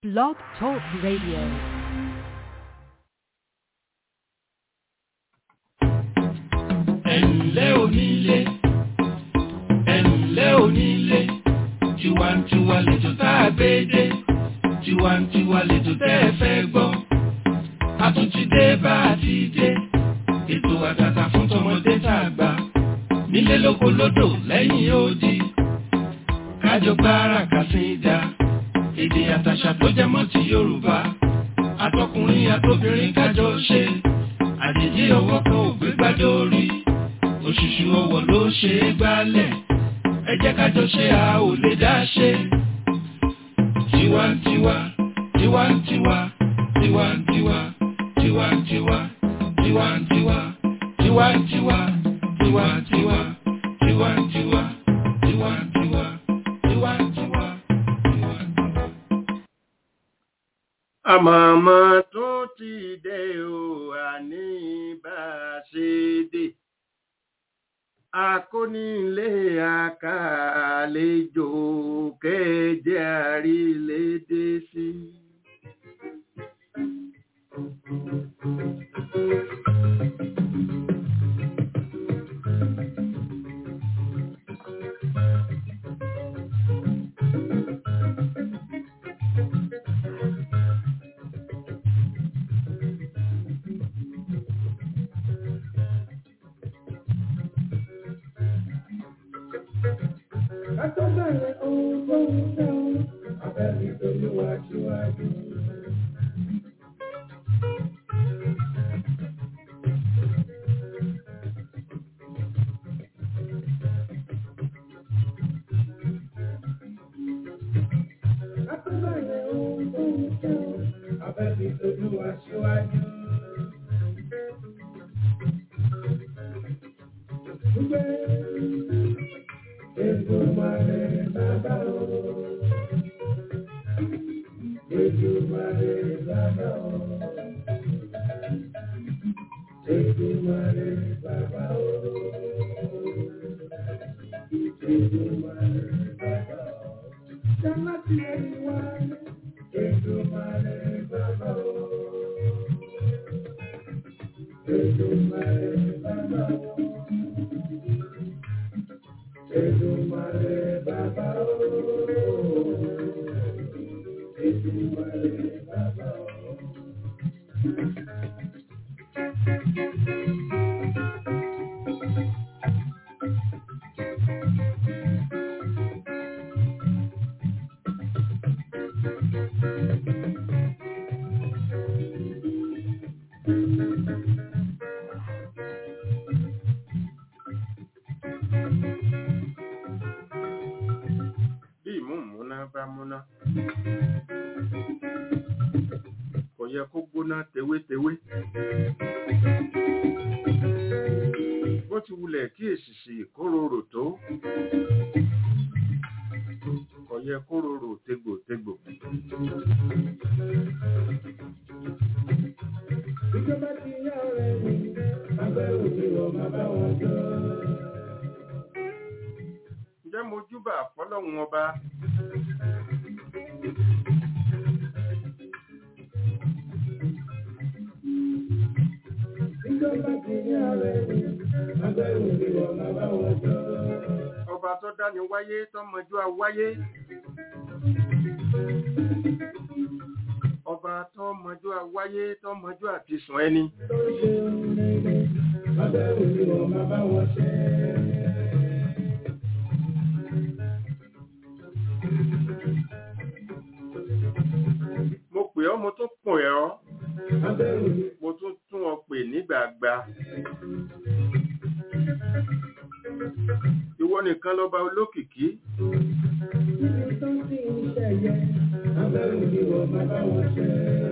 Blog Talk Radio. ẹ̀ǹlẹ́ onílé ẹ̀ǹlẹ́ onílé tiwantiwa lẹ́jọ́ tá a gbé dé tiwantiwa lẹ́jọ́ tẹ́ ẹ fẹ́ gbọ́ a tún ti dé bá a ti dé ètò àtàtà fún tọmọdé tá a gbà nílé lóko lódò lẹ́yìn odi kájọ gbára kàsíńdà èdè àtàṣà tó jẹ mọ́ ti Yorùbá àtọkùnrin àtobìnrin kájọ ṣe àjèjì ọwọ́ kan ò gbé gbádùn orí òṣùṣù ọwọ́ ló ṣe é gbálẹ̀ ẹ jẹ́ kájọ ṣe a ò lè dá ṣe. tiwantiwa tiwantiwa tiwantiwa tiwantiwa tiwantiwa tiwantiwa tiwantiwa tiwantiwa tiwantiwa tiwantiwa tiwantiwa. àmọ̀mọ́ tún ti dé o àní bá a ṣe dé akónílé àkàlejò kẹjẹ àrílédé sí. Àtọ́bẹ̀rẹ̀ ohun tó ń fẹ́ o, abẹ́rẹ́ ìtòlúwa síwájú. Àtọ́bẹ̀rẹ̀ ohun tó ń fẹ́ o, abẹ́rẹ́ ìtòlúwa síwájú. Èdùmàrè bàbá o. Èdùmàrè bàbá o. Èdùmàrè bàbá o. Èdùmàrè bàbá o. Jàmbá ti ẹni wá. Èdùmàrè bàbá o. Èdùmàrè bàbá o. Èdùmàrè bàbá o. Èdùmàrè bàbá o. bí ìmúmúná bá múná kò yẹ kó gbóná tewétewé bó ti wulẹ̀ kí èsìsì kóróró tó kò yẹ kóróró tegbòtegbò Ìjọba ti yá ọ̀rẹ́ mi, agbẹ́rù mi wọ̀ máa bá wọn jọ. ǹjẹ́ mo júbà fọlọ́run ọba Ìjọba ti yá ọ̀rẹ́ mi, agbẹ́rù mi wọ̀ máa bá wọn jọ. ọba tó dáni wáyé tó mọjú àwáyé ọba tó mọjú àwáyé tó mọjú àti sùn ẹni Tó ṣe ń rere, agbẹ́rù mi wọ̀ máa bá wọn ṣe. mo pè ọ́ mo tún pè ọ́ Agbẹ́rù mi mo tún tún ọ pè nígbàgbà ìwọ nìkan lọba olókìkí níbi tó ti ń ṣẹ̀yẹ, agbẹ́rù mi wọ̀ máa bá wọn ṣe.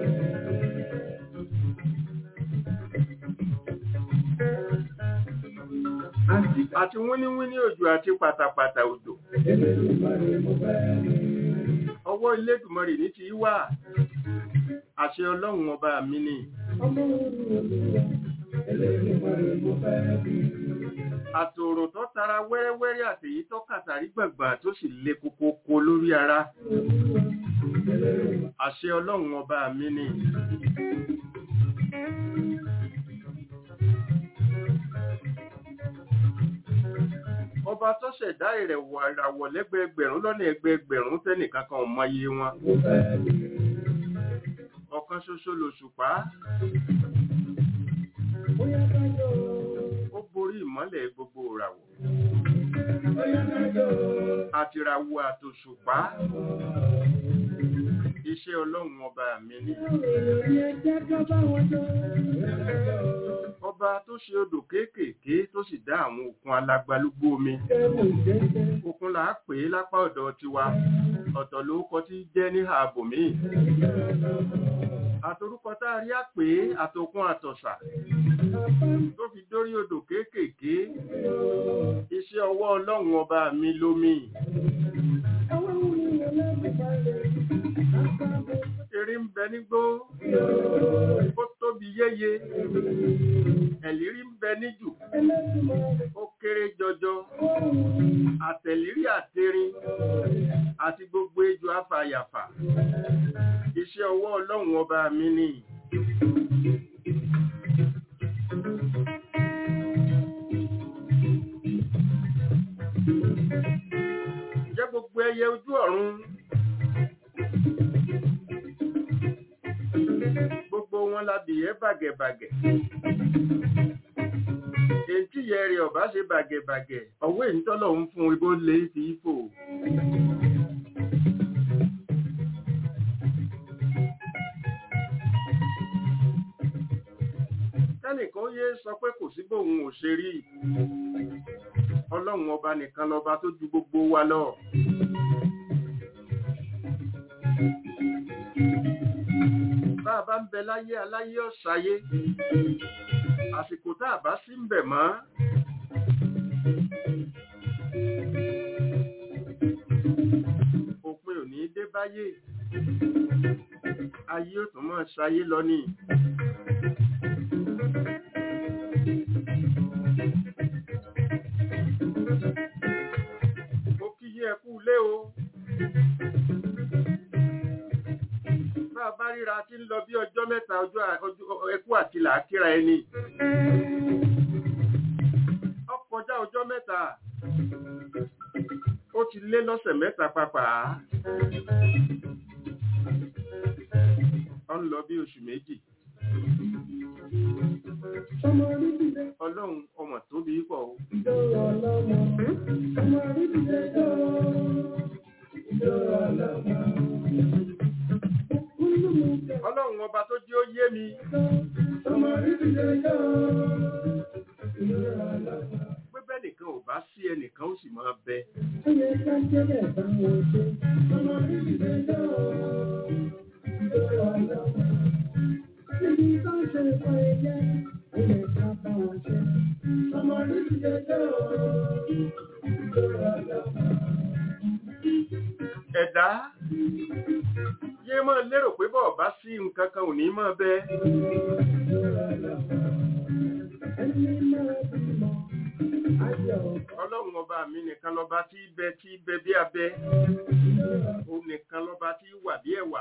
Àti àti wíníwíní òjò àti pàtàpàtà òjò Elédùmarè mo fẹ́ rí. ọwọ́ Elédùmarè ní ti wà àṣẹ ọlọ́run ọba mi ni Ọmọ orí olúwa, Elédùmarè mo fẹ́ rí. àtòrò tó tara wẹ́rẹ́wẹ́rẹ́ àtèyí tó kàtàrí gbàgbà tó sì le kokoko lórí ara àṣẹ ọlọ́run ọba mi ni ọba tó ṣẹ̀dá ìrẹ̀wọ̀ ìràwọ̀ lẹ́gbẹ̀ẹ́gbẹ̀rún lọ́nà ẹgbẹ̀ẹ́gbẹ̀rún tẹ́nìkan kan ò mọye wọn ọ̀kan ṣoṣo lòṣùpá ó borí ìmọ́lẹ̀ gbogbo ìràwọ̀ àtìràwọ̀ àtòṣùpá iṣẹ́ ọlọ́run ọba mi ni ọba tó ṣe odò kéékèèké tó sì dá àwọn òkun alágbálúgbó omi òkun là á pè é lápá ọ̀dọ̀ tiwa ọ̀tọ̀ ló kọ tí jẹ́ ní ààbò míì àtorúkọ tá a rí á pè é àtòkun àtọ̀sà tó fi dórí odò kéékèèké iṣẹ́ ọwọ́ ọlọ́run ọba mi lómi eré ń bẹ nígbó ó tóbi yéye ẹ̀lírí ń bẹ níjù ó kéré jọjọ àtẹ̀lírí àtẹrin àti gbogbo ejò afàyàfà iṣẹ́ ọwọ́ ọlọ́run ọba mi ni jẹ́ gbogbo ẹyẹ ojú ọ̀run gbogbo wọn labìyẹ́ bàgẹ̀bàgẹ̀ ètí yẹrẹ ọba ṣe bàgẹ̀bàgẹ̀ ọwọ́ ìtọ́lọ̀ ń fún ibó lè fi fò kẹ́nìkan yé sọ pé kò sí bóun ò ṣe rí ọlọ́run ọba nìkan lọba tó ju gbogbo wa lọ bá a bá ń bẹ láyé aláyé ọ̀sáyé àsìkò tá a bá sí ń bẹ̀ mọ́ òpin ò ní dé báyé ayé ò tún mọ́ ṣayé lọ ní mo kí yí ẹkú lé o bá a bá ríra tí ń lọ bí ọjọ́ mẹ́ta ọjọ́ ẹkú àti làákíra ẹni ọkọjá ọjọ́ mẹ́ta ó ti lé lọ́sẹ̀ mẹ́ta pàápàá ó ń lọ bí oṣù méjì ọlọ́run ọmọ tóbi pọ̀ o ọlọ́run ọba tó jẹ́ ó yé mi pé bẹ́ẹ̀ nìkan ò bá sí ẹnìkan ó sì máa bẹ ẹ̀dá yé máa lérò pé bọ́ọ̀ bá sí nǹkan kan ò ní máa bẹ ọlọ́run ọba mi nìkan lọ́ba tí bẹ tí bẹ bí abẹ ó nìkan lọ́ba tí wà bí ẹ̀wà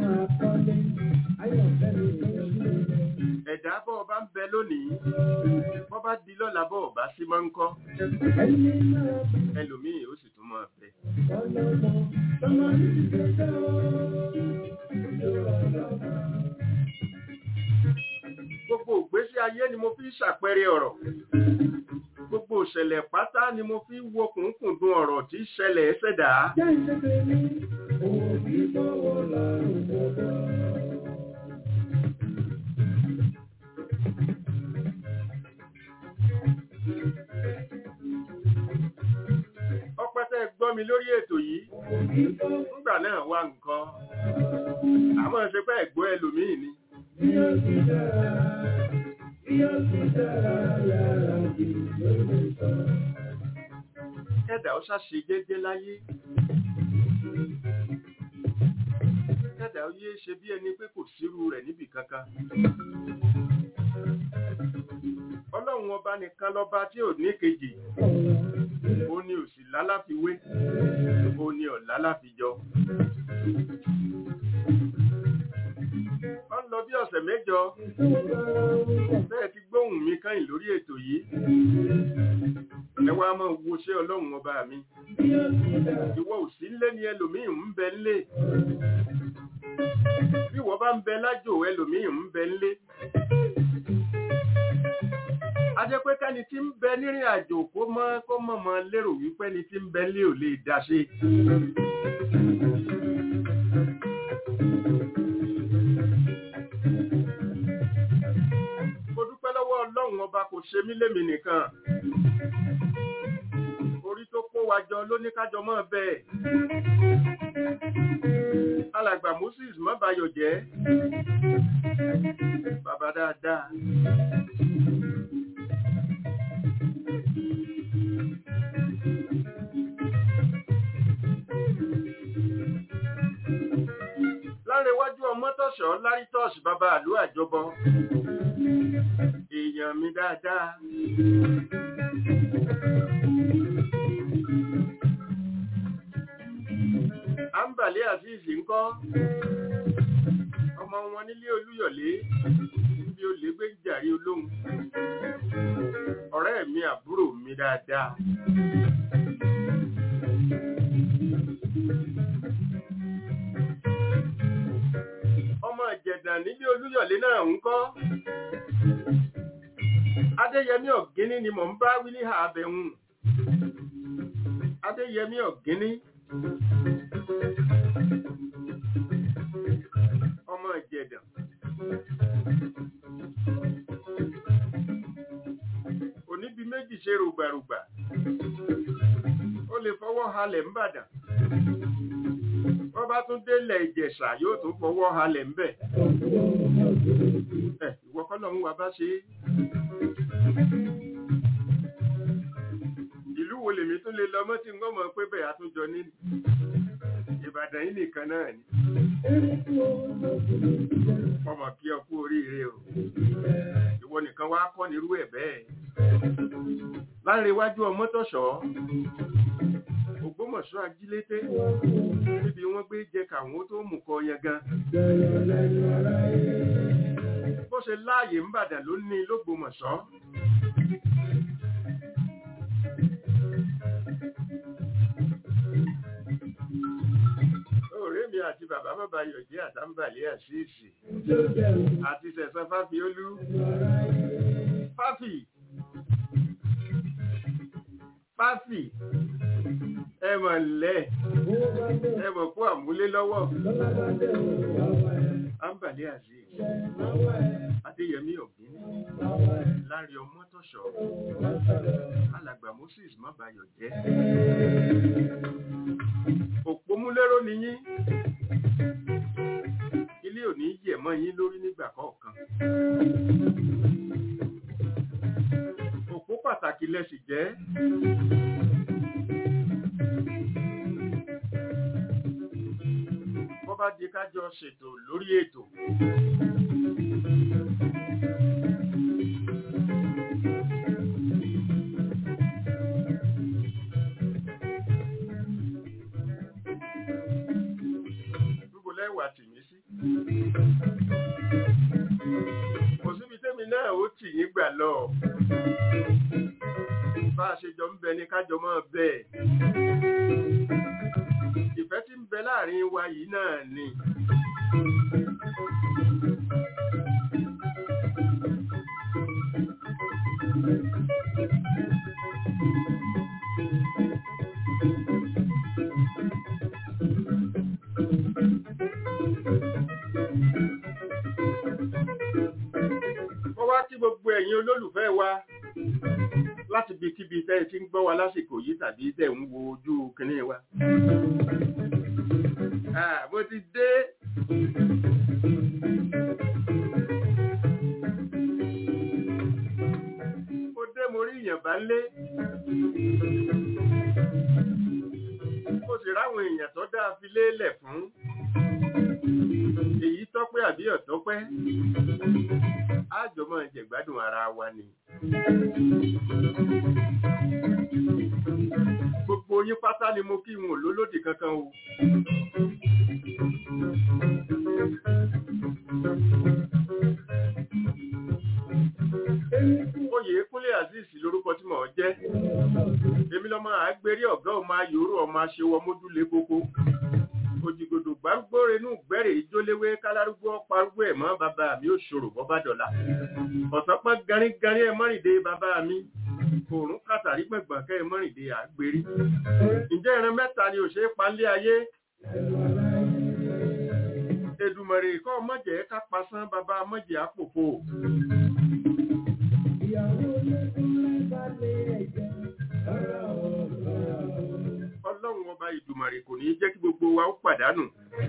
ẹ̀dá bọ́ọ̀ bá ń bẹ lónìí bọ́ bá di lọ́la bọ́ọ̀ bá sí máa ń kọ́ ẹlòmíì ó sì tún máa bẹ. gbogbo ìgbésí ayé ni mo fi ṣàpẹẹrẹ ọ̀rọ̀ gbogbo ìṣẹ̀lẹ̀ pátá ni mo fi wo kùnkùndùn ọ̀rọ̀ tí ṣẹlẹ̀ ṣẹ̀dá. ọpẹ́tẹ́ gbọ́ mi lórí ètò yìí nígbà náà wá nǹkan àmọ́ ṣe pé ẹ̀gbọ́ ẹlòmíì ni. kẹ́dà ó ṣàṣe jẹ́jẹ́ láyé kẹ́dà ó yé ṣe bí ẹni pé kò sírú rẹ̀ níbì kankan ọlọ́run ọba nìkan lọ́ba tí ò ní kejì ó ní òsì lálàfiwé ó ní ọ̀la láfijọ. ó ń lọ bí ọ̀sẹ̀ mẹ́jọ bẹ́ẹ̀ ti gbóhùn mi káyìn lórí ètò yìí ẹ wá máa wo ṣé ọlọ́run ọba mi ìwọ ò sí nílé ni ẹlòmíì ń bẹ nílé bí wọ́n bá ń bẹ lájò ẹlòmíì ń bẹ nílé a jẹ́ pé kẹ́ni tí ń bẹ nírìn àjò kó mọ́ kó mọ̀ mọ́ lérò wípé ni tí ń bẹ nílé ò lè dá ṣe. mo dúpẹ́ lọ́wọ́ ọlọ́run ọba kò ṣe mí lémi nìkan orí tó kó wa jọ ló ní kájọ mọ́ bẹ́ẹ̀ alàgbà moses mọ́bayọ̀ jẹ́ bàbá dáadáa lárẹ̀wájú ọmọtọ̀ṣọ́ lárítọ́ọ̀ṣì bàbá àlú àjọbọ èèyàn mi dáadáa àǹbàlẹ́ àfíìsì ńkọ́ ọmọ wọn nílé olúyọ̀lé bí ó lè gbé jàrí olóhùn ọ̀rẹ́ mi àbúrò mi dáadáa ọmọ ìjẹ̀dàn nílé olúyọ̀lé náà ńkọ́ adéyẹmí ọ̀gíní ni mò ń bá wí ní àbẹ̀hùn adéyẹmí ọ̀gíní ọmọ ìjẹ̀dàn oníbi méjì ṣe rògbàrògbà ó lè fọwọ́ halẹ̀ ńbàdàn wọ́n bá tún délẹ̀ ìjẹ̀ṣà yóò tún fọwọ́ halẹ̀ ńbẹ̀ ẹ̀ ìwọ́kọ́lọ́ ń wa bá ṣe é ìlú wo lèmi tún lè lọ mọ́ tí ń gbọ́mọ̀ pé bẹ́ẹ̀ àtúnjọ ní ìbàdàn yìí nìkan náà ni ọmọ kí ọ kú oríire o ìwọ nìkan wá kọ́ nírú ẹ̀ bẹ́ẹ̀ láńrewájú ọmọtọ̀ṣọ́ ògbómọ̀ṣọ́ ajílété níbi wọ́n gbé jẹ káwọn tó mú kọ yangan bó ṣe láàyè ń bàdàn ló ní lógbómọ̀ṣọ́ ọ̀rẹ́ mi àti bàbá bàbá yọ̀jẹ́ àtàǹbàlẹ́ àṣìṣì àti sẹ̀sán fáfiolú fáfì fáfì ẹmọ̀ lẹ́ ẹmọ̀ kú àmúlé lọ́wọ́ àǹbàlẹ́ àṣìṣì adéyẹmí ọ̀gbìn láàrin ọmọ tọ̀ṣọ́ alàgbà moses mọ́bayọ̀ jẹ́ òpómúlérò ni yín ilé ò ní yẹ̀ mọ́ yín lórí nígbà kọ̀ọ̀kan òpó pàtàkì lẹ́sì jẹ́ bọ́ bá di kájọ ṣètò lórí ètò níbo lẹ́wà tì mí sí. kò síbi tẹ́mi náà ó tì yín gbà lọ. bá a ṣe jọ ń bẹ ní kájọ máa bẹ́ẹ̀. ìfẹ́ tí ń bẹ láàrin wa yìí náà ni. Wọ́n wá kí gbogbo ẹ̀yin olólùfẹ́ wa láti bí kíbi tẹ́ ẹ ti ń gbọ́ wa lásìkò yìí tàbí tẹ́ ń wo ojú kìíní wa. Ah, mo ti dé. Mo dé mo rí ìyàn bá lé. Mo sì ráwọn èèyàn tó dáa fi lélẹ̀ fún. Èyí tọ́pẹ́ àbí ọ̀tọ́pẹ́. Á jọ máa jẹ̀gbádùn ara wa ni. yín pátá ni mo kí n ò lólódì kankan o. oyè kúnlé azeez lorúkọ tí mò ń jẹ́ èmi lọ́mọ àgbérí ọ̀gá ọmọ ayòrò ọmọ aṣèwọ mójúlé kókó òjìgòdò gbárùgbòrè inú gbẹ́rẹ̀ ìjóléwé kálárúgbó parúgbó ẹ̀ mọ́ bàbá mi ò ṣòro bọ́bá dọ̀là ọ̀sán pọ́n garígarí ẹ̀ mọ́rìndé bàbá mi òórùn kàtàrí gbẹ̀gbọ̀n kẹ́ ẹ̀ mọ́rìndé àgbérí ǹjẹ́ ìran mẹ́ta ni ò ṣe é palẹ̀ ayé Èdùmàrè kọ́ mọ̀jẹ̀ ká pasán bàbá mọ̀jẹ̀ àpòpò ọlọ́run ọba ìdùmàrè kò ní jẹ́ kí gbogbo wa ó pàdánù.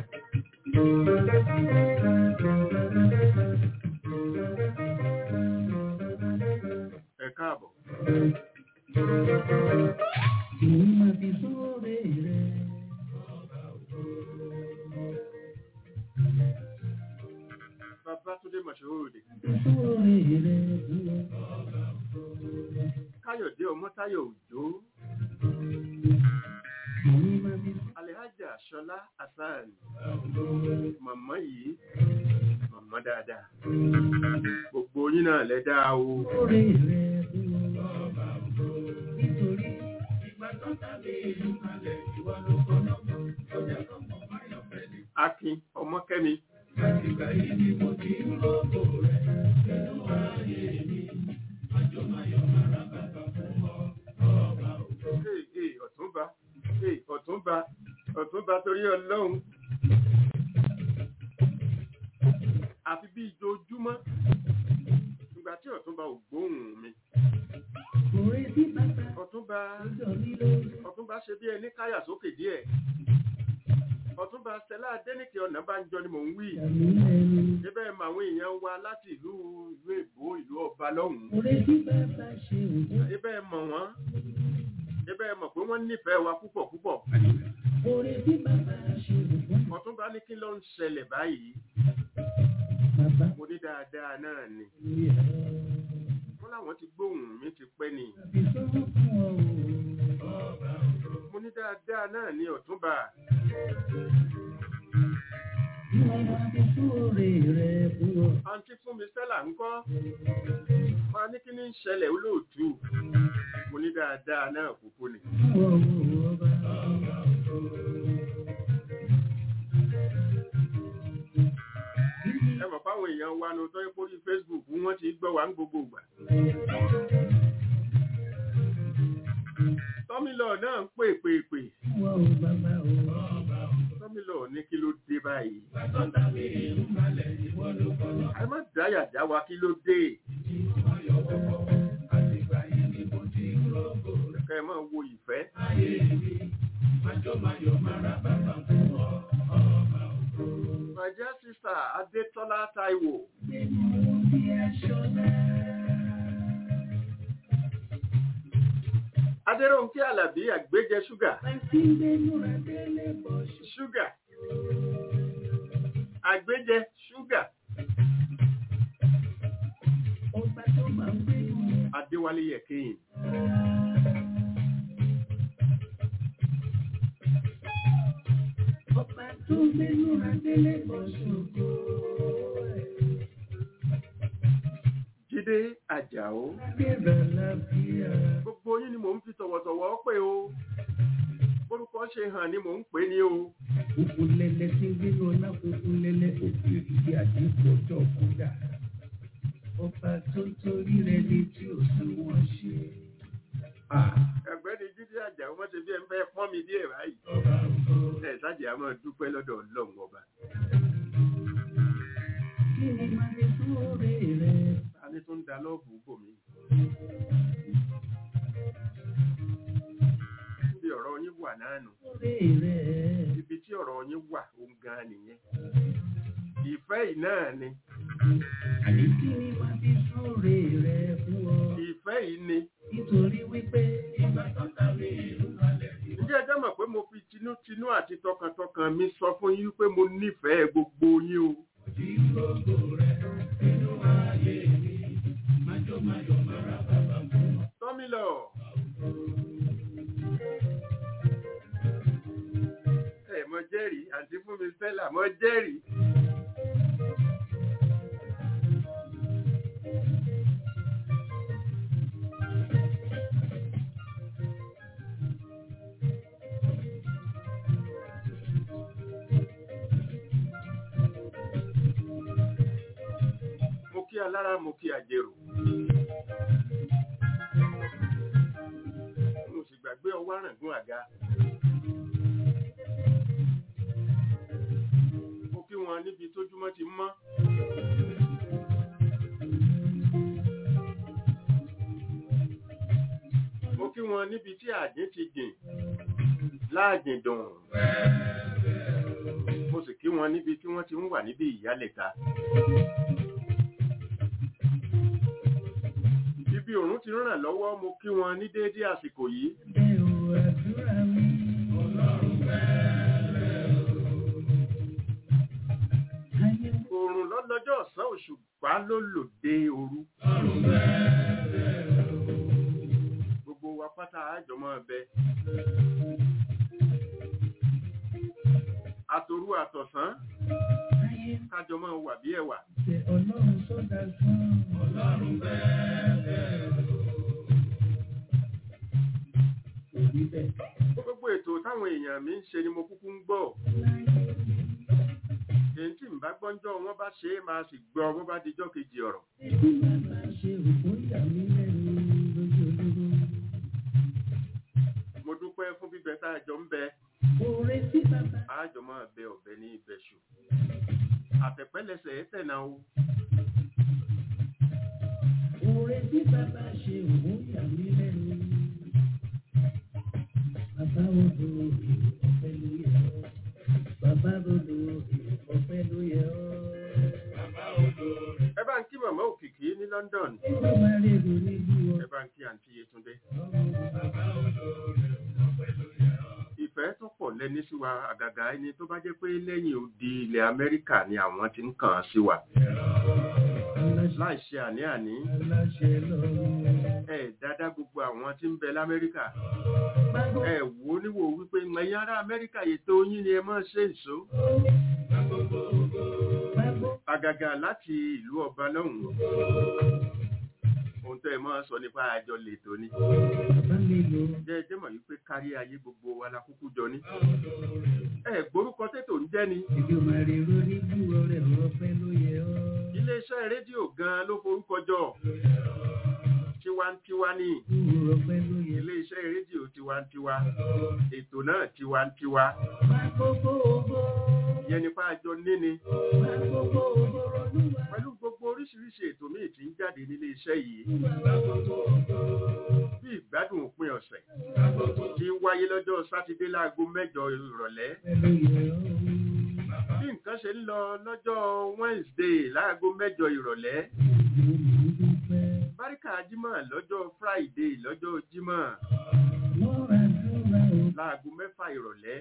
ẹ káàbọ̀. Babátúndé Mọ̀ṣẹ́wòròdè. Káyọ̀dé Ọmọ́táyọ̀ Òjó. Alhaja Ṣọlá Hasan. Màmá yìí, màmá dáadáa. Gbogbo yín náà lẹ dáa o. Akin Ọmọkẹ́mi. Ìgbà yìí ni mo ti ń rògbò rẹ̀ nínú ayé mi. Àjọ máa yọ ara bàbá fún ọ, ọba òjò. Ee ee ọ̀túnba ee ọ̀túnba ọ̀túnba torí ọlọ́run. Àfi bí ìjojúmọ́ ìgbà tí ọ̀túnba ò gbóhùn mi. Ọ̀túnba ọ̀túnba ṣe bí ẹni káyà sókè díẹ̀. Ọ̀túnba Stella Adéníkè Ọ̀nàbánjọ ni mò ń wí. Ibẹ̀ mọ àwọn èèyàn wa láti ìlú ìlú Èbó ìlú ọba lọ́hùn-ún. Ibẹ̀ mọ̀ wọ́n. Ibẹ̀ mọ̀ pé wọ́n nífẹ̀ẹ́ wa púpọ̀ púpọ̀. Ọ̀túnba ní kí ló ń ṣẹlẹ̀ báyìí. Mo ní dáadáa náà ni. Wọ́n láwọn ti gbóhùn mi ti pẹ́ ni. Mo ní dáadáa náà ni Ọ̀túnba. Àǹtí fún mi Stella ń kọ́. Wọ́n ní kí ní ń ṣẹlẹ̀ olóòtú. Mo ní dáadáa náà kúkú ni. Ẹ mọ̀ fáwọn èèyàn wa ní ọjọ́ ìpórí Facebook wọ́n ti gbọ́ wa ń gbogbo ìgbà. Tọ́mílọ̀ náà ń pè pè pè. Tọ́mílọ̀ ní kí ló dé báyìí. Ẹ má dáyà já wa kí ló dé. Kẹ́ ẹ máa wo ìfẹ́. My dear sister Adétọ́lá Táíwò. Adéròǹkè Àlàbí àgbéjẹ ṣúgà. Ṣúgà. Àgbéjẹ ṣúgà. Adéwálé Yẹ̀kéyìn. Ọba tó gbénú adélé bọ̀ ṣògo. Jídé Àjàó. Adébẹ̀ lábíyà. Gbogbo yín ni mò ń fi tọ̀wọ̀tọ̀wọ̀ pè o. Orúkọ ṣe hàn ni mò ń pè ní o. Òkun lẹ́lẹ́ tí ń gbénú ọlá funfun lẹ́lẹ́ òkú ìdí àdínkù ọjọ́ kúdà. Ọba tó torí rẹ̀ ní tí ò sí wọ́n ṣe. Ẹ̀gbẹ́ni Jídé Àjàó wọ́n ṣe bí ẹ ń fẹ́ pọ́n mi díẹ̀ báyìí. Ẹ sáàjì á máa dúpẹ́ lọ́dọ̀ Ọlọ́run ọba. Kí ni máa ní fún oore rẹ̀? Ta ni tó ń da lọ́ọ̀bù bò mí? Ibi ọ̀rọ̀ yín wà náà nù. Oore rẹ̀. Ibi tí ọ̀rọ̀ yín wà òun gan nìyẹn. Ìfẹ́ yìí náà ni. Àní kí ni máa fi fún oore rẹ̀ fún ọ? Ìfẹ́ yìí ni. Nítorí wípé ìgbà tó tàbí ìlú kalẹ̀ ìwọ. Ǹjẹ́ ẹ jẹ́ mọ̀ pé mo fi tinútinú àti tọkàntọkàn mi sọ fún yín pé mo nífẹ̀ẹ́ gbogbo yín o. Tí gbogbo rẹ̀ nínú ayé mi, májọ májọ mára bàbá fún ọ. Tọ́mílọ̀. alára mo kí àjèrò mo sì gbàgbé ọwọ́ àràngún àga mo kí wọn níbi tójúmọ́ ti mọ́ mo kí wọn níbi tí àjín ti jìn láàjìn dùn mo sì kí wọn níbi tí wọ́n ti ń wà níbi ìyálẹ̀ta ibi òrùn ti ràn lọ́wọ́ mo kí wọn ní déédé àsìkò yìí òrùn lọ́lọ́jọ́ ọ̀sán òṣùpá ló lòdì òru gbogbo wa pátá àjọmọ́ ẹbẹ àtòrú àtọ̀sán kájọmọ́ wà bí ẹwà Ọlọ́run sọ́dà fún ọlọ́run bẹ́ẹ̀. gbogbo ètò táwọn èèyàn mi ń ṣe ni mo kúkú ń gbọ́ èyí tí ń bá gbọ́njọ́ wọn bá ṣe é máa sì gbọ́ bó bá dijọ́ kejì ọ̀rọ̀ Bí bàbá ṣe òkú ìyá mi lẹ́nu lójoojúmọ́. mo dúpẹ́ fún bíbẹ tá a jọ ń bẹ Oore tí bàbá àjọ máa bẹ ọ̀bẹ ní ibẹ̀ṣù àtẹ̀pẹ́lẹsẹ̀ ẹ̀ tẹ̀nà o oore tí bàbá ṣe òkú ìyá mi lẹ́nu. Bàbá odò ọ̀pẹ ló yẹ ọ́. Bàbá odò ọ̀pẹ ló yẹ ọ́. ẹ bá ń kí màmá òkìkí ní London Ẹgbẹ́ máa rí èrò níbí ọ. ẹ bá ń kí àǹtí Yétúndé ìfẹ́ tó pọ̀ lẹ́ni sí wa àgàgà ẹni tó bá jẹ́ pé lẹ́yìn odi ilẹ̀ Amẹ́ríkà ni àwọn ti ń kàn án sí wa láì ṣe àní-àní Aláṣẹ lọ́rùn. ẹ dáadáa gbogbo àwọn tí ń bẹ l'Amẹ́ríkà Báwo ẹ wò ó níwò wípé ẹ̀yin ará Amẹ́ríkà ètò yín ni ẹ máa ṣe ìṣó báwo àgàgà láti ìlú ọba lọ́hùn ohun tó ẹ máa sọ nípa àjọ lètò ni bàbá mi lò jẹ́ ẹjẹ́ mọ̀ wípé kárí ayé gbogbo wa la kúkú jọ ní ẹ gbórúkọ tètò ń jẹ́ ni Ẹgbẹ́ máa rí èrò níbí ọ̀rẹ́ ọ̀pẹ ló yẹ ọ́. iléeṣẹ́ rédíò gan ló forúkọ jọ tiwantiwa ní ọ̀pẹ ló yẹ. iléeṣẹ́ rédíò tiwantiwa ètò náà tiwantiwa Má gbogbo ògo. yẹn nípa àjọ níni Má gbogbo ògo Olúwa. pẹ̀lú gbogbo oríṣiríṣi ètò míì tí ń jáde nílé iṣẹ́ yìí bí ìgbádùn òpin ọ̀sẹ̀ tí wáyé lọ́jọ́ sátidé láago mẹ́jọ ìrọ̀lẹ́ Ọ̀pẹ ló yẹ ọ́. bí nǹkan ṣe ń lọ lọ́jọ́ Wednesday láago mẹ́jọ ìrọ̀lẹ́ báríkà jímọ̀ lọ́jọ́ Friday lọ́jọ́ jímọ̀ láago mẹ́fà ìrọ̀lẹ́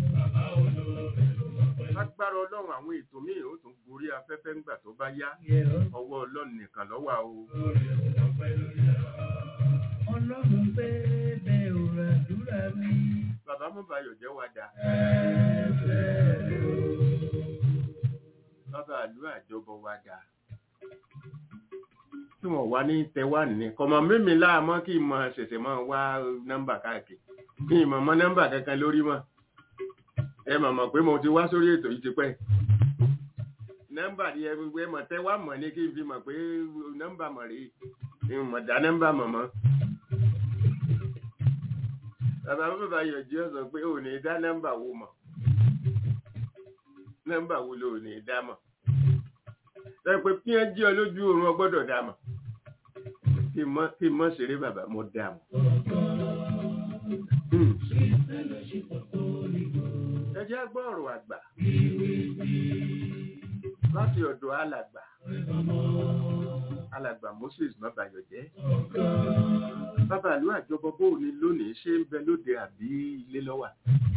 lágbára ọlọ́run àwọn ètò míì ó tún gorí afẹ́fẹ́ ńgbà tó bá yá ọwọ́ ọlọ́run nìkan ló wà o Ọlọ́run fẹ́ bẹ òrò àdúrà mi. bàbá mọ́bàyọ̀ jẹ́ wa dà bàbá àlú àjọbọ wa dà tí wọ́n wá ní tẹwà ní kọmọ mímí láàmọ́ kí n mọ ṣẹ̀ṣẹ̀ mọ́ wá nọ́mbà káàkiri kí n mọ̀ mọ́ nọ́mbà kankan lórí mọ́ ẹ mọ̀ mọ̀ pé mo ti wá sórí ètò yìí ti pẹ́ nọ́mbà ni ẹ gbogbo ẹ mọ̀ tẹwà mọ̀ ní kí n fi mọ̀ pé nọ́mbà mọ̀ rí n mọ̀ dá nọ́mbà mọ̀ mọ́ bàbá bàbá yọjú ọ sọ pé ò ní dá nọ́mbà wo mọ̀ nọ́mbà wo ló ní dá mọ̀ sọ pé kí ẹ jí ọ lójú oorun ọ gbọ́dọ̀ dá mọ̀ kí n mọ̀ kí n mọ̀ ṣeré bàbá mo dá mọ̀. Hmm. ẹ jẹ́ gbọ́ ọ̀rọ̀ àgbà láti ọ̀dọ̀ alàgbà alàgbà Moses Mabayọ̀jẹ́ bàbá ìlú àjọbọ bó ni lónìí ṣe ń bẹ lóde àbí ilé lọ́wà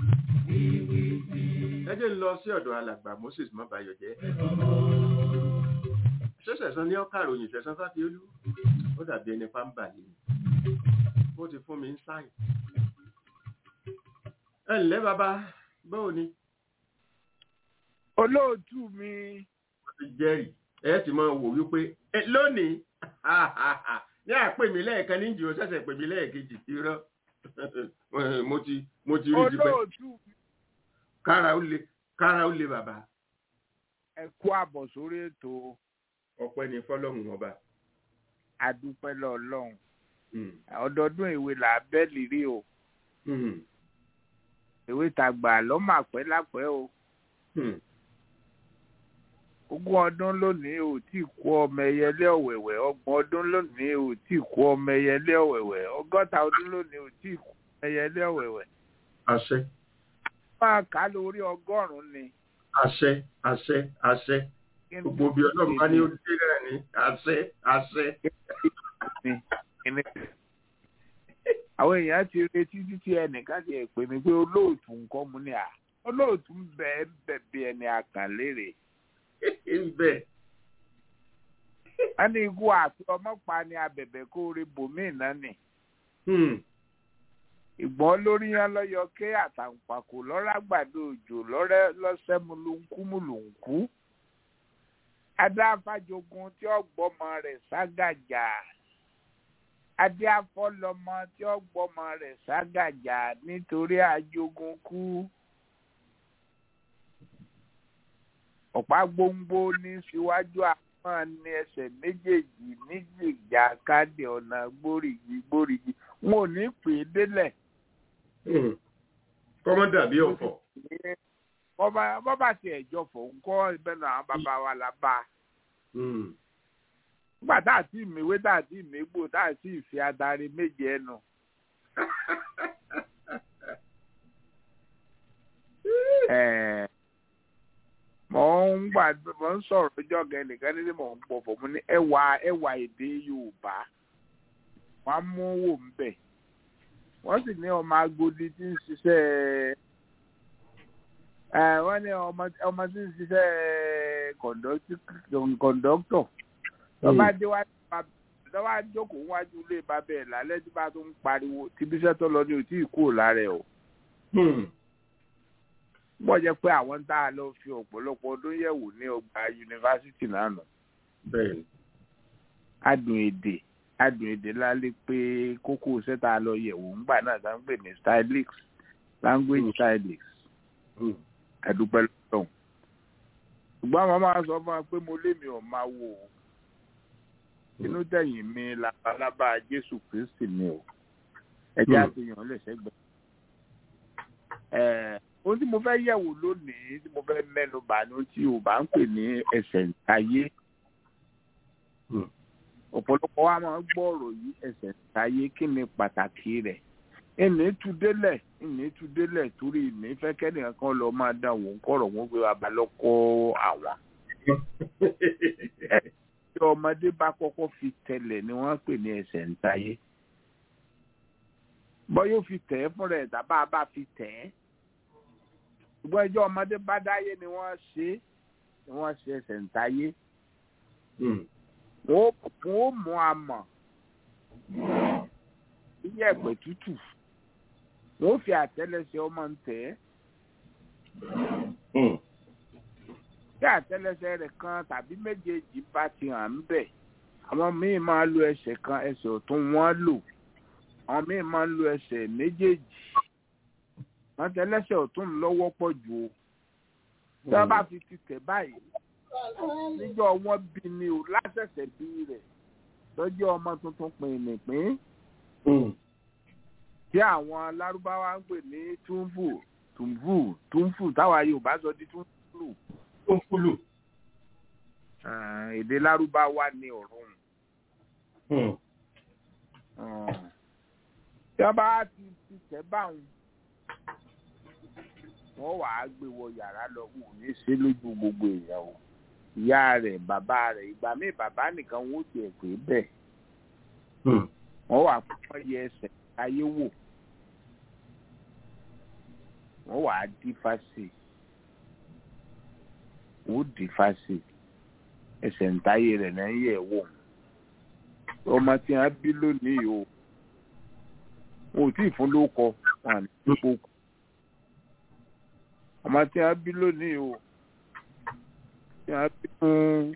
ẹ jẹ́ ń lọ sí ọ̀dọ̀ alàgbà Moses Mabayọ̀jẹ́ ṣẹ̀ṣẹ̀sán ní ọkàròyìn ṣẹ̀sán fáfiolú ó dàbí ẹni pàmbà yìí ó ti fún mi ń sáì ẹ ǹlẹ́ bàbá báwo ni olóòtú mi wọ́n ti jẹ́rìí ẹ ti máa wò wípé ẹ lónìí ní àpè mí lẹ́ẹ̀kan ní ìjì ó ṣẹ̀ṣẹ̀ pè mí lẹ́ẹ̀kejì irọ́ mo ti mo ti rí tipẹ́ olóòtú mi kára ó le kára ó le bàbá ẹ kú àbọ̀ sórí ètò ọpẹ́ ni fọ́lọ́run ọba. adúpẹ́ lọ́ọ̀lọ́run Hmm. ọdọọdún ìwé là á bẹ́ lírí o Hmm. ìwé tàgbà lọ́mọ àpẹ́ lápẹ́ o Hmm. ogún ọdún lónìí ò tí ì kó ọmọ ẹyẹlé ọ̀wẹ̀wẹ̀ ọgbọ̀n ọdún lónìí ò tí ì kó ọmọ ẹyẹlé ọ̀wẹ̀wẹ̀ ọgọ́ta ọdún lónìí ò tí ì kó ọmọ ẹyẹlé ọ̀wẹ̀wẹ̀ àṣẹ máa kà á lórí ọgọ́rùn-ún ni àṣẹ àṣẹ àṣẹ kí ni gbogbo bí ọlọ́run bá ní ó dé náà ní àṣẹ àṣẹ. ni kí ni. àwọn èèyàn ti retí títí ẹnìkan ti ẹ̀ pè mí pé olóòtú nǹkan mu ni à olóòtú ń bẹ ẹ bẹ bí ẹni àkànlérè bẹ́ẹ̀ wọn ní ikú àti ọmọpa ni abẹ̀bẹ̀ kó rí bòmíì náà nì Hmm. ìgbọ́n lórí yẹn lọ́yọ ké àtàǹpàkò lọ́ràgbàdo òjò lọ́rẹ́ lọ́sẹ̀ múlùnkú múlùnkú adáfàjogun tí ọgbọ́mọ rẹ̀ ságàjà adéafọ́lọ́mọ tí ọgbọ́mọ rẹ̀ ságàjà nítorí àjogún kú ọ̀pá gbóngbó ní síwájú àwọn ní ẹsẹ̀ méjèèjì níjìjà káde ọ̀nà gbóríyì gbóríyì wọn ò ní pè é délẹ̀ Hmm. kọ́mọ́ dàbí ọ̀fọ̀. bọ́bá bọ́bá tiẹ̀ jọ fò ń kọ́ ibẹ̀ náà àwọn bàbá wa la bá a. Hmm. nígbà tá a ti mèwé tá a ti mègbò tá a sì fi adarí méje ẹnu. Ẹ̀ẹ̀, mò ń gbà mò ń sọ̀rọ̀ ọjọ́ gan nìkan nílé mò ń pọ̀ fọ̀ mo ní ẹwà ẹwà èdè Yorùbá wọ́n á mú wò ń bẹ̀ wọ́n sì ní ọmọ Agodi tí ń ṣiṣẹ́ ẹ wọ́n ní ọmọ ọmọ tí ń ṣiṣẹ́ kọ̀ǹdọ́tọ̀ lọ́ba déwájú lọ́ba jókòó wájú ilé bàbá ẹ̀ lálẹ́ tí bá tún ń pariwo tìbíṣẹ́ tó lọ ní òtí ìkú lára ẹ̀ o Hmm. bọ́ jẹ́ pé àwọn tá a lọ fi ọ̀pọ̀lọpọ̀ ọdún yẹ̀wò ní ọgbà yunifásitì lánàá bẹ́ẹ̀ ni. adùn èdè adùn èdè lálẹ́ pé kókó iṣẹ́ tá a lọ yẹ̀wò ńgbà náà tá ń pè ní stylix language stylix Hmm. àdúpẹ́ lọ́wọ́ ṣùgbọ́n àwọn máa sọ fún wa pé mo lé mi ò máa wò ó inú tẹ̀yìn mi labalábá Jésù Kristi mi ò ẹjẹ́ Hmm. àfihàn lè ṣẹ́gbẹ́. Ẹ̀, ohun tí mo fẹ́ yẹ̀wò lónìí tí mo fẹ́ mẹ́nu bà ní ohun tí Yorùbá ń pè ní ẹsẹ̀ ntayé Hmm. ọ̀pọ̀lọpọ̀ wa máa ń gbọ́ ọ̀rọ̀ yìí ẹsẹ̀ ntayé kí ni pàtàkì rẹ̀ ìní tu délẹ̀ ìní tu délẹ̀ torí ìní fẹ́ kẹ́nìkan kan lọ máa dán òun kọ̀rọ̀ wọn pé bàbá lọ́kọ́ àwọn tí ọmọdé bá kọ́kọ́ fi tẹlẹ̀ ni wọ́n pè ní ẹsẹ̀ ntayé bọ́ yóò fi tẹ̀ ẹ́ fúnra ẹ̀ tàbá bá fi tẹ̀ ẹ́ ṣùgbọ́n ẹjọ́ ọmọdé bá dáyé ni wọ́n ṣe é ni wọ́n ṣe ẹsẹ̀ ntayé Hmm. wọ́n ó mú amọ̀ iye ẹ̀pẹ̀ tútù wọ́n fi àtẹ́lẹsẹ̀ ọmọ ń tẹ̀ ẹ́ Hmm. tí àtẹ́lẹsẹ̀ rẹ̀ kan tàbí méjèèjì bá ti hàn ń bẹ̀ àwọn míì máa lo ẹsẹ̀ kan ẹsẹ̀ ọ̀tún wọ́n lò àwọn míì máa lo ẹsẹ̀ méjèèjì wọ́n tẹ́lẹsẹ̀ ọ̀tún lọ́wọ́ pọ̀ jù o tí wọ́n bá fi ti tẹ̀ báyìí níjọ́ wọn bí ni o lásẹ̀sẹ̀ bí rẹ̀ lọ́jọ́ ọmọ tuntun pìnìpín Hmm. tí àwọn lárúbáwá ń pè ní túnfù túnfù túnfù táwa yorùbá sọ di túnfù Ó ń kúlù. Ah, èdè lárúbáwá ni ọ̀run Hmm. tí wọ́n bá ti ti tẹ̀ báwọn wọ́n wàá gbé wọ yàrá lọ wò ní ṣe lójú gbogbo èèyàn o ìyá rẹ̀ bàbá rẹ̀ ìgbà míì bàbá nìkan wọ́n tiẹ̀ pé bẹ́ẹ̀ Hmm. wọ́n wà fún yẹ ẹsẹ̀ ayé wò wọ́n wà á dí fásì wọ́n dí fásì ẹsẹ̀ ntayé rẹ̀ náà yẹ̀ wò ọmọ tí wọ́n bí lónìí o wọn ò tí ì fún lóko wọn à ní ipò kù ọmọ tí wọ́n bí lónìí o tí wọ́n bí fún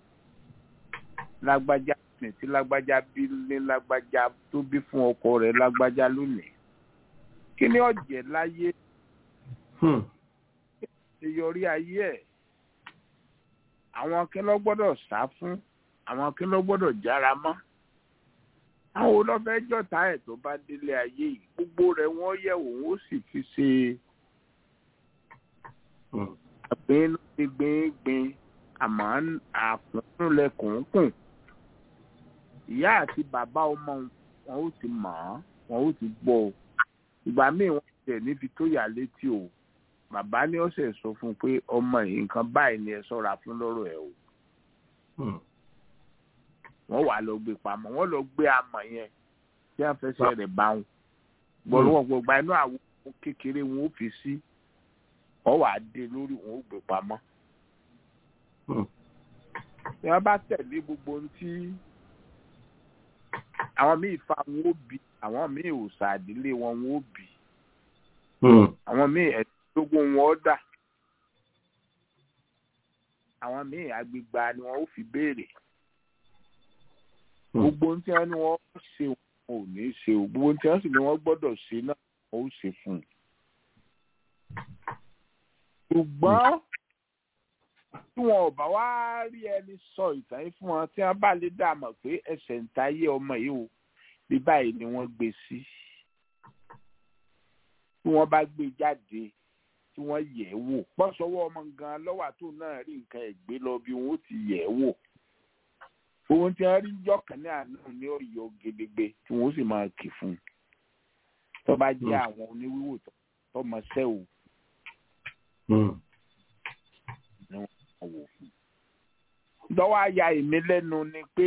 lágbájá ní tí lágbájá bí ní lágbájá tó bí fún ọkọ rẹ̀ lágbájá lónìí kí ni ọ̀jẹ̀ láyé Hmm. ṣe yọrí ayé ẹ̀ àwọn kí ló gbọ́dọ̀ sá fún àwọn kí ló gbọ́dọ̀ jára mọ́ àwọn olọ́fẹ́ jọ̀tá ẹ̀ tó bá délé ayé yìí gbogbo rẹ̀ wọ́n yẹ̀ wò wọ́n sì fi ṣe àgbẹ̀yìn ti gbìngbìn àmọ́ àkùnrinlẹ̀kùnkùn ìyá àti bàbá ọmọ wọn ó ti mọ̀ ọ́n wọn ó ti gbọ́ ọ ìgbà míì wọ́n tẹ̀ níbi tó yà létí o bàbá ní ọ̀sẹ̀ sọ fún un pé ọmọ yìí nǹkan báyìí ni ẹ ṣọ́ra fún lọ́rọ̀ ẹ̀ o wọ́n wà lọ gbé pamọ́ wọ́n lọ gbé amọ̀ yẹn tí wọ́n fẹsẹ̀ rẹ̀ bá wọn gbọ̀rọ̀ gbọ̀gbà inú àwọn kékeré wọn ó fi sí wọ́n wà á dé lórí wọn ó gbé pamọ́ tí wọ́n bá tẹ̀lé gbogbo ohun tí àwọn míì fa wọn ó bí àwọn míì òòṣà àdílé wọn wọn ó bí àwọn míì ẹ̀ẹ́dógún wọn ó dà àwọn míì agbègbà ni wọn ó fi béèrè gbogbo ohun tí wọn ní wọn ṣe wọn ò ní ṣe o gbogbo ohun tí wọn sì ní wọn gbọ́dọ̀ ṣe náà wọn ó ṣe fún un. ṣùgbọ́n tí wọn ò bá wá rí ẹni sọ ìtàn yìí fún wọn tí wọn bá lè dá mọ̀ pé ẹsẹ̀ ń tayé ọmọ yìí o bí báyìí ni wọ́n gbé sí tí wọ́n bá gbé jáde tí wọ́n yẹ̀ ẹ́ wò pọ́sọ́wọ́ ọmọ gan lọ́wọ́ àtò náà rí nǹkan ẹ̀gbẹ́ lọ bí wọ́n ti yẹ̀ ẹ́ wò ohun tí wọ́n rí jọ́kàn ní àná ní ọ̀yọ́ gedegbe tí wọ́n sì máa kì fún un tó bá jẹ́ àwọn oníwíwò tọmọ sẹ́ o ni wọ́n máa wò fún un. lọ́wọ́ àyà èmi lẹ́nu ni pé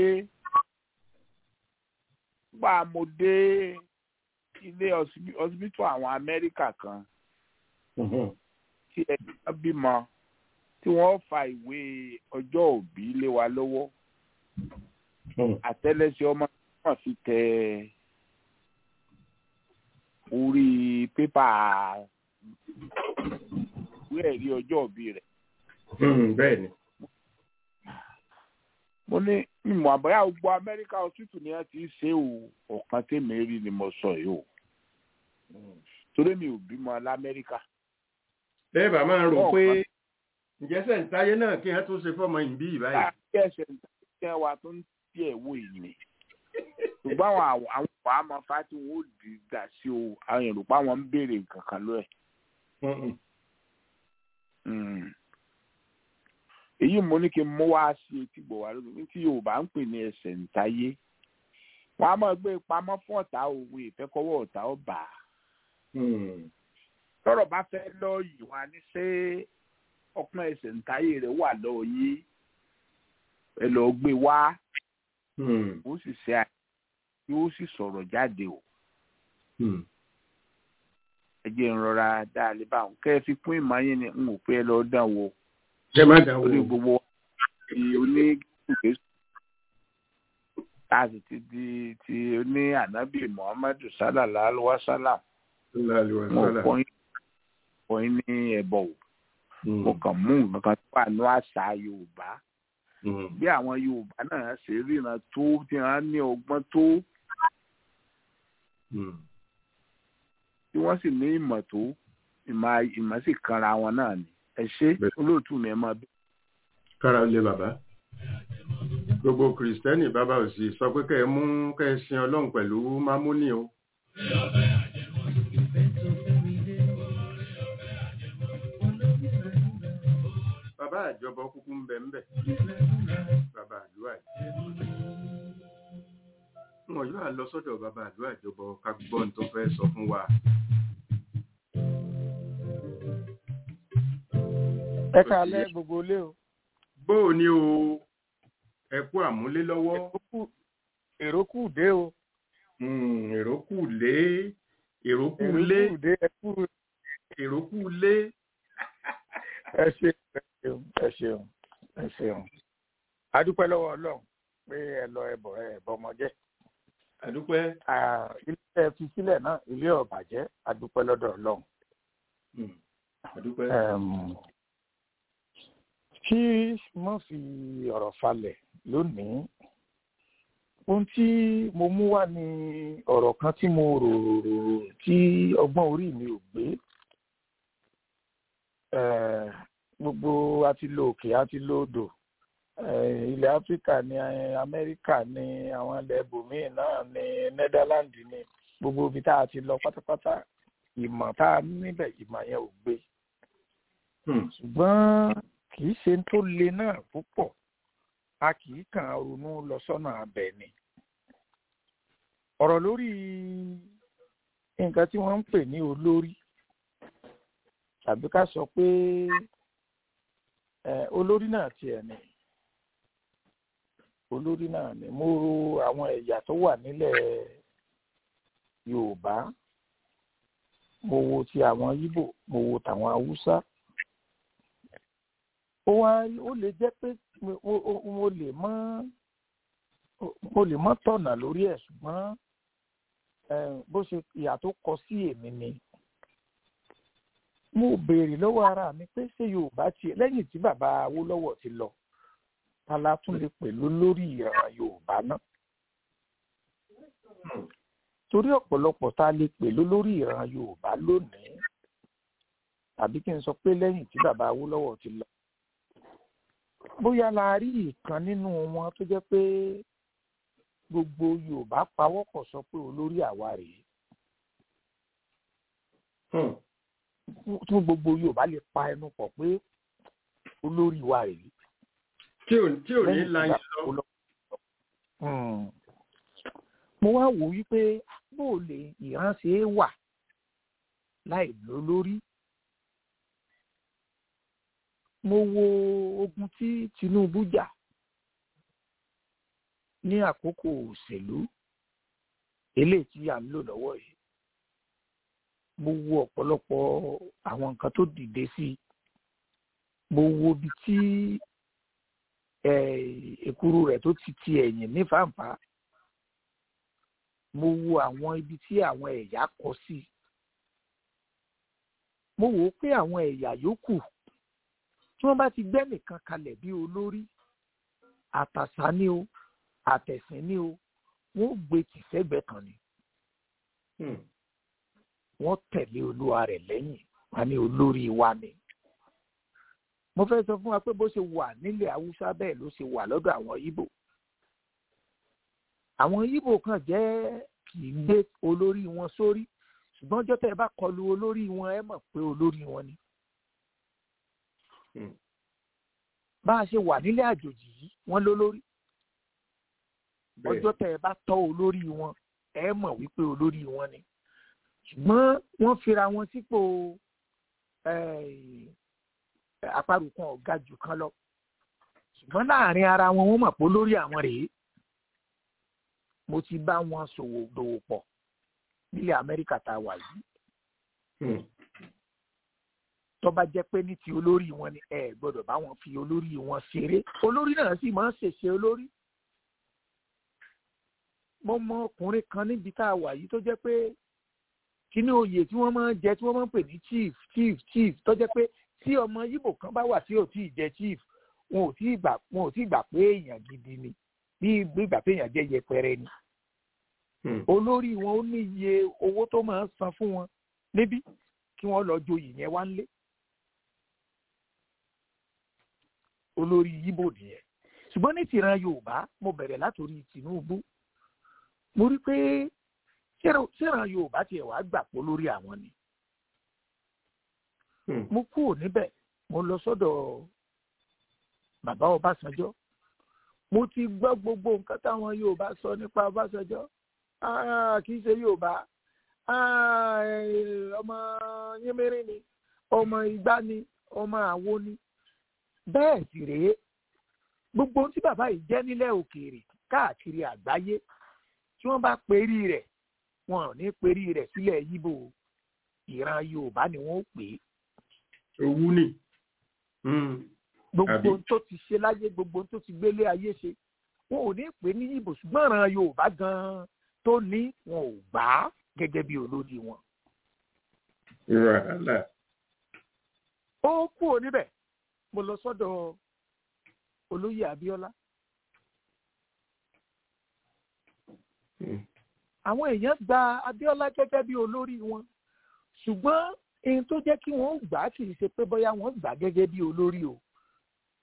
gbà mo dé ilé ọsibítù àwọn Amẹ́ríkà kan tí ẹni kan bímọ tí wọ́n fa ìwé ọjọ́ òbí lé wa lọ́wọ́ àtẹ́lẹsẹ̀ ọmọ náà fi tẹ orí pépà ìwé ẹ̀rí ọjọ́ òbí rẹ̀. bẹ́ẹ̀ ni. mo ní mímọ àbáyá gbogbo Amẹ́ríkà hospital ni wọ́n ti ṣe o ọ̀kan tèmi rí ni mo sọ yìí o torí mi ò bímọ lamẹ́ríkà bẹ́ẹ̀ bá máa rò pé ǹjẹ́ sẹ̀ǹtáyé náà kí wọ́n tó ṣe fọ́mọ ìbí ìbáyìí. láti ẹsẹ̀ ìtàkùn wa tó ń tiẹ̀ wò ìní ṣùgbọ́n àwọn àwọn àwọn àmọ́ fati wọn ò dì í dà sí o àwọn èrò pa wọn ń béèrè kankan lọ ẹ̀. èyí mo ní kí n mú wá sí etí gbọ̀ wá lórí ní tí Yorùbá ń pè ní ẹsẹ̀ ǹtáyé wọn á máa gbé pamọ́ fún ọ̀tá òwe ìfẹ́kọ̀wọ́ ọ̀tá ọ̀bà tọ́rọ̀ bá fẹ́ lọ yìí wá ní ṣé ọpọ́n ẹsẹ̀ ǹtáyé rẹ̀ wà lọ yìí ẹ lọ gbé wá ó sì ṣe àyè yóò sì sọ̀rọ̀ jáde o ẹ jẹ́ ń rọra dáa lè bá wọn kẹ́ ẹ fi kún ìmọ̀ yín ni n ò pé ẹ lọ dán wò ṣé má dán wò orí gbogbo ti onígbèsè a sì ti di ti oní ànábì muhammadu sallallahu alaihi wa sallam mo kọ́ yín kọ́ yín ní ẹ̀bọ̀ o mo kàn mú nǹkan tó wà ní àṣà yorùbá bí àwọn yorùbá náà ṣe ríran tó tí wọ́n ní ọgbọ́n tó tí wọ́n sì ní ìmọ̀ tó ìmọ̀ sì kanra wọn náà ni ẹ ṣe olóòtú mi ẹ máa bí. kára lé bàbá gbogbo kìrìsìtẹ́nì bàbá ò sì sọ pé kẹ́ ẹ mú kẹ́ ẹ sin ọlọ́run pẹ̀lú mámúni o. bàbá àjọbọ kúkú ń bẹ ń bẹ bàbá àdúrà yìí wọn yóò lọ sọ́dọ̀ bàbá àdúrà àjọbọ ká gbọ́ ohun tó fẹ́ sọ fún wa. ẹ káalẹ́ gbogbo ilé o. bó o ní o ẹ kú àmúlé lọ́wọ́. èrò kù dé o. èrò kù lé èrò kù lé èrò kù lé. ẹ ṣe ẹ ṣeun ẹ ṣeun ẹ ṣeun adúpẹ́ lọ́wọ́ ọlọ́run pé ẹ lọ ẹbọ ẹ bọmọ jẹ́. adúpẹ́. ilé ẹ fi sílẹ̀ náà ilé ọ̀bàjẹ́ adúpẹ́ lọ́dọ̀ ọlọ́run. adúpẹ́. kí mo fi ọ̀rọ̀ falẹ̀ lónìí ohun tí mo mú wá ní ọ̀rọ̀ kan tí mo rò rò tí ọgbọ́n orí mi ò gbé gbogbo àti lo òkè àti lo odò eh, ilẹ̀ áfíríkà ní eh, amẹ́ríkà ní àwọn ilẹ̀ ibòmíì náà ní nẹ́dẹ́láńdì ní gbogbo ibi tá a ti lọ pátápátá ìmọ̀ tá a ní níbẹ̀ ìmọ̀ yẹn ò gbé Hmm. ṣùgbọ́n kì í ṣe tó le náà púpọ̀ a kì í kàn án ronú lọ sọ́nà abẹ ni. ọ̀rọ̀ lórí nǹkan tí wọ́n ń pè ní olórí tàbí ká sọ pé eh, olórí náà tiẹ̀ ni olórí náà ni mo ro àwọn ẹ̀yà tó wà nílẹ̀ yorùbá mo wo ti àwọn yíbò mo wo tàwọn haúsá ó wá ó lè jẹ́ pé mo- mo- mo lè mọ́ mo lè mọ́ tọ̀nà lórí ẹ̀ ṣùgbọ́n eh, bó ṣe ìyà tó kọ sí èmi ni mo béèrè lọ́wọ́ ara mi pé ṣé yorùbá tiẹ̀ lẹ́yìn tí bàbá awólọ́wọ̀ ti lọ ta la tún lè pè lólórí ìran yorùbá náà torí ọ̀pọ̀lọpọ̀ tá a lè pè lólórí ìran yorùbá lónìí tàbí kí n sọ pé lẹ́yìn tí bàbá awólọ́wọ̀ ti lọ bóyá la rí ìkan nínú wọn tó jẹ́ pé gbogbo yorùbá pawọ́pọ̀ sọ pé olórí àwa rèé Hmm. tí gbogbo yorùbá lè pa ẹnu pọ̀ pé olórí wa rèé tí ò tí ò ní lẹ́yìn tí láyé bàbá lọ. Awólọ́wọ̀- Hmm. mo wá wò wípé bó o lè ìránṣẹ́ wà láì lólórí mo wo ogun tí tinubu jà ní àkókò òṣèlú eléyìí tí à ń lò lọ́wọ́ yìí mo wo ọ̀pọ̀lọpọ̀ àwọn nǹkan tó dìde sí i mo wo ibi tí eh, èkuru rẹ̀ tó ti ti ẹ̀yìn ní fàǹfà mo wo àwọn ibi tí àwọn ẹ̀yà kọ sí mo wò ó pé àwọn ẹ̀yà yòókù tí wọ́n bá ti gbẹ́ nìkan kalẹ̀ bí olórí àtàṣà ni o àtẹ̀sìn ni o wọ́n ó gbé tìṣẹ́gbẹ́ kan ni Hmm. wọ́n tẹ̀lé olúwa rẹ̀ lẹ́yìn wọn ní olórí wa ni. mo fẹ́ sọ fún wa pé bó ṣe wà nílẹ̀ haúsá bẹ́ẹ̀ ló ṣe wà lọ́dọ̀ àwọn yíbò. àwọn yíbò kan jẹ́ kì í gbé olórí wọn sórí ṣùgbọ́n ọjọ́ tẹ́ ẹ bá kọlu olórí wọn ẹ mọ̀ pé olórí wọn ni. Hmm. bá a ṣe wà nílẹ̀ àjòjì yìí wọ́n lólórí Bẹ́ẹ̀. ọjọ́ tẹ́ ẹ bá tọ́ olórí wọn ẹ mọ̀ wípé olórí wọn ni ṣùgbọ́n wọ́n fira wọn sípò eh, àparò kan ọ̀gá jù kan lọ ṣùgbọ́n láàrin ara wọn wọ́n mọ̀ pé olórí àwọn rèé mo ti bá wọn ṣòwò dòwò pọ̀ nílẹ̀ amẹ́ríkà tá a wà yìí Hmm. tó bá jẹ́ pé ní ti olórí wọn ni ẹ gbọ́dọ̀ bá wọn fi olórí wọn ṣeré olórí náà sì máa ń ṣèṣe olórí mo mọ ọkùnrin kan níbi tá a wà yìí tó jẹ́ pé kíní oyè tí wọ́n máa ń jẹ tí wọ́n máa ń pè ní chief chief chief tó jẹ́ pé tí ọmọ yíbò kan bá wà tí ò tí ì jẹ chief wọn ò tí ì gbà wọn ò tí ì gbà pé èèyàn gidi ni bí gbígbà pé èèyàn jẹ́ yẹpẹrẹ ni Hmm. olórí wọn ó ní iye owó tó máa ń san fún wọn níbí kí wọ́n lọ joyè yẹn wá nílé olórí yíbò nìyẹn ṣùgbọ́n ní tìran yorùbá mo bẹ̀rẹ̀ látòrí tinubu mo rí pé ṣẹ́ran ṣẹ́ran yorùbá tiẹ̀ wá gbà pé olórí àwọn ni Hmm. mo kúrò níbẹ̀ mo lọ sọ́dọ̀ bàbá ọbásanjọ́ mo ti gbọ́ gbogbo nǹkan táwọn yorùbá sọ nípa ọbásanjọ́ Ah, kì í ṣe yorùbá Ah, eh, ọmọ yínmírín ni ọmọ igbá ni ọmọ àwo ni bẹ́ẹ̀ sì rèé gbogbo ohun tí bàbá yìí jẹ́ nílẹ̀ òkèèrè káàkiri àgbáyé tí wọ́n bá perí rẹ̀ wọn ò ní perí rẹ̀ sílẹ̀ yíbò ìran yorùbá ni wọ́n ó pè é owú ni. Hmm. gbogbo Àbí? ohun tó ti ṣe láyé gbogbo ohun tó ti gbélé ayé ṣe wọn ò ní pè é ní yíbò ṣùgbọ́n ìran yorùbá gan-an tó ní wọn ò gbà á gẹ́gẹ́ bí olórí wọn. wàhálà. ó kúrò níbẹ̀ mo lọ sọ́dọ̀ olóyè abíọ́lá Hmm. àwọn èèyàn gba abíọ́lá gẹ́gẹ́ bí olórí wọn ṣùgbọ́n ohun tó jẹ́ kí wọ́n gbà á kì í ṣe pé bóyá wọ́n gbà á gẹ́gẹ́ bí olórí o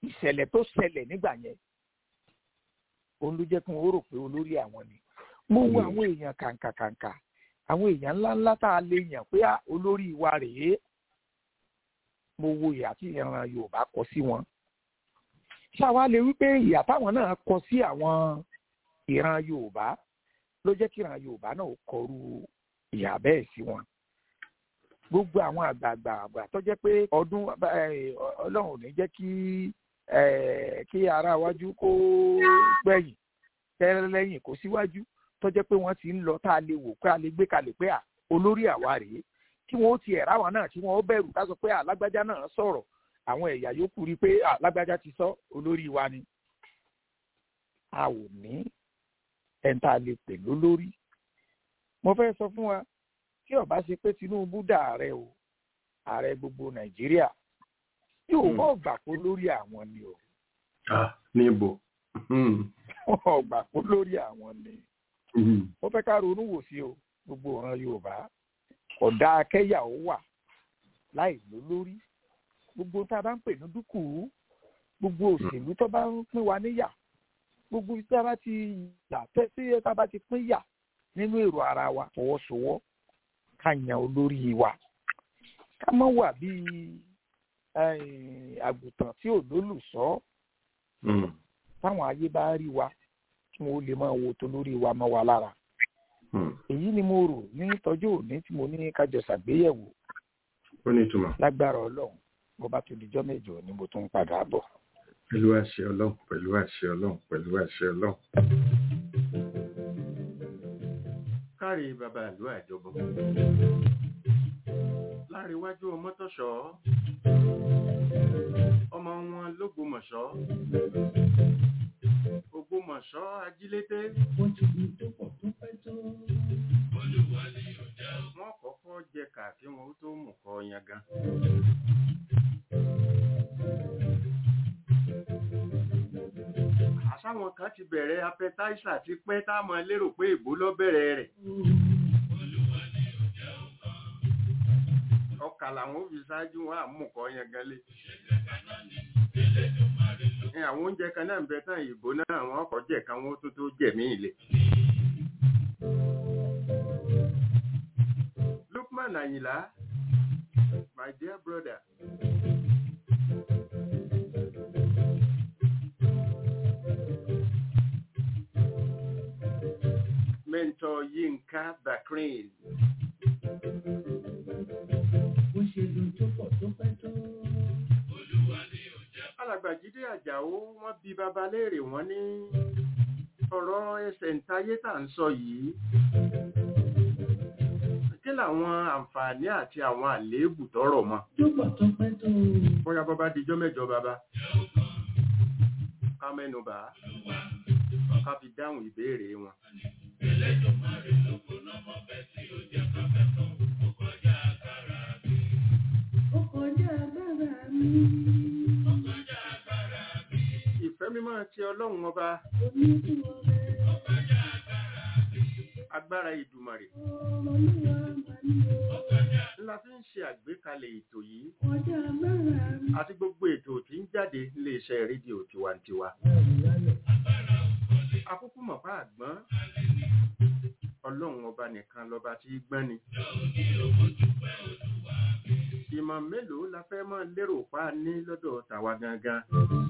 ìṣẹ̀lẹ̀ tó ṣẹlẹ̀ nígbà yẹn òun ló jẹ́ kí wọ́n rò pé olórí àwọn ni mo wo àwọn èèyàn kàǹkàkàǹkà àwọn èèyàn ńláńlá tá a lè yàn pé ah, olórí wa rèé mo wo ìyà tí ìran yorùbá kọ sí wọn ṣáwa lè wí pé ìyà táwọn náà kọ sí àwọn ìran yorùbá ló jẹ́ kí ìran yorùbá náà kọrú ìyà bẹ́ẹ̀ sí wọn gbogbo àwọn àgbààgbà àgbà tó jẹ́ pé ọdún eh, ọlọ́run ò ní jẹ́ kí eh, kí ara wájú kó gbẹ̀yìn tẹ́rẹ́ lẹ́yìn kó síwájú tó jẹ́ pé wọ́n ti ń lọ tá a lè wò pé a lè gbé kalẹ̀ pé à olórí àwa rèé kí wọ́n ó ti ẹ̀rá wa náà kí wọ́n ó bẹ̀rù ká sọ pé alágbájá náà sọ̀rọ̀ àwọn ẹ̀yà yòókù rí i pé alágbájá ti sọ olórí wa ni a ò ní ẹni tá a lè pè lólórí mo fẹ́ sọ fún wa tí ó bá ṣe pé Tinubu dà ààrẹ o ààrẹ gbogbo Nàìjíríà yóò bọ́ gbà kó lórí àwọn ni o ah níbo wọ́n gbà kó lórí àwọn ni mo fẹ́ ká ronú wò sí o gbogbo ọ̀ràn Yorùbá ọ̀dà akẹ́yà ó wà láì lólórí gbogbo tá a bá ń pè ní dúkùú gbogbo òṣèlú tó bá ń pín wa níyà gbogbo tí a bá ti yà tẹ́ tí a bá ti pín yà nínú èrò ara wa fọwọ́sowọ́ ká yan olórí wa ká má wà bíi àgùntàn tí ò lólùṣọ́ táwọn ayé bá rí wa kí wọn ó lè máa wo tó lórí wa mọ́ wa lára èyí ni mo rò ní tọ́jú òní tí mo ní kájọ ṣàgbéyẹ̀wò ó ní ìtumọ̀ lágbára ọlọ́run bó bá tó dijọ́ mẹ́jọ ni mo tún padà bọ̀. pẹ̀lú àṣẹ ọlọ́run pẹ̀lú àṣẹ ọlọ́run pẹ̀lú àṣẹ ọlọ́run. kárí bàbá ìlú àjọbọ láríwájú ọmọtọ̀ṣọ́ ọmọ wọn lógbómọ̀ṣọ́ ògbómọ̀ṣọ́ ajílété wọ́n kọ́kọ́ jẹ kàkí wọn ó tó mú kọ yangan. àṣàwọn kan ti bẹ̀rẹ̀ apẹtáísà ti pẹ́ táwọn lérò pé ìbò lọ bẹ̀rẹ̀ rẹ̀. ọkà làwọn ò fi ṣáájú wọn àmúkọ yangan lé. ní àwọn oúnjẹ kan náà ń bẹ tán ìbò náà wọn kọ jẹ kan wọn tó tó jẹmí ilé. Lukman Ayinla my dear brother. Mentor Yinka Bakrin. alàgbàjídé àjàó wọ́n bi baba léèrè wọ́n ní ọ̀rọ̀ ẹsẹ̀ ntayé tà ń sọ yìí kí làwọn àǹfààní àti àwọn àléébù tọrọ mọ́ bóyá bọba dijọ́ mẹ́jọ baba ká mẹ́nu bà á ká fi dáhùn ìbéèrè wọn. ìfẹ́ mímọ́ ti ọlọ́run ọba agbára ìdùmarè ńlá fi ń ṣe àgbékalẹ̀ ètò yìí àti gbogbo ètò tí ń jáde níléeṣẹ́ rédíò tiwantiwa akúkú mọ̀pá àgbọ́n ọlọ́run ọba nìkan lọ́ba tí gbọ́n ni ìmọ̀ mélòó la fẹ́ mọ́ lérò pa ní lọ́dọ̀ tàwa gangan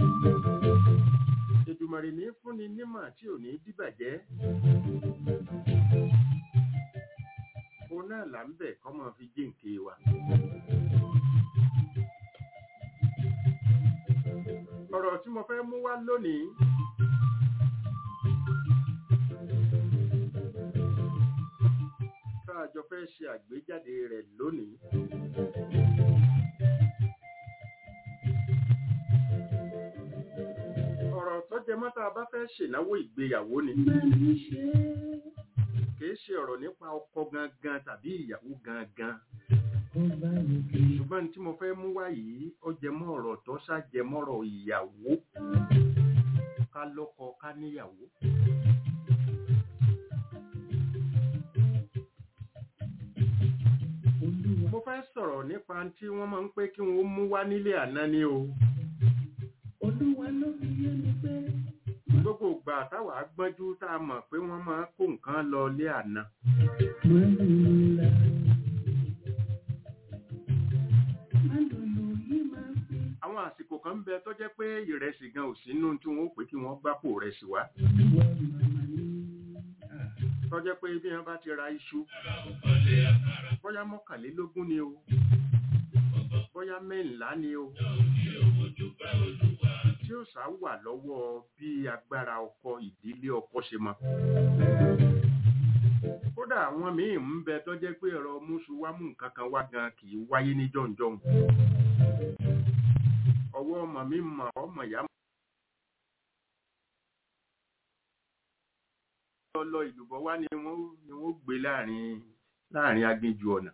Èdùmàrè ní fúnni nímọ̀ tí ò ní dìbàjẹ́ òun náà là ń bẹ̀ kọ́mọ fi jíǹkì wa. ọ̀rọ̀ tí mo fẹ́ mú wá lónìí tá a jọ fẹ́ ṣe àgbéjáde rẹ̀ lónìí. ọ̀rọ̀ tó jẹ mọ́ tá a bá fẹ́ ṣènáwó ìgbéyàwó ni kìí ṣe ọ̀rọ̀ nípa ọkọ gangan tàbí ìyàwó gangan ṣùgbọ́n tí mo fẹ́ mú wá yìí ó jẹ mọ́ ọ̀rọ̀ tó ṣàjẹmọ́rọ̀ ìyàwó ká lọ́kọ ká níyàwó. mo fẹ́ sọ̀rọ̀ nípa tí wọ́n máa ń pé kí wọ́n mú wá nílé àná ni o gbogbo ìgbà táwa gbọ́njú tá a mọ̀ pé wọ́n máa kó nǹkan lọ lé àná àwọn àsìkò kan ń bẹ tó jẹ́ pé ìrẹsì gan ò sínú tí wọ́n ó pè kí wọ́n gbápò rẹsì wá tó jẹ́ pé bí wọ́n bá ti ra iṣu bóyá mọ́kànlélógún ni o bóyá mẹ́ńlá ni o tí ó sá wà lọ́wọ́ bí agbára ọkọ ìdílé ọkọ ṣe mọ kódà àwọn míì ń bẹ tó jẹ́ pé ẹ̀rọ mùsùlùmí nǹkan kan wá gan kì í wáyé ní jọ̀ǹjọ̀ǹ ọwọ́ ọmọ mi mọ̀ ọmọ ìyá lọ ìlúbọ wá ni wọ́n ni wọ́n gbé láàrin láàrin aginjù ọ̀nà.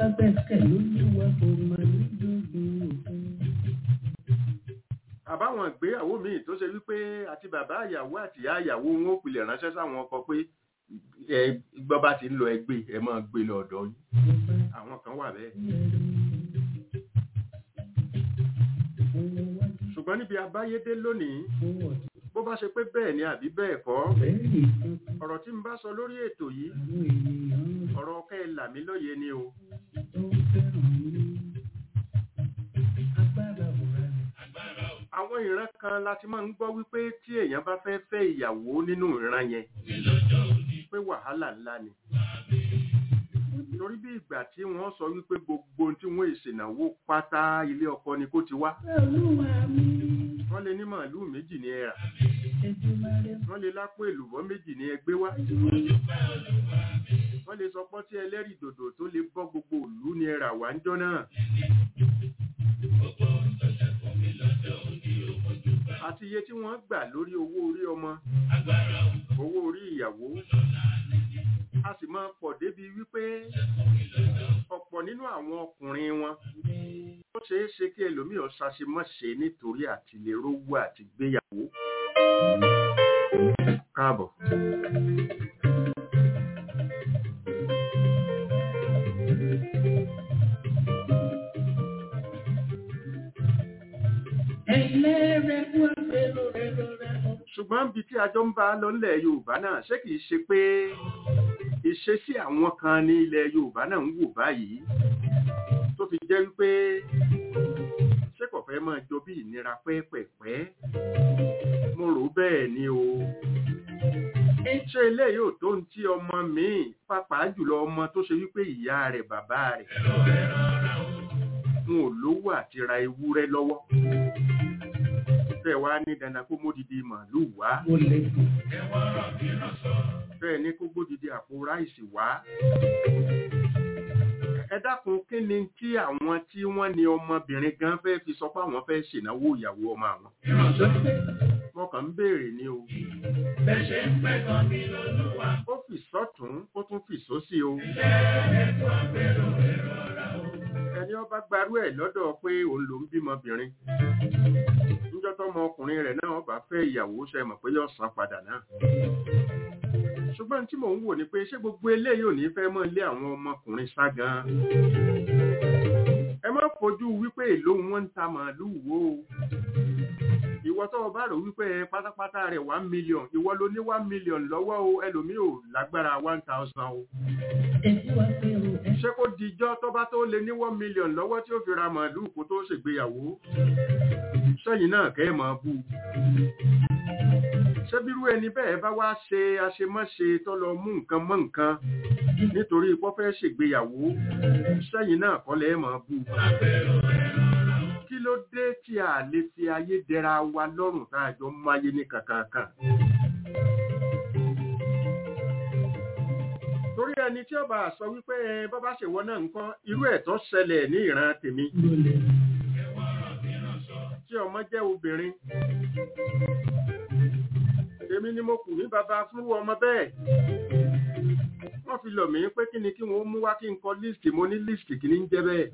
àbáwọn ìgbéyàwó míì tó ṣe wípé àti bàbá àyàwó àti ìyá àyàwó wọn ò pilẹ̀ ránṣẹ́ sáwọn ọkọ pé ẹ gbọ́ bá ti ń lọ ẹgbẹ́ ẹ máa gbé lọ ọ̀dọ̀ yín àwọn kan wà bẹ́ẹ̀. ṣùgbọ́n níbi abáyédé lónìí bó bá ṣe pé bẹ́ẹ̀ ni àbí bẹ́ẹ̀ kọ́ ọ̀rọ̀ tí ń bá sọ lórí ètò yìí ọ̀rọ̀ kẹ́ ẹ là mí lóye ni o. àwọn ìran kan láti máa ń gbọ́ wípé tí èèyàn bá fẹ́ fẹ́ ìyàwó nínú ìran yẹn pé wàhálà ńlá ni torí bí ìgbà tí wọ́n sọ wípé gbogbo tí wọ́n ìṣènáwó pátá ilé ọkọ ni kó ti wá wọ́n lè ní màálùú méjì ní ẹ̀rà wọ́n lè lápò èlùbọ́ méjì ní ẹgbẹ́ wá wọ́n lè sọ pọ́n tí ẹlẹ́rìí dòdò tó lè bọ́ gbogbo ìlú ní ẹ̀rà wá ń jọ́ náà àti iye tí wọ́n gbà lórí owó orí ọmọ owó orí ìyàwó a sì máa pọ̀ débi wípé ọ̀pọ̀ nínú àwọn ọkùnrin wọn ó ṣeé ṣe kí ẹlòmíì ọ̀ṣàṣemọ́ṣe nítorí àti lè rówó àti gbéyàwó. káàbọ̀. ṣùgbọ́n bí tí ajọ́ ń bá lọ nílẹ̀ yorùbá náà ṣé kìí ṣe pé ìṣesí àwọn kan ní ilẹ̀ yorùbá náà ń wò báyìí tó fi jẹ́ wípé ṣé kò fẹ́ máa jọ bí ìnira pẹ́ẹ́pẹ́ẹ́pẹ́ mo rò bẹ́ẹ̀ ni o ṣé ilé yóò tó ń tí ọmọ míì pàápàá jùlọ ọmọ tó ṣe wípé ìyá rẹ̀ bàbá rẹ̀ wọn ò lówó àti ra ewúrẹ́ lọ́wọ́ fẹ́ wá ní dandan kó módìdí màálù wá bẹ́ẹ̀ ni kó gbódìdí àpò ráìsì wá ẹ dákun kí ni tí àwọn tí wọ́n ní ọmọbìnrin gan fẹ́ fi sọ pé àwọn fẹ́ ṣènáwó ìyàwó ọmọ àwọn wọ́n kàn ń béèrè ní o ó fi sọ́tún ó tún fi sósì o ẹni ọba gbarú ẹ̀ lọ́dọ̀ pé òun ló ń bímọbìnrin níjọ́ tọ́mọ ọkùnrin rẹ̀ náà ọba fẹ́ ìyàwó ṣe mọ̀ pé yóò san padà náà ṣùgbọ́n tí mò ń wò ni pé ṣé gbogbo eléyìí ò ní fẹ́ mọ́ lé àwọn ọmọkùnrin sá gan ẹ má fojú wípé èlò wọn ń ta màálùú wo ìwọ tó o bá rò wípé pátápátá rẹ̀ one million ìwọ ló ní one million lọ́wọ́ o ẹlòmíì ò lágbára one thousand o ṣé kó dijọ́ tó bá tó lé ní one million lọ́wọ́ tí ó fi ra màálùú kó tó ṣègbéyàwó sẹ́yìn náà kẹ́ ẹ̀ máa bú ṣé bírú ẹni bẹ́ẹ̀ bá wá ṣe àṣemáṣe tó lọ mú nǹkan mọ́ nǹkan nítorí pọ́ fẹ́ ṣègbéyàwó sẹ́yìn náà kọ́ lẹ́ máa bú kí ló dé tí a lè fi ayé dẹra wa lọ́rùn tá a jọ máyé ní kankan torí ẹni tí ọba sọ wípé bọ́bá ṣèwọ náà nǹkan irú ẹ̀ tó ṣẹlẹ̀ ní ìran tèmi tí ọmọ jẹ́ obìnrin èmi ni mo kù ní bàbá fúnrú ọmọ bẹ́ẹ̀ wọ́n fi lọ̀ mí pé kí ni kí wọ́n mú wá kí n kọ líìsì mo ní líìsì kì ní ń jẹ́ bẹ́ẹ̀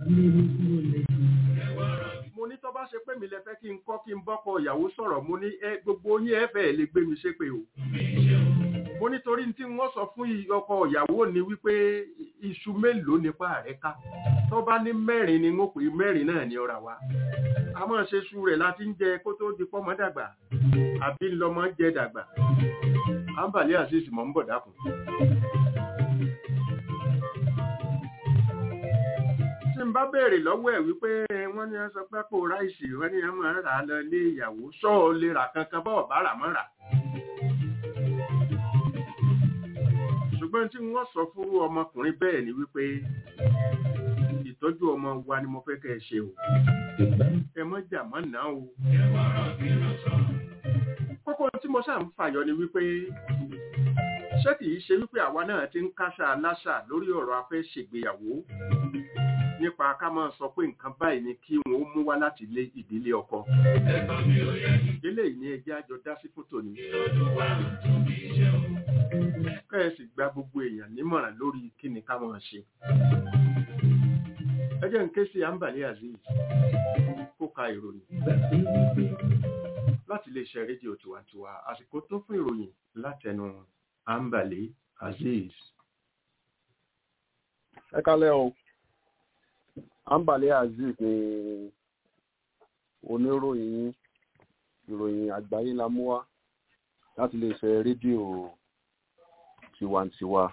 mo ní tó bá ṣe pé mi lẹ fẹ́ kí n kọ́ kí n bọ́kọ ìyàwó sọ̀rọ̀ mo ní gbogbo yín ẹ fẹ́ lè gbé mi ṣépè o mo nítorí tí wọ́n sọ fún ọkọ ìyàwó ni wípé iṣu mélòó nípa rẹ̀ ká tó bá ní mẹ́rin ni wọ́n pè mẹ́rin náà ní ọ̀rà wa a máa ṣe su rẹ̀ láti ń jẹ kó tó di pọ́mọ dàgbà àbí ńlọmọ jẹ dàgbà àǹbàlẹ́ àṣìṣì mọ̀ ń bọ̀ dákun. tí n bá béèrè lọ́wọ́ ẹ̀ wípé wọ́n ní sọ pé kó ráìsì wọ́n ní wọ́n máa rà á lọ ilé ìyàwó ṣọ́ọ̀ lè rà kankan bọ́ọ̀ bá rà mọ́ rà. ṣùgbọ́n tí wọ́n sọ fún ọmọkùnrin bẹ́ẹ̀ ni wípé ìtọ́jú ọmọ wa ni mo fẹ́ kẹ́ ẹ ṣe o ẹ mọ́ jà mọ́ náà o. kókó tí mo ṣáà ń fàyọ ni wípé ṣé kìí ṣe wípé àwa náà ti ń káṣá aláṣà lórí ọ̀rọ̀ afẹ́ ṣègbéyàwó nípa ká máa sọ pé nǹkan báyìí ni kí wọn ó mú wá láti ilé ìdílé ọkọ. eléyìí ni ẹjẹ́ àjọ dá sí fótó ni. kẹ́ẹ̀sì gba gbogbo èèyàn nímọ̀ràn lórí kí ni ká máa ṣe. ẹ jẹ́ ń ké sí Ambali Azeez kó ka ìròyìn láti iléeṣẹ́ rédíò tiwantiwa àsìkò tó fún ìròyìn látẹnu Ambali Azeez. ẹ kálẹ́ o Ambali Azeez ni oníròyìn ìròyìn àgbáyé la mú wá láti iléeṣẹ́ rédíò tiwantiwa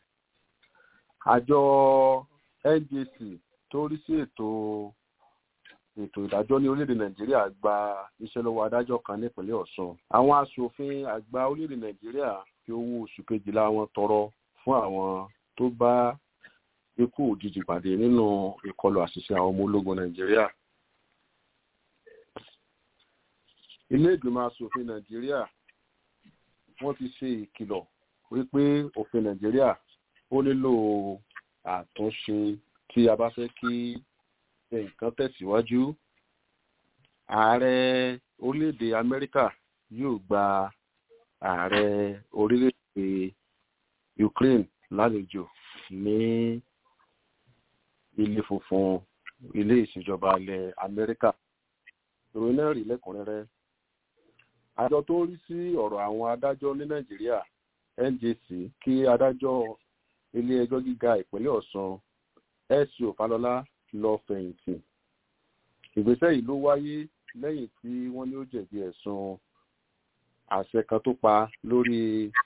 àjọ NJC tó rí sí ètò ètò ìdájọ́ ní orílẹ̀-èdè nàìjíríà gba iṣẹ́ lọ́wọ́ adájọ́ kan nípínlẹ̀ ọ̀ṣun àwọn aṣòfin àgbà orílẹ̀-èdè nàìjíríà fi owó oṣù kejìlá wọn tọrọ fún àwọn tó bá ikú òjijì pàdé nínú ìkọlù àṣìṣe àwọn ọmọ ológun nàìjíríà ilé ìgbìmọ̀ aṣòfin nàìjíríà wọ́n ti ṣe ìkìlọ̀ wípé òfin nàìjíríà ó nílò àtúnṣe tí a bá fẹ́ kí nǹkan tẹ̀síwájú ààrẹ orílẹ̀-èdè amẹ́ríkà yóò gba ààrẹ orílẹ̀-èdè ukraine lálejò ní ilé funfun ilé ìṣèjọba ilẹ̀ amẹ́ríkà ìròyìn náà rí lẹ́kùnrẹ́rẹ́ àjọ tó ń rí sí ọ̀rọ̀ àwọn adájọ́ ní nàìjíríà njc kí adájọ́ ilé ẹjọ́ gíga ìpínlẹ̀ ọ̀ṣun sco falọlá lọ fẹ̀yìntì ìgbésẹ̀ yìí ló wáyé lẹ́yìn tí wọ́n ní ó jẹ̀bi ẹ̀sùn àṣẹ kan tó pa lórí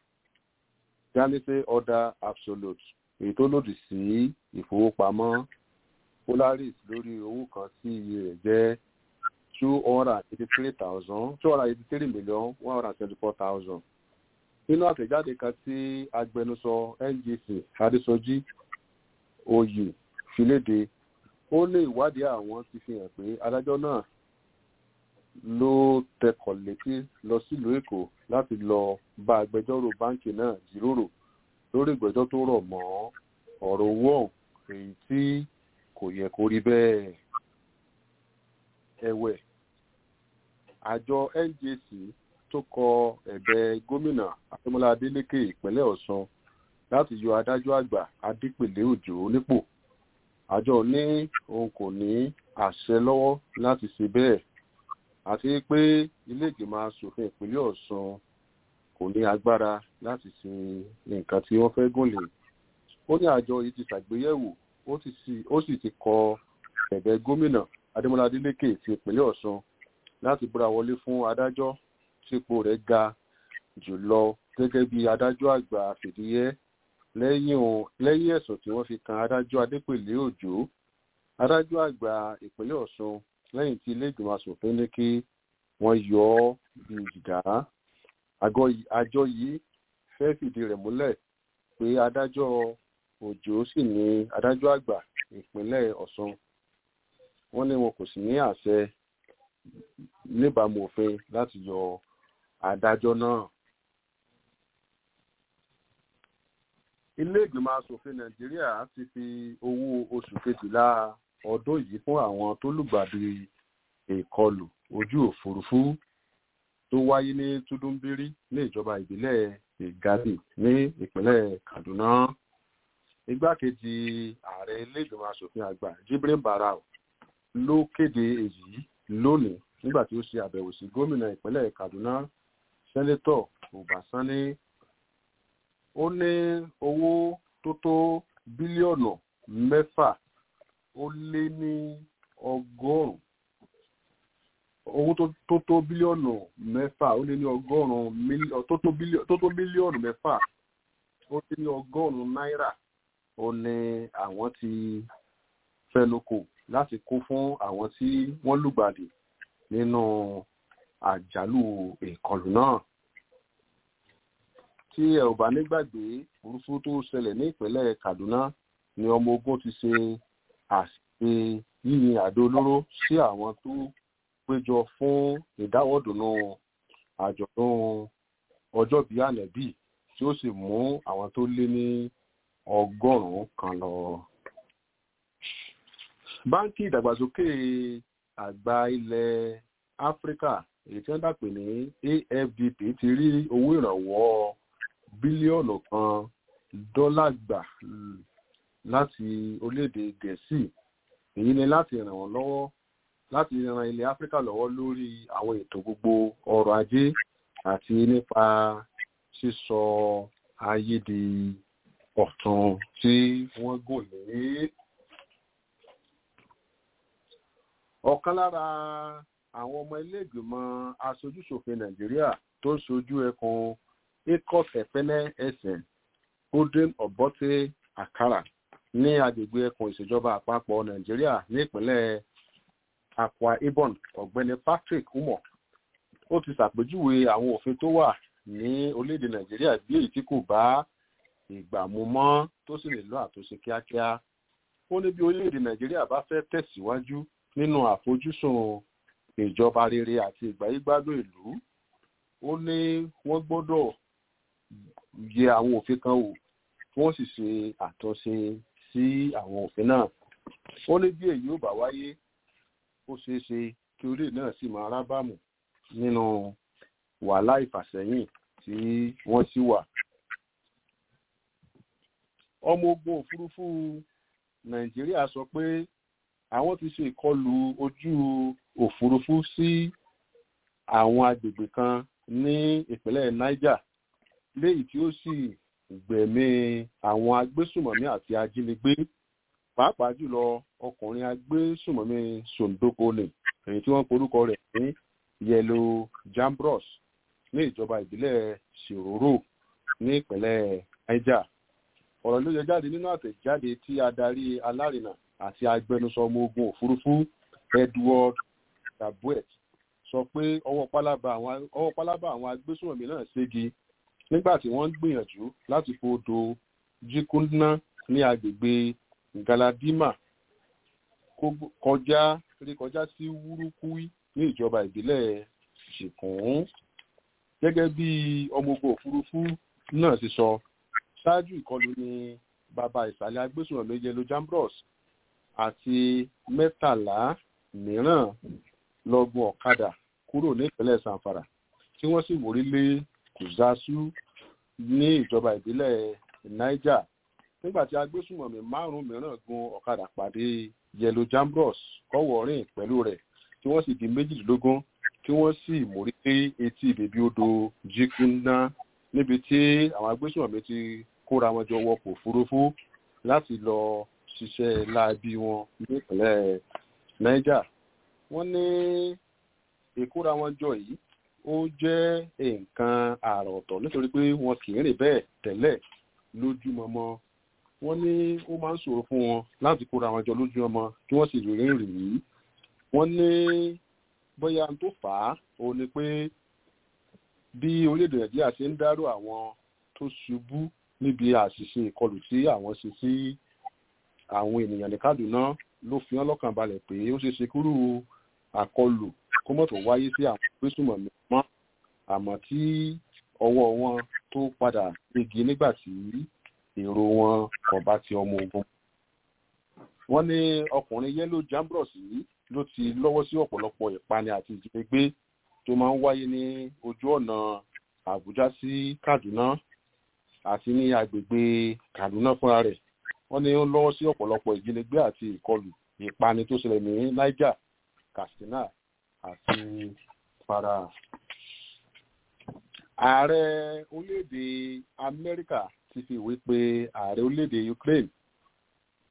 janise order absolute èyí tó lòdì sí ìfowópamọ́ polaris lórí owó kan tí iye rẹ̀ jẹ́ two hundred and eighty three thousand two hundred and eighty three million one hundred and twenty four thousand nínú àtẹ̀jáde kan tí agbẹnusọ ngc adésọjí oyè fi léde ó lé ìwádìí àwọn ti fi hàn pé adájọ́ náà ló tẹkọ̀ létí lọ sílùú èkó láti lọ bá agbẹjọ́rò báǹkì náà jíròrò lórí ìgbẹ́jọ́ tó rọ̀ mọ́ ọ̀rọ̀ owó ọ̀hún èyí tí kò yẹ kó rí bẹ́ẹ̀. ẹ̀wẹ̀ àjọ njc tó kọ ẹ̀bẹ̀ gómìnà akínmọ́lá adélèké ìpínlẹ̀ ọ̀sán láti yọ adájọ́ àgbà adépèlé òjò nípò àjọ ní òun kò ní àṣẹ lọ́wọ́ láti ṣe bẹ́ẹ̀ àti pé ilé ìgbìmọ̀ asòfin ìpínlẹ̀ ọ̀sán kò ní agbára láti ṣe nǹkan tí wọ́n fẹ́ gùn lé ó ní àjọ yìí ti ṣàgbéyẹ̀wò ó sì ti kọ ẹ̀bẹ̀ gómìnà adémọlá adélékè ti ìpínlẹ̀ ọ̀sán láti búra wọlé fún adájọ́ sípò rẹ̀ ga jùlọ gẹ́gẹ́ bí adájọ́ àgbà fìdíhẹ́ lẹ́yìn ẹ̀sùn tí wọ́n fi kan adájọ́ adépèlé òjò adájọ́ àgbà ìpínlẹ̀ ọ̀sùn lẹ́yìn tí ilé ìgbìmọ̀ asòfin ní kí wọ́n yọ ọ́ bí ìdá àjọ yìí fẹ́ fìdí rẹ̀ múlẹ̀ pé adájọ́ òjò sì ní adájọ́ àgbà ìpínlẹ̀ ọ̀sùn wọ́n ní wọn kò sì ní àṣẹ níbàámu òfin láti yọ adájọ́ náà. ilé ìgbìmọ̀ asòfin nàìjíríà ti fi owó oṣù kejìlá ọdún yìí fún àwọn tó lùgbàdì ìkọlù ojú òfurufú tó wáyé ní túdúnbírí ní ìjọba ìbílẹ̀ ìgádì ní ìpínlẹ̀ kaduna igbákejì ààrẹ ilé ìgbìmọ̀ asòfin àgbà jibrin barau ló kéde èyí lónìí nígbà tí ó ṣe àbẹ̀wò sí gómìnà ìpínlẹ̀ kaduna sẹ́nétọ̀ ọbásanni ó ní owó tó tó bílíọ̀nù mẹ́fà ó lé ní ọgọ́rùn-ún owó tó tó bílíọ̀nù mẹ́fà ó lé ní ọgọ́rùn-ún mílíọ̀nù tó tó bílíọ̀nù mẹ́fà ó lé ní ọgọ́rùn-ún náírà ó ní àwọn ti fẹnukò láti kó fún àwọn tí wọ́n lùgbàdì nínú àjálù ìkọlù náà tí ẹ ò bá nígbàgbé burúkú tó ṣẹlẹ̀ ní ìpínlẹ̀ Kaduna ni ọmọ ogun ti ṣe àṣìṣe yíyin àdó olóró sí àwọn tó péjọ fún ìdáwọ́dùnú àjọ̀dún ọjọ́ bíi ànẹ́bí tí ó sì mú àwọn tó lé ní ọgọ́rùn-ún kan lọ. báńkì ìdàgbàsókè àgbà ilẹ̀ áfíríkà èyí tí wọ́n dàpè ní afdp ti rí owó ìrànwọ́ bílíọ̀nù kan dọ́là gbà láti orílẹ̀-èdè gẹ̀ẹ́sì èyí ni láti ràn wọ́n lọ́wọ́ láti ran ilẹ̀ áfíríkà lọ́wọ́ lórí àwọn ètò gbogbo ọrọ̀ ajé àti nípa sísọ ayé di ọ̀tun tí wọ́n gùn lé. ọ̀kan lára àwọn ọmọ ilé-ìgbìmọ̀ aṣojúṣòfin nàìjíríà tó ń ṣojú ẹkùn ecos ẹ̀pẹ́nẹ́ ẹ̀sẹ̀ golden obote akara ní agbègbè ẹkùn ìṣèjọba àpapọ̀ nàìjíríà ní ìpínlẹ̀ akwa ibom ọ̀gbẹ́ni patrick umo ó ti ṣàpèjúwe àwọn òfin tó wà ní orílẹ̀-èdè nàìjíríà bí èyí tí kò bá ìgbà mu mọ́ tó sì nílò àtúnṣe kíákíá ó ní bí orílẹ̀-èdè nàìjíríà bá fẹ́ tẹ̀síwájú nínú àfojúsùn ìjọba rere àti ìgbáyégbádùn ìlú ó ní wọ́n gbọ́dọ̀ yẹ àwọn òfin kan wò wọ́n sì ṣe àtúnṣe sí àwọn òfin náà ó ní bí èyí ò bá wáyé ó ṣeé ṣe kí orílẹ̀ náà sì máa rábàmù nínú wàhálà ìfàsẹ́yìn tí wọ́n sì wà. ọmọ ogun òfurufú nàìjíríà sọ pé àwọn ti ṣe ìkọlù ojú òfurufú sí àwọn agbègbè kan ní ìpínlẹ̀ niger léyìí tí ó sì gbẹ̀mí àwọn agbésùmọ̀mí àti ajínigbé pàápàá jùlọ ọkùnrin agbésùmọ̀mí sondokone èyí tí wọ́n porúkọ rẹ̀ ní yẹlo jambros ní ìjọba ìbílẹ̀ ṣòróró ní ìpínlẹ̀ niger ọ̀rọ̀ ló yẹ jáde nínú àtẹ̀jáde tí adarí alárinà àti agbẹnusọ ọmọ ogun òfurufú edward gabuet sọ pé ọwọ́ pálábá àwọn agbésùmọ̀mí náà ségi nígbà tí wọ́n ń gbìyànjú láti fòdò jikundna ní agbègbè galadima kọjá rí kọjá sí wúrúkúí ní ìjọba ìbílẹ̀ ṣìkún gẹ́gẹ́ bí ọmọ ogun òfurufú náà ti sọ ṣáájú ìkọlù ní bàbá ìsàlẹ̀ agbésùnmọ̀mí yẹlo jambros àti mẹ́tàlá mìíràn lọ́gbọ̀n ọ̀kadà kúrò ní ìpínlẹ̀ sanfara tí wọ́n sì wòrí lé kùzásù ní ìjọba ìbílẹ̀ niger nígbà tí agbésùnmọ̀mí márùn-ún mìíràn gun ọ̀kadà pàdé yẹlo jambros kọ́wọ́ rìn pẹ̀lú rẹ̀ tí wọ́n sì di méjìdínlógún tí wọ́n sì mórí pé etí bèbí odò jíkúnná níbi tí àwọn agbésùnmọ̀mí ti kóra wọn jọ wọkọ̀ òfurufú láti lọ ṣiṣẹ́ láabi wọn nípínlẹ̀ niger wọ́n ní ìkóra wọn jọ yìí ó jẹ́ nǹkan àrà ọ̀tọ̀ nítorí pé wọn kì í rìn bẹ́ẹ̀ tẹ́lẹ̀ lójúmọmọ wọ́n ní ó máa ń ṣòro fún wọn láti kóra wọn jọ lójúmọmọ kí wọ́n sì rìn rìn yìí wọ́n ní bóyá tó fà á òun ni pé bí orílẹ̀-èdè nàìjíríà ṣe ń dárò àwọn tó ṣubú níbi àṣìṣe ìkọlù tí àwọn ṣe sí àwọn ènìyàn ní kaduna ló fi hàn lọ́kàn balẹ̀ pé ó ṣe ṣe kúrú àkọlù kó mọ̀tò wáyé sí àwọn gbésùmọ̀mí mọ́ àmọ́ tí ọwọ́ wọn tó padà igi nígbà tí èrò wọn kò bá ti ọmọ ogun. wọ́n ní ọkùnrin yẹ́lò jambros yìí ló ti lọ́wọ́ sí ọ̀pọ̀lọpọ̀ ìpani àti ìjínigbé tó máa ń wáyé ní ojú ọ̀nà àbújá sí kaduna àti ní agbègbè kaduna fúnra rẹ̀ wọ́n ní ó lọ́wọ́ sí ọ̀pọ̀lọpọ̀ ìjínigbé àti ìkọlù ìpani tó ṣẹlẹ̀ ní niger katsina àti para. ààrẹ orílẹ̀-èdè amẹ́ríkà ti fi ìwé pe ààrẹ orílẹ̀-èdè ukraine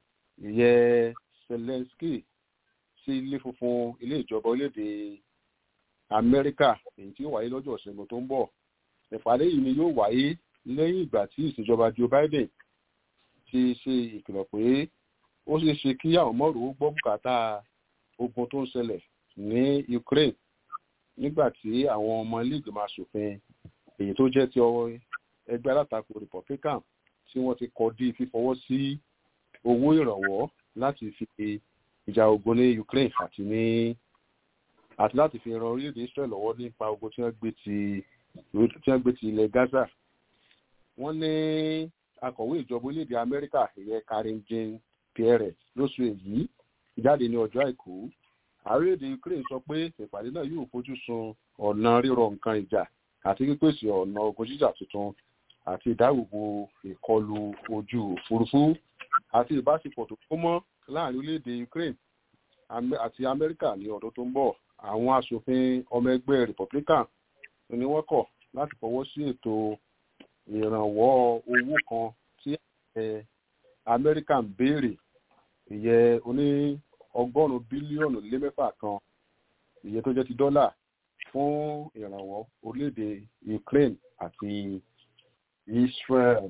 ìyẹn zelensky sí ilé funfun ilé ìjọba orílẹ̀-èdè amẹ́ríkà èyí tí ó wáyé lọ́jọ́ ìṣẹ́gun tó ń bọ̀ ìpàdé yìí ni yóò wáyé lẹ́yìn ìgbà tí ìṣèjọba joe biden ti ṣe ìkìlọ̀ pé ó ṣeé ṣe kí àwọn mọ́rò ó gbọ́ bùkátà ogun tó ń ṣẹlẹ̀ ní ukraine nígbà tí àwọn ọmọ ilé ìgbìmọ̀ asòfin èyí tó jẹ́ ti ọwọ́ ẹgbẹ́ alátakò republican tí wọ́n ti kọ́ dí fífọwọ́ sí owó ìrànwọ́ láti fi ìjà ogun ní ukraine àti ní àti láti fi ran orílẹ̀-èdè israel lọ́wọ́ nípa ogun tí wọ́n gbé ti tí wọ́n gbé ti ilẹ̀ gaza wọ́n ní akọ̀wé ìjọba orílẹ̀-èdè amẹ́ríkà ìyẹn karim jane pierre lóṣù èyí jáde ní ọjọ́ àìkú àrílẹ̀-èdè ukraine sọ pé ìpàdé náà yóò fojú sun ọ̀nà rírọ nǹkan ìjà àti pípèsè ọ̀nà ogun jíjà tuntun àti ìdáàbòbò ìkọlù ojú òfurufú àti ìbáṣepọ̀ tó kó mọ́ láàrin orílẹ̀-èdè ukraine àti amẹ́ríkà ní ọdún tó ń bọ̀ àwọn asòfin ọmọ ẹgbẹ́ republican ni wọ́n kọ̀ láti fọwọ́ sí ètò ìrànwọ́ owó kan tí amẹ́ríkà ń béèrè ìyẹn oní ọgọ́rùn-ún bílíọ̀nù lé mẹ́fà kan ìyẹn tó jẹ́ ti dọ́là fún ìrànwọ́ orílẹ̀-èdè ukraine àti israel.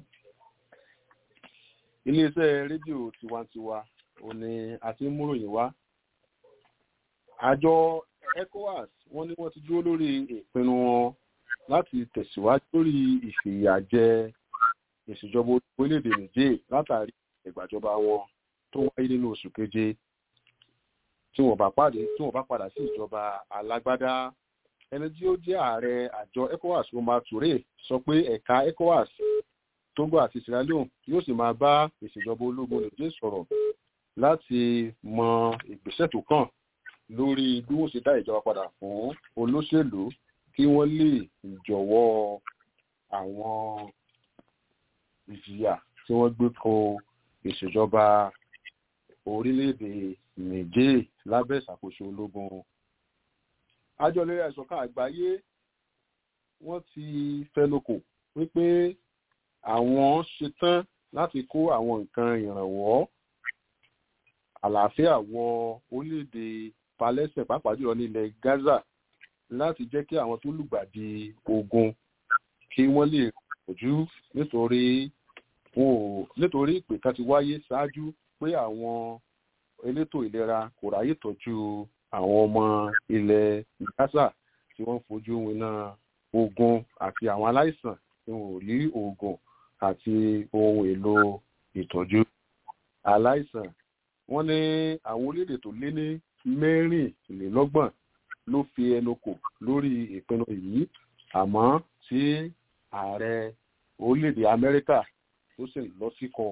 iléeṣẹ́ rédíò tiwantiwa òní àti múròyìn wá. àjọ ecowas wọ́n ní wọ́n ti dúró lórí ìpinnu wọn láti tẹ̀síwájú lórí ìfìyàjẹ ìṣèjọba orílẹ̀-èdè niger látàrí ìgbàjọba wọn tó wáyé nínú oṣù keje tí wọ́n bá pàdé tí wọ́n bá padà sí ìjọba alágbádá ẹni tí ó jẹ́ ààrẹ àjọ ecowas omar toure sọ pé ẹ̀ka ecowas togo àti sierra leone yóò sì máa bá ìṣèjọba ológun niger sọ̀rọ̀ láti mọ ìgbésẹ̀ tó kàn lórí bí wọ́n ṣe dá ìjọba padà fún olóṣèlú kí wọ́n lè jọ̀wọ́ àwọn ìjìyà tí wọ́n gbé kan ìṣèjọba orílẹ̀-èdè niger lábẹ́ ìṣàkóso ológun àjọ ìlera ìṣọ̀kan àgbáyé wọ́n ti fẹnukò wípé àwọn ṣetán láti kó àwọn nǹkan ìrànwọ́ àlàáfíà wọ orílẹ̀-èdè palẹ́sẹ̀ pàápàá jùlọ nílẹ̀ gaza láti jẹ́ kí àwọn tó lùgbàdì ogun kí wọ́n lè kojú nítorí nítorí ìpè kan ti wáyé ṣáájú pé àwọn elétò ìlera kò ráyè tọ́jú àwọn ọmọ ilẹ̀ gaza tí wọ́n fojú winá ogun àti àwọn aláìsàn tí wọn ò rí oògùn àti ohun èlò ìtọ́jú aláìsàn wọ́n ní àwọn orílẹ̀-èdè tó lé ní mẹ́rìnlélọ́gbọ̀n ló fi ẹnu kò lórí ìpinnu yìí àmọ́ tí ààrẹ orílẹ̀-èdè amẹ́ríkà tó sì lọ sí kọ̀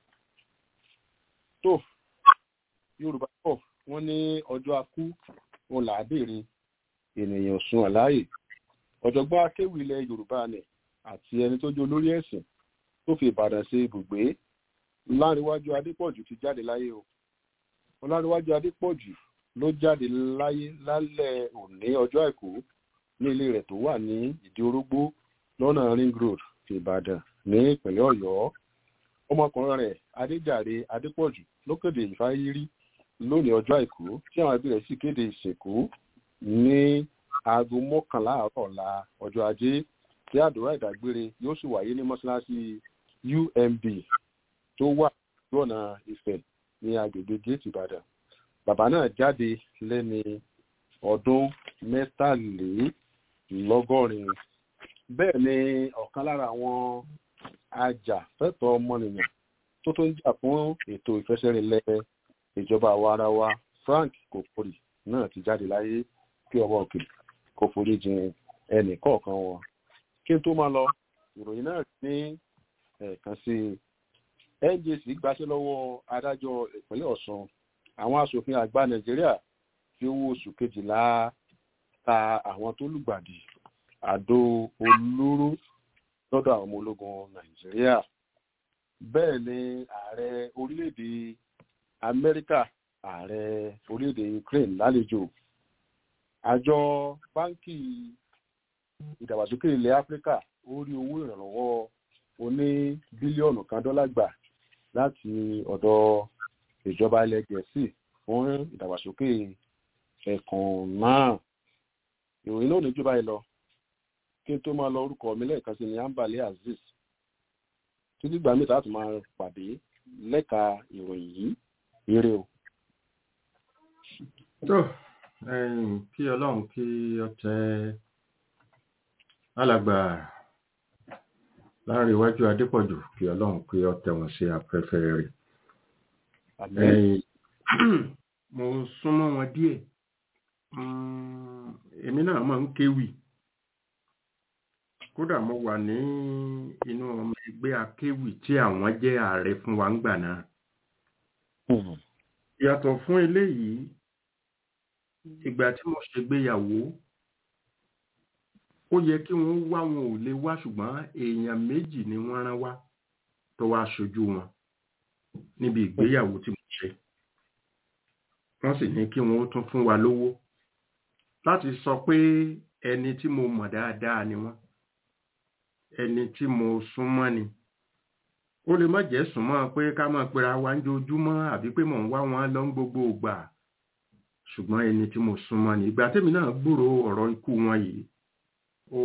tó yorùbá pọ̀ wọ́n ní ọjọ́ akú wọn là á béèrè ènìyàn sun àláyè ọ̀jọ̀gbọ́n akéwì ilẹ̀ yorùbá ni àti ẹni tó jẹ́ olórí ẹ̀sìn tó fi ìbàdàn ṣe ibùgbé láríwájú adépọ̀jù ti jáde láyé o ọláríwájú adépọ̀jù ló jáde láyé lálẹ́ òní ọjọ́ àìkú ní ilé rẹ̀ tó wà ní ìdí orógbó lọ́nà ring road ìbàdàn ní ìpínlẹ̀ ọ̀yọ́ ọmọkùnrin rẹ̀ adéjàre adépọ̀jù ló kéde ìfáyírí lónìí ọjọ́ àìkú tí àwọn ẹbí rẹ̀ sì kéde ìsìnkú ní aago mọ́kànlá àárọ̀ ọ̀la ọjọ́ ajé tí àdúrà ìdágbére yóò sì wáyé ní mọ́ṣáláṣí umb tó wà lójú ọ̀nà ìfẹ́ ní agbègbè gate ìbàdàn bàbá náà jáde lẹ́ni ọdún mẹ́tàlélọ́gọ́rin bẹ́ẹ̀ ni ọ̀kan lára àwọn ajàfẹ́tọ̀ọ́ ọmọnìyàn tó tó ń jà fún ètò ìfẹsẹ̀rinlẹ̀ ìjọba àwa ara wa frank kòkòrì náà ti jáde láyé kí ọba òkè kò forí jin ẹnì kọ̀ọ̀kan wọn kí n tó máa lọ ìròyìn náà ní ẹ̀ẹ̀kan sí i njc gbaṣẹ́ lọ́wọ́ adájọ́ ìpínlẹ̀ ọ̀sùn àwọn asòfin àgbà nàìjíríà fi owó oṣù kejìlá ta àwọn tó lùgbàdì àdó olóró lọ́dọ̀ àwọn ọmọ ológun nàìjíríà bẹ́ẹ̀ ni ààrẹ orílẹ̀-èdè amẹ́ríkà ààrẹ orílẹ̀-èdè ukraine lálejò àjọ báńkì ìdàgbàsókè ilẹ̀ áfíríkà ó rí owó ìrànlọ́wọ́ oní bílíọ̀nù kan dọ́là gbà láti ọ̀dọ̀ ìjọba ilẹ̀ gẹ̀ẹ́sì fún ìdàgbàsókè ẹ̀kùn náà ìròyìn náà ní jù báyìí lọ kí n tó máa lọ orúkọ mi lẹ́ẹ̀kan sí ni ambale azeez títí gbà mí láti máa pàdé lẹ́ka ìròyìn yìí eré o. tó kí ọlọ́run kí ọ tẹ alàgbà láàrin iwájú adépọ̀jù kí ọlọ́run kí ọ tẹ wọn sí afẹ́fẹ́ rẹ̀ mo súnmọ́ wọn díẹ̀ èmi náà máa ń kéwì kódà mo wà ní inú ọmọ ẹgbẹ́ akéwì tí àwọn jẹ́ ààrẹ fún wa ńgbà náà yàtọ̀ fún eléyìí ìgbà tí mo ṣègbéyàwó ó yẹ kí wọ́n wá wọn ò lè wá ṣùgbọ́n èèyàn méjì ni wọ́n rán wá tó wá ṣojú wọn níbi ìgbéyàwó tí mo ṣe wọ́n sì ní kí wọ́n ó tún fún wa lówó láti sọ pé ẹni tí mo mọ̀ dáadáa ni wọ́n ẹni tí mo súnmọ́ ni ó lè má jẹ́ súnmọ́ pé ká máa pera wa ń jojúmọ́ àbí pé mò ń wá wọn lọ ń gbogbo ìgbà ṣùgbọ́n ẹni tí mo súnmọ́ ni ìgbà tèmi náà gbúrò ọ̀rọ̀ ikú wọn yìí ó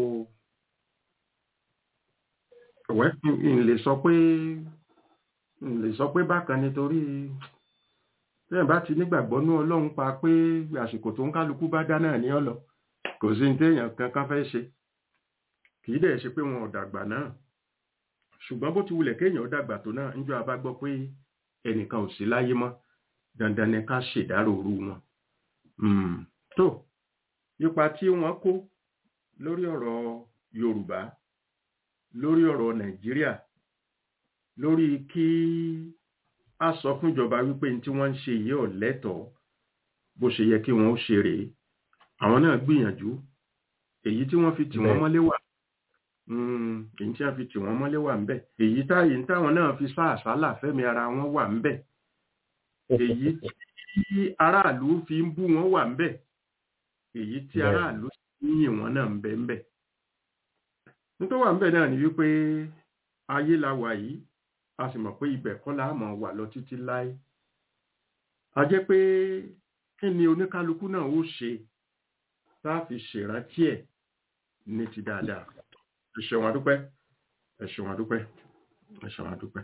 ọ̀wẹ́ n lè sọ pé n lè sọ pé bákan nítorí tẹ́yìn bá ti nígbàgbọ́ ní ọlọ́run pa pé àsìkò tó ń kálukú bá dá náà ní ọ̀lọ́ kò sí ní téèyàn kankan fẹ́ ṣe kì í dẹ̀ ṣe pé wọn ò dàgbà náà ṣùgbọ́n bó ti wulẹ̀ kéèyàn ó dàgbà tó náà níjọ́ abá gbọ́ pé ẹnìkan ò sí láyé mọ́ dandan ni ká ṣèdárò òru wọn. tó ipa tí wọ́n kó lórí ọ̀rọ̀ Yorùbá lórí ọ̀rọ̀ Nàìjíríà lórí kí a sọ fún ìjọba wípé tí wọ́n ń ṣe yìí ò lẹ́tọ̀ọ́ bó ṣe yẹ kí wọ́n ó ṣe rèé àwọn náà gbìyànjú èyí tí wọ́n fi tì wọ́n mọ́lé wà èyí tí wọ́n fi tì wọ́n mọ́lé wà ńbẹ̀ èyí táyì táwọn náà fi sá àsálà fẹ́mi ara wọn wà ńbẹ̀ èyí tí aráàlú fi ń bú wọn wà ńbẹ̀ èyí tí aráàlú ń yìn wọn náà ńbẹ̀ ńbẹ̀ nítorí wà ńbẹ̀ náà ni wípé ayé la wà yìí a sì mọ̀ pé ibẹ̀ kọ́ la mọ̀ wà lọ títí láé a jẹ́ pé kí ni oníkálukú náà ó ṣe tá a fi ṣèrántí ẹ̀ ní ti dáadáa ẹ ṣeun adúpẹ́ ẹ ṣeun adúpẹ́ ẹ ṣeun adúpẹ́.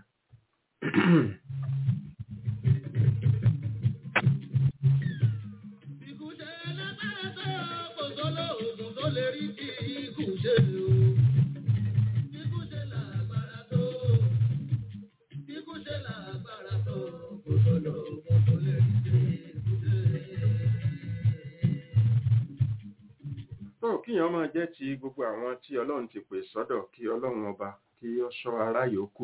tó kíyàn máa jẹ́ ti gbogbo àwọn tí ọlọ́run ti pè sọ́dọ̀ kí ọlọ́run ọba kí ó ṣọ́ ará yòókù.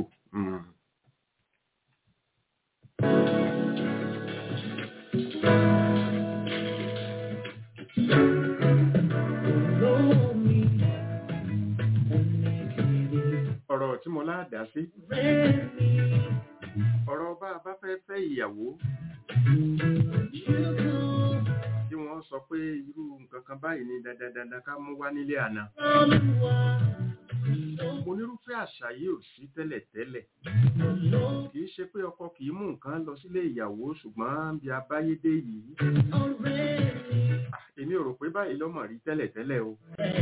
ọ̀rọ̀ tí mo láàdá sí ọ̀rọ̀ bá a bá fẹ́ fẹ́ ìyàwó tí wọ́n sọ pé irú nǹkan kan báyìí ni dandandandan ká mú wá nílé àná. onírúfẹ́ àṣà yìí ò sí tẹ́lẹ̀tẹ́lẹ̀ kì í ṣe pé ọkọ kì í mú nǹkan lọ sílé ìyàwó ṣùgbọ́n bí abáyédé yìí èmi ò rò pé báyìí lọ́mọ rí tẹ́lẹ̀tẹ́lẹ̀ o.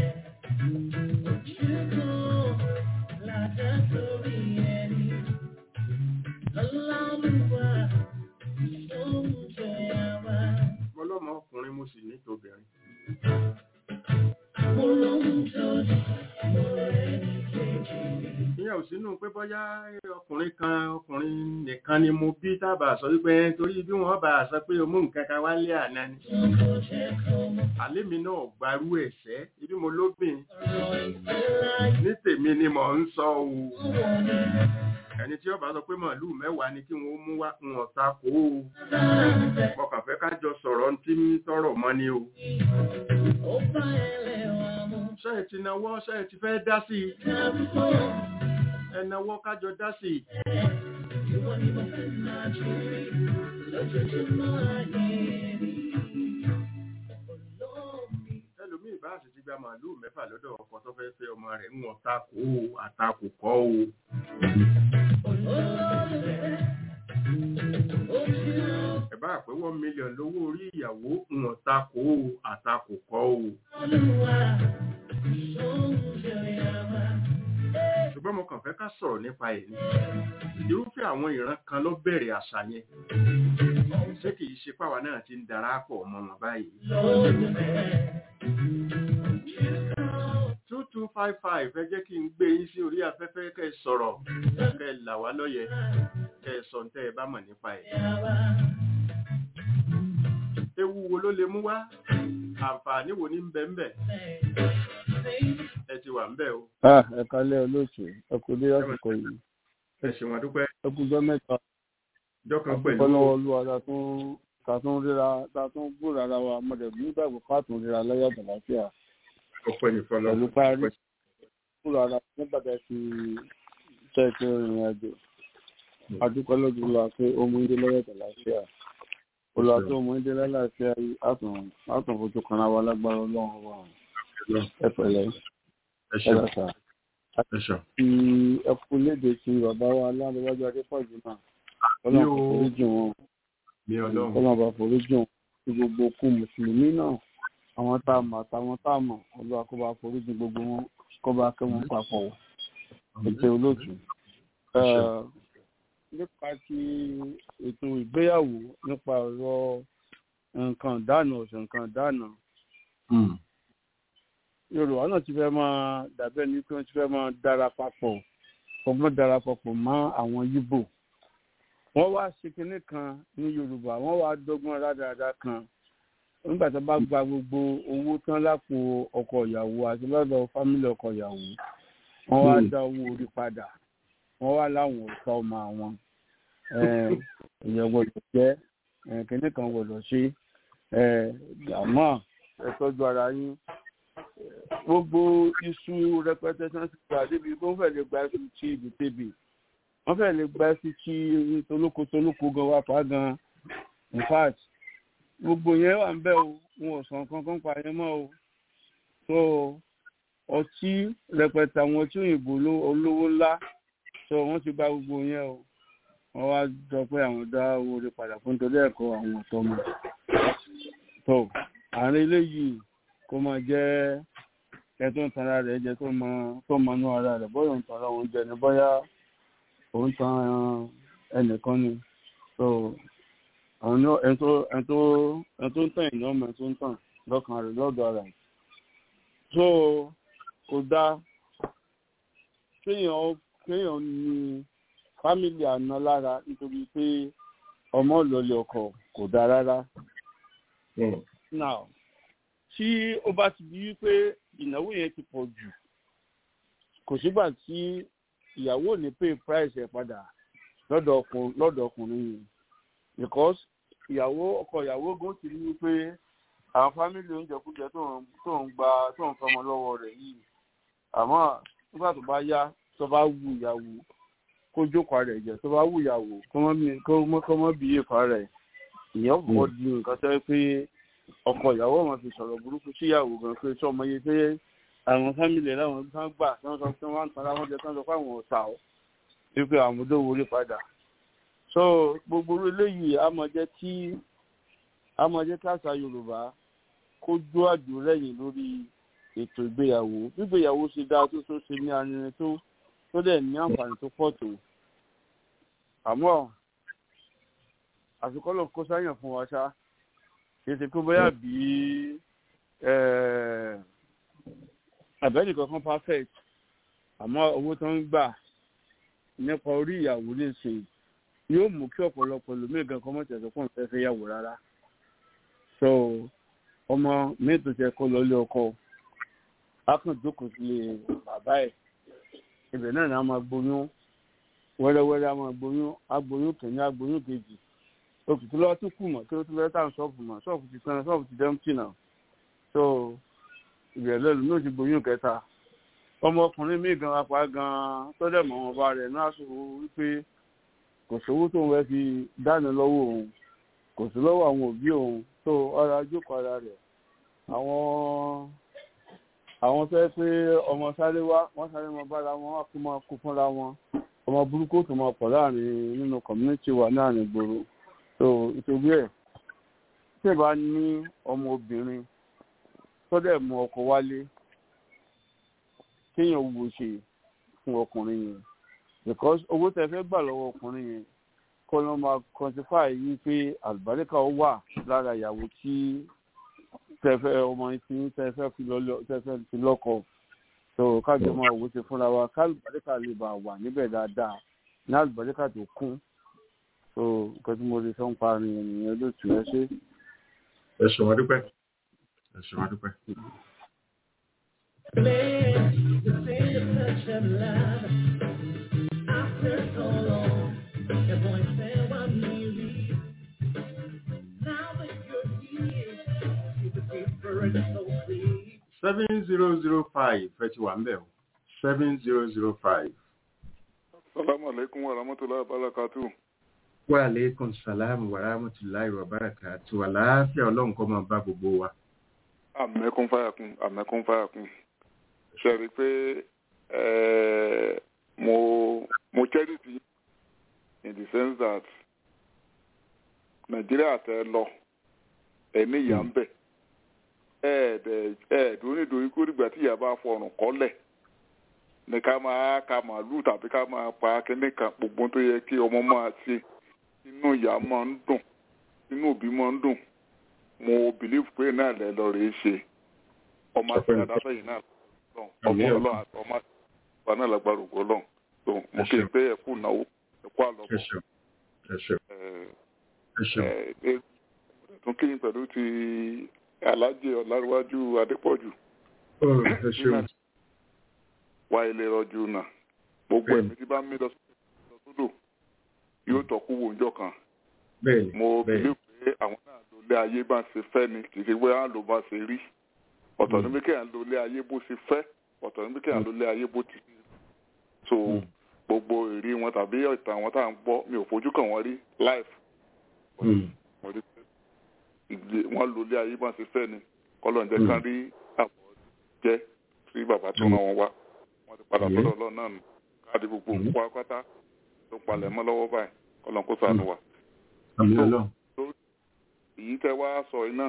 Ọlọ́mọ ọkùnrin mo sì ní tobìnrin. Ìyẹn ò sínú pé bọ́yá ọkùnrin kan ọkùnrin nìkan ni mo bí tábà sọ wípé torí bí wọ́n bá sọ pé o mú nǹkan kan wálé àná ni. Àlémi náà gbarú ẹ̀ṣẹ́ ibi mo lóbìn. Ní tèmi ni mò ń sọ o ẹni tí ó bá sọ pé màálù mẹ́wàá ni kí wọ́n mú wá ń ọ̀ta kó o mọ̀kàn fẹ́ ká jọ sọ̀rọ̀ tí ń tọrọ mọ́ ni o. ṣé ẹ ti náwó ṣé ẹ ti fẹ́ dá sí i ẹ náwó kájọ dá sí i. ẹlòmíì bá sì ti gba màálù mẹ́fà lọ́dọ̀ ọkọ tó fẹ́ fẹ́ ọmọ rẹ̀ ń ọ̀ta kó o àtakò kọ́ o. ẹ bá bá pé one million lówó orí ìyàwó wọn takò ó àtakò kọ́ o. ṣùgbọ́n mo kàn fẹ́ ká sọ̀rọ̀ nípa ẹ̀ ni irúfẹ́ àwọn ìran kan ló bẹ̀rẹ̀ àṣà yẹn ṣé kì í ṣe páwa náà ti ń darapọ̀ mọ́ wọn báyìí. two two five five ẹ jẹ́ kí n gbé yín sí orí afẹ́fẹ́ kẹ́ ẹ sọ̀rọ̀ kẹ́ ẹ là wá lóye kẹ́ ẹ sọ tẹ́ ẹ bá mọ̀ nípa ẹ̀. ewu wo ló lè mú wá àǹfààní wo ní bẹ ńbẹ̀ ẹ ti wà ńbẹ̀ o. ẹ kálẹ̀ olóòtú ẹ kú dé àsìkò yìí ẹ ṣe wọn dúpẹ́ ẹ kú jọ mẹ́ta ọjọ́ kan pẹ̀lú ọlọ́wọ́ olúwa ta tún ta tún ríra ta tún gbúra ara wa mọ̀dẹ̀bí nígbàgbọ́ ká tún ríra lẹ́yà àlàáfíà ọpẹ́ ní fọlọ́ pẹ̀lú parí gbúra ara nígbà tá a fi tẹ́ẹ̀tẹ́ ìrìn àjò adúpẹ́ lọ́dún lọ pé ó mú ilé lẹ́yà àlàáfíà olùwà tó mú ilé lẹ́yà àlàáfíà yìí á tún fojú kan ara wa lágbára ọlọ́run wa ẹ pẹ̀lẹ́ ẹ ẹ ṣe lọ́sà ẹ ṣe ti ẹkú léde ti bàbá wa aláàbẹ̀wájú adépọ̀jù náà ọlọ́run kò foríjì wọn ní ọlọ́run ọlọ́run bá foríjì wọn ti gbogbo kú mùsùlùmí náà àwọn tá a mọ̀ àtàwọn tá a mọ̀ olúwa kó bá foríjì gbogbo wọn kó bá kẹ́ wọn papọ̀ ètò olóòtú. Eh, nípa ti ètò ìgbéyàwó nípa ọ̀rọ̀ nǹkan dáná ọ̀sẹ̀ nǹkan dáná yorùbá náà ti fẹ́ máa dàbẹ́ ní pé wọ́n ti fẹ́ máa dára papọ̀ ọgbọ́n dára papọ̀ mọ́ àwọn yíbò wọ́n wá ṣe kinní kan ní yorùbá wọ́n wá dọ́gbọ́n rádaràda kan nígbà tó bá gba gbogbo owó tán lápò ọkọ ìyàwó àti lọ́dọ̀ fámílì ọkọ ìyàwó wọ́n wá dá owó orí padà wọ́n wá láwọn ọ̀tá ọmọ àwọn èèyàn gbọ́dọ̀ jẹ́ eh, kinní kan gbọ́dọ̀ ṣe eh, àmọ́ ẹ tọ́jú ara yín gbogbo iṣu rẹpẹtẹ tí wọn ti gbà débi kó wọn fẹẹ lè gba iṣu tí ibi tẹbi wọn fẹẹ lè gba iṣu tí tolóko tolóko gan wà pa gan in fact gbogbo yẹn wà ń bẹ o wọn ò sàn kankan pa yẹn mọ́ o so ọtí rẹpẹtẹ àwọn ọtí òyìnbó ló- olówó ńlá so wọn ti gba gbogbo yẹn o wọn wá jọ pé àwọn dá owó rẹ padà fún nítorí ẹ̀kọ́ àwọn ọ̀tọ̀ mọ so àárín eléyìí kó máa jẹ́ ẹ tó ń tanra rẹ̀ jẹ tó mọ tó mọ inú ara rẹ̀ bóyá òun tanra òun jẹ ni bóyá òun tan ẹnìkan ni so àwọn ní ẹ tó ẹ tó ẹ tó ń tàn ìyá ọmọ ẹ tó ń tàn lọ́kàn rẹ̀ lọ́dọ̀ ara rẹ̀ so kò dáa kéèyàn kéèyàn ní fámìlì àná lára nítorí pé ọmọ ìlọlẹ̀ ọkọ kò dáa rárá now tí ó bá ti di wípé ìnáwó yẹn ti pọ̀ jù kò sígbà tí ìyàwó ò ní pay price ẹ̀ padà lọ́dọ̀ ọkùn- lọ́dọ̀ ọkùnrin yìí because ìyàwó ọkọ ìyàwó gan ti rí wípé àwọn fámìlì oúnjẹkújẹ tó ń tó ń gba tó ń fọmọ lọ́wọ́ rẹ̀ yìí àmọ́ nígbà tó bá yá tó bá wù ìyàwó kó jókòó rẹ̀ jẹ tó bá wù ìyàwó kó mọ́ bí- kó mọ́ kó mọ́ bí èèfà rẹ̀ ìyẹn kò di nǹkan tó yẹ pé ọkọ ìyàwó wọn fi sọ̀rọ̀ burúkú síyàwó gan pé sọ ọmọ yìí pé àwọn fámìlì ẹ̀ láwọn kan gbà tí wọ́n sọ pé wọ́n ń tara wọn jẹ tí wọ́n sọ pé àwọn ọ̀tá ọ̀ wípé àwọn ọmọdé wo rí padà. so gbogbo orí eléyìí á máa jẹ́ kí á máa jẹ́ kí àṣà yorùbá kó jó àjò lẹ́yìn lórí ètò ìgbéyàwó gbígbéyàwó ṣe dáa tó tó ṣe ní arinrin tó tó dẹ̀ ní àǹfààní tó pọ̀ tó àmọ́ àfikọ́ lọ kó sáyàn fún wa ṣá kìí kó bóyá bí àbẹ́ẹ̀lì kankan perfect àmọ́ owó tó ń gbà nípa orí ìyàwó lè ṣe yóò mú kí ọ̀pọ̀lọpọ̀ lómi gan kan mọ̀tẹ̀ tó pọ̀ fẹ́ fẹ́ yàwó rárá so ọmọ mi tó ṣe kó lọ ilé ọkọ á kàn jókòó sílé bàbá ẹ̀ ibẹ̀ náà ni a máa gboyún wẹ́rẹ́wẹ́rẹ́ a máa gboyún agboyún kìíní agboyún kejì òkùnkùn lọ́wọ́ tó kù mọ̀ kí ó tún fẹ́ tàn ṣọ́ọ̀bù mọ̀ ṣọ́ọ̀bù ti tán ṣọ́ọ̀bù ti dẹ́mtì náà so ìrẹ̀lẹ̀ ló ní òṣìgbò yóò kẹta ọmọkùnrin míì gan apá gan tó dẹ̀ mọ̀ wọn bá rẹ̀ náà sọ wípé kò sówó tóun fẹ́ fi dáná lọ́wọ́ òun kò sí lọ́wọ́ àwọn òbí òun tó ọ̀rọ̀ ajókòó ara rẹ̀ àwọn àwọn fẹ́ pé ọmọ sáré wá wọ́n sáré mọ bára wọn wá kó máa kó fúnra wọn ọmọ burúkú tó máa pọ̀ láàrin nínú community wa láàrin ìgboro so ìtòbí ẹ̀ tí ẹ bá ní ọmọ obìnrin tó dẹ̀ mú ọkọ wálé kéèyàn wo ṣe fún ọkùnrin yẹn because owó tẹ fẹ́ gbà lọ́wọ́ ọkùnrin yẹn kọ́ ló máa quantify yìí pé àlùbáríkà ó wà lára ìyàwó tí tẹfẹ́ ọmọ yìí tí tẹfẹ́ fi lọ́lọ́ tẹfẹ́ fi lọ́kọ so kájọ máa wò ó ṣe fúnra wa kálùbáríkà lè bá wà níbẹ̀ dáadáa ní àlùbáríkà tó kún so nǹkan tí mo lè sọ ń parí ènìyàn lótú ẹ ṣe. ẹ ṣe wọn dúpẹ́ ẹ ṣe wọn dúpẹ́. seven zero zero five ẹ ti wà ń bẹ̀ o seven zero zero five. salamu alaikum wa rahmatulahi wa barakatu. wa aleykum salaam wa rahmatulahi wa barakatu àlàáfíà ọlọ́run kọ́ máa bá gbogbo wa. àmẹ́kún fàyàkùn àmẹ́kún fàyàkùn ṣe rí i pé mo mo charity in the sense that nàìjíríà tẹ lọ ẹni ìyá ń bẹ̀ ẹ̀ẹ́dùn nítorí kó dìgbà tí ìyá bá fọrùn kọ́lẹ̀ ní ká máa ka màálù tàbí ká máa pa kíní kan gbogbo tó yẹ kí ọmọ máa ṣe inú ìyá máa ń dùn inú òbí máa ń dùn mo believe pé náà lẹ lọ rèé ṣe ọmọ àti àdáfẹ́ yìí náà lọ́n ọmọ ọlọ́run àti ọmọ àti ọmọ náà lágbára ògbó lọ́n tó mo kí n pé ẹ̀kú náwó ẹ̀kú àlọ́bọ̀ tún kí n pẹ̀lú ti alájẹ ọ̀làríwájú adépọ̀jù wá ilé rọjò náà gbogbo ẹ̀mí tí bá ń mí lọ sódò yóò tọ́kú wo ọjọ́ kan mo bìlí pé àwọn náà ló lé ayé bá ṣe fẹ́ ni kì í ṣe pé àwọn ló bá ṣe rí ọ̀tọ̀ níbi kí àwọn ló lé ayé bó ṣe fẹ́ ọ̀tọ̀ níbi kí àwọn ló lé ayé bó ti so gbogbo ìrí wọn tàbí ìtàn àwọn tá à ń gbọ́ mi ò fojú kàn wọ́n rí live wọ́n lò lé ayé bá ṣe fẹ́ ni kọ́lọ̀ ń jẹ́ ká rí àbọ̀ jẹ́ sí bàbá tó ràn wọ́n wá wọ́n ti padà sọ́dọ̀ ọlọ́run náà nù káàdì gbogbo òkú akátá tó palẹ̀ mọ́ lọ́wọ́ báyìí kọ́lọ̀ kó sànù wá. èyí tẹ́ wá sọ iná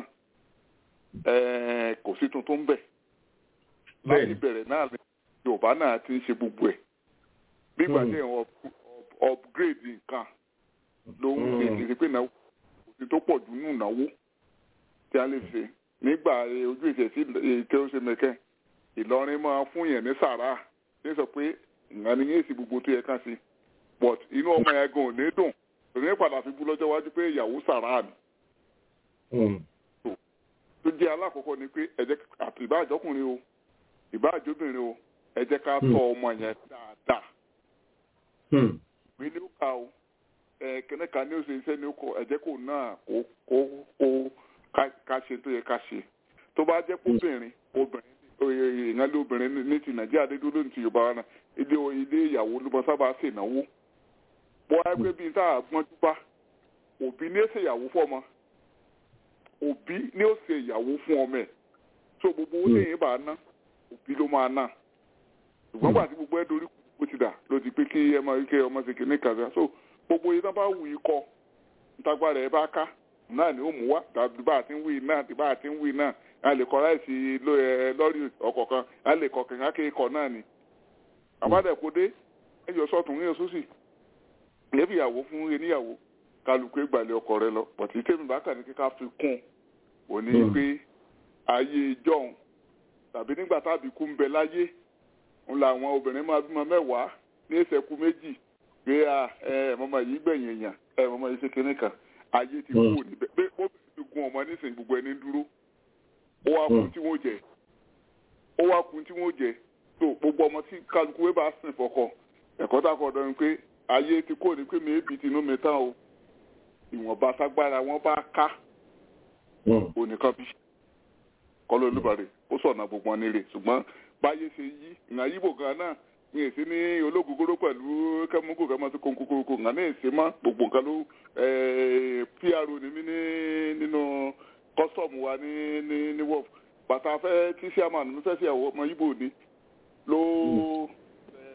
kò sí tuntun bẹ̀ láti bẹ̀rẹ̀ náà ni yorùbá náà ti ń ṣe gbogbo ẹ̀ nígbà tí wọ́n upgrade nǹkan ló ń ṣe kìí pé náà kò sí tó pọ̀ jù nù náwó tí a lè ṣe nígbà ojú ìṣẹ̀ sí ètò ó ṣe mẹ́kẹ́ ìlọrin máa fún yẹn ní sàrà ní sọ pé ìgbà ni yéèsì gbogbo tó yẹ ká sí but inú ọmọ yẹn gan ò ní dùn òní padà fi bú lọ́jọ́ wájú pé ìyàwó sàrà ni. tó jẹ́ alákọ̀ọ́kọ́ ni pé ẹ̀jẹ̀ àti ìbáàjọ́kùnrin o ìbáàjọ́bìnrin o ẹ jẹ́ ká tọ́ ọmọ yẹn dáadáa. mi ní ó kà o kẹ́nẹ́ kan ní ó ṣe iṣẹ́ ní ó kọ ẹ̀jẹ̀ kò náà kó kó kó ká ṣe tó yẹ ká ṣe tó bá jẹ́ kó obìnrin obìnrin ìyẹn lé obìnrin ní ti nàìjíríà dé dúró ní ti yorùbá wa náà ilé ilé ìyàwó ló bọ sábà ṣe ìnáwó bọ́ ẹgbẹ́ bíi tá a gbọ́njú bá òbí ní ó ṣe ìyàwó fọ́mọ òbí ní ó ṣe ìyàwó fún ọmọ ẹ̀ tó gbogbo owó lẹ́yìn bá ná òbí ló máa ná ṣùgbọ́n gbà tí gbogbo ẹ̀ dorí kó ti dà ló ti pé kí ẹ máa kí ọmọ ṣe kìíní kàzá so gbogbo yìí tán bá wù í kọ ntagbára ẹ bá ká náà ni ó mú wá tàbí bá a ti ń wí náà tàbí bá a ti ń wí náà a lè kọ láìsí lọ́rí ọkọ̀ kan a lè kọ kẹ̀kẹ́ kéèkọ̀ náà ni àbádẹ́kọ́dé ẹjọ́ sọ́tún ní oṣooṣì ìyẹ́bí ìyàwó fún eníyàwó kálukú ìgbàlẹ̀ ọkọ rẹ lọ pọ̀tí tèmi bákà ní kíká fi kún ò ní pé ayé ìjọun tàbí nígbà tábí kú ń bẹ láyé ń la àwọn obìnrin máa bímọ mẹ́wàá ní ìṣẹ́kù méjì pé ẹ mọ́mọ́ yìí gbẹ̀yìn èèyàn ẹ mọ́mọ́ yìí ṣe kinní kan ayé ti kú níbẹ̀ pé ó ti gun ọmọ nísìnyí gbogbo ẹni dúró ó wá kun tí wọ́n jẹ ó wá kun tí wọ́n jẹ tó gbogbo ọmọ tí kálukú wé bá sìn fọkọ ẹ̀kọ́ tá a kọ́ dọ́rin pé ayé ti kó ní pé méèbì tinú mi tán o ìwọ̀nba sagbára wọn bá ká onìkan bí kọ́lọ́ olúbarẹ̀ ó sọ̀nà gbogbo wọn nílé ṣùgbọ́n báyé ṣe yí ìhàn yíbò gan náà ní èsì ní ológogoro pẹ̀lú kẹ́múkù kẹ́mọ́ sí kónkókókó ìhàn náà èsì mọ́ gbogbo nǹkan ló pr ní mí nínú kọ́sọ̀mù wa ní ní ní wọ́ọ̀fù bàtà fẹ́ tí sẹ́mánù mi fẹ́ sí ẹ̀wọ̀ ọmọ yíbò ni ló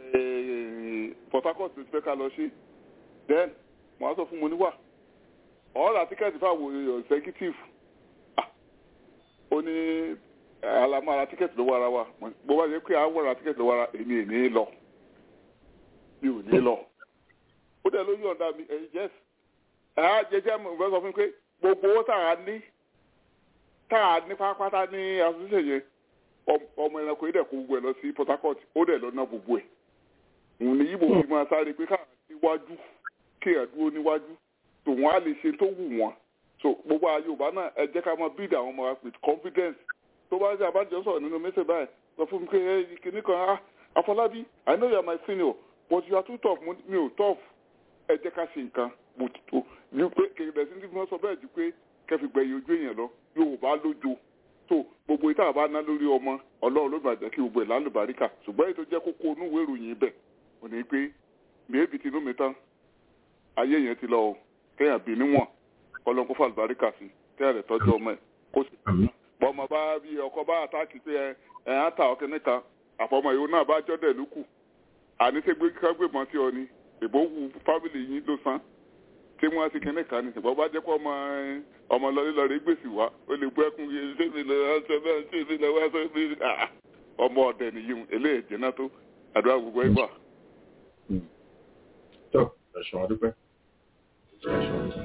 port harcourt ti fẹ́ ká lọ sí then mo á sọ fún mo níwà ọ̀rọ̀ ra tíkẹ́ẹ̀tì fáwọn executive Ah, ó ní alamọ ara tíkẹ́ẹ̀tì lọ́wọ́ ara wa bó bá yẹ pé àwọn ra tíkẹ́ẹ̀tì lọ́wọ́ ara èmi ò ní lọ mi ò ní lọ ó dẹ̀ ló yọ̀ǹda mi ẹ̀yìn jẹ́sì ẹ̀ á jẹjẹ́ mo fẹ́ sọ fún mi pé gbogbo owó tá a ní tá a ní pátápátá ní asosiyẹ yẹn ọm- ọmọ ẹranko yìí dẹ̀ kó gbogbo ẹ̀ lọ sí Port Harcourt ó dẹ̀ lọ ná gbogbo ẹ̀ òun ni yíbo fi máa sáré pé káà níwájú kéèyàn dúró níwájú tòun á lè ṣe tó wù wọ́n so gbogbo àwọn Yorùbá náà ẹ jẹ́ ká máa build àwọn ọmọ wa with confidence tó bá ṣe àbájọ sọ̀rọ̀ nínú mẹ́sẹ̀ báyìí sọ fún mi pé ẹ kìíní kan ah Afọlábí I know you are my senior but you are too tough Mo ní, mi ò tough ẹ jẹ́ ká ṣe nǹkan bó ti tó ní pé kẹ̀kẹ́ sí ní fi wọ́n sọ bẹ́ẹ̀ ju pé kẹfì gbẹ̀yìn ojú èèyàn lọ Yorùbá lójo tó gbogbo ìta àbá ná lórí ọmọ Ọlọ́run ló bàjẹ́ kí gbogbo ẹ̀ lálùbáríkà ṣùgbọ́n èyí tó jẹ́ kókó inú ìwé ìròyìn bẹ̀ ò ní pé mèébì tinú mi tán ayé yẹn ti lọ o kéèyàn bí níwọ̀n Ọlọ́run kó fàlùbáríkà sí kéèyàn rẹ̀ tọ́jú ọmọ ẹ̀ kó sì bọ́mọ bá bí ọkọ bá àtàkì pé ẹ ẹ á ta ọkẹ níta àfọmọ ìwọ náà bá jọ́dẹ̀ lókù àní ṣe gbé kágbébọn tí ọ ni ìbò wu fámìlì yín ló san tí wọ́n ti kíní kan ní ìbọn bá jẹ́ pé ọmọ ẹ, ọmọ lọrí lọrí gbèsè wá ó lè gbọ́ ẹkún yẹn ṣé mi lọ ṣe bẹ́ẹ̀ ṣé mi lọ wá ṣe mi ah, ọmọ ọ̀dẹ̀ nìyí eléyìí jẹ́nà tó àdúrà gbogbo ẹgbà. tó ẹ̀sùn ọdúpẹ́. ẹ̀sùn ọdúpẹ́.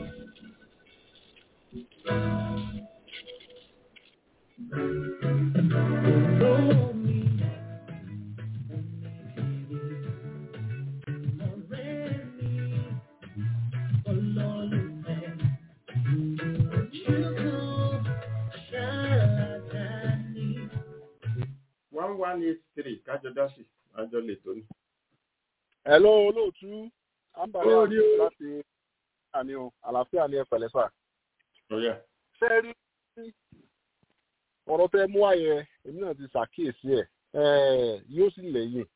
one one eight three kájọ dá sí àjọ lè tó ní. Hello olóòtú ambara Ó ní o. láti àní o àlàáfíà ní ẹ̀pẹ̀lẹ́ sà. ọ̀yà Ṣé rí ọ̀rọ̀ tẹ mú àyẹ èmi náà ti ṣàkíyèsí ẹ̀ ẹ̀ yóò sì lẹ́yìn.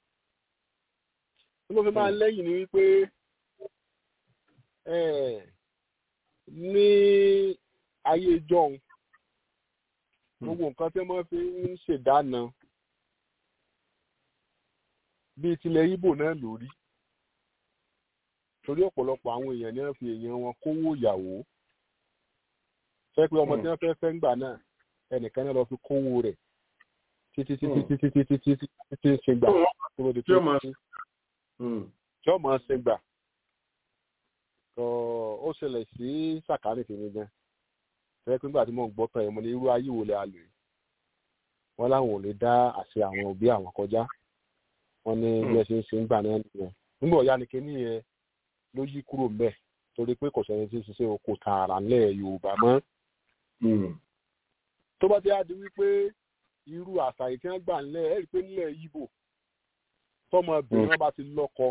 Bí mo fi máa lẹ́yìn ni wípé ẹ̀ ní ayé jọ̀hún gbogbo nǹkan tí wọ́n fi ń ṣèdáná bíi tilẹ̀ Ìgbò náà lórí torí ọ̀pọ̀lọpọ̀ àwọn èèyàn ní wọ́n fi èèyàn wọn kówó ìyàwó fẹ́ pé ọmọ tí wọ́n fẹ́ fẹ́ ń gbà náà ẹnìkan náà lọ fi kówó rẹ̀ títí títí títí títí títí títí ṣe gbà kúrò di Tí ó máa- tí ó máa ṣe gbà tó ó ṣẹlẹ̀ sí sàkánì tèmi gan fẹ́ pé nígbà tí mò ń gbọ́ tán ẹ̀ mo ní irú ayé wo lè a lò yìí wọ́n láwọn ò lè dá àṣẹ àwọn òbí àwọn kọjá wọ́n ní bí ẹ ṣe ń ṣe ń gbà náà nìyẹn nígbà ọ̀yá ni kíní yẹn ló yí kúrò mbẹ̀ torí pé kò sẹ́ni tí ń ṣiṣẹ́ oko tààrà ńlẹ̀ Yorùbá mọ́ tó bá ti á di wípé irú àṣà yìí tí wọ́n gbà ńlẹ̀ ẹ̀ rí i pé nílẹ̀ Ìgbò tọmọbìnrin wọn bá ti lọ́kọ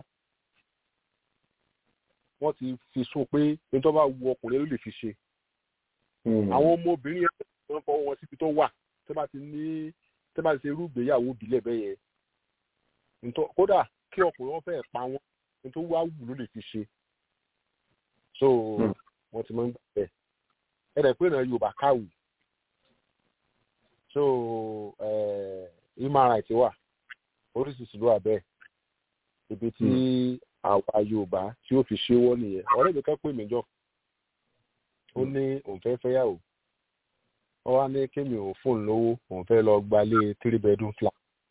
wọ́n ti fi sún pé ní tó bá wu ọkùnrin ló lè fi ṣe àwọn ọmọbìnrin yẹn wọ́n fọwọ́ wọn síbi tó wà tó bá ti ní tó bá ti ṣe irú ìgbéyàwó ìbílẹ̀ bẹ́ẹ̀ yẹn Ntọ́- kódà kí ọkùnrin wọn fẹ́ẹ̀ pa wọn ní tó wá wù ló lè fi ṣe so wọ́n ti máa ń gbà bẹ́ẹ̀ ẹ dẹ̀ pé náà Yorùbá káwì so eh, human rights wà oríṣiríṣi ló wà bẹ́ẹ̀ ibi tí àwa Yorùbá tí ó fi ṣéwọ́ nìyẹn ọ̀rẹ́ mi kan pè mí jọ ó ní òun fẹ́ fẹ́yàwó ó wá ní kémi òun fóun lówó òun fẹ́ lọ gbalé three bedroom flat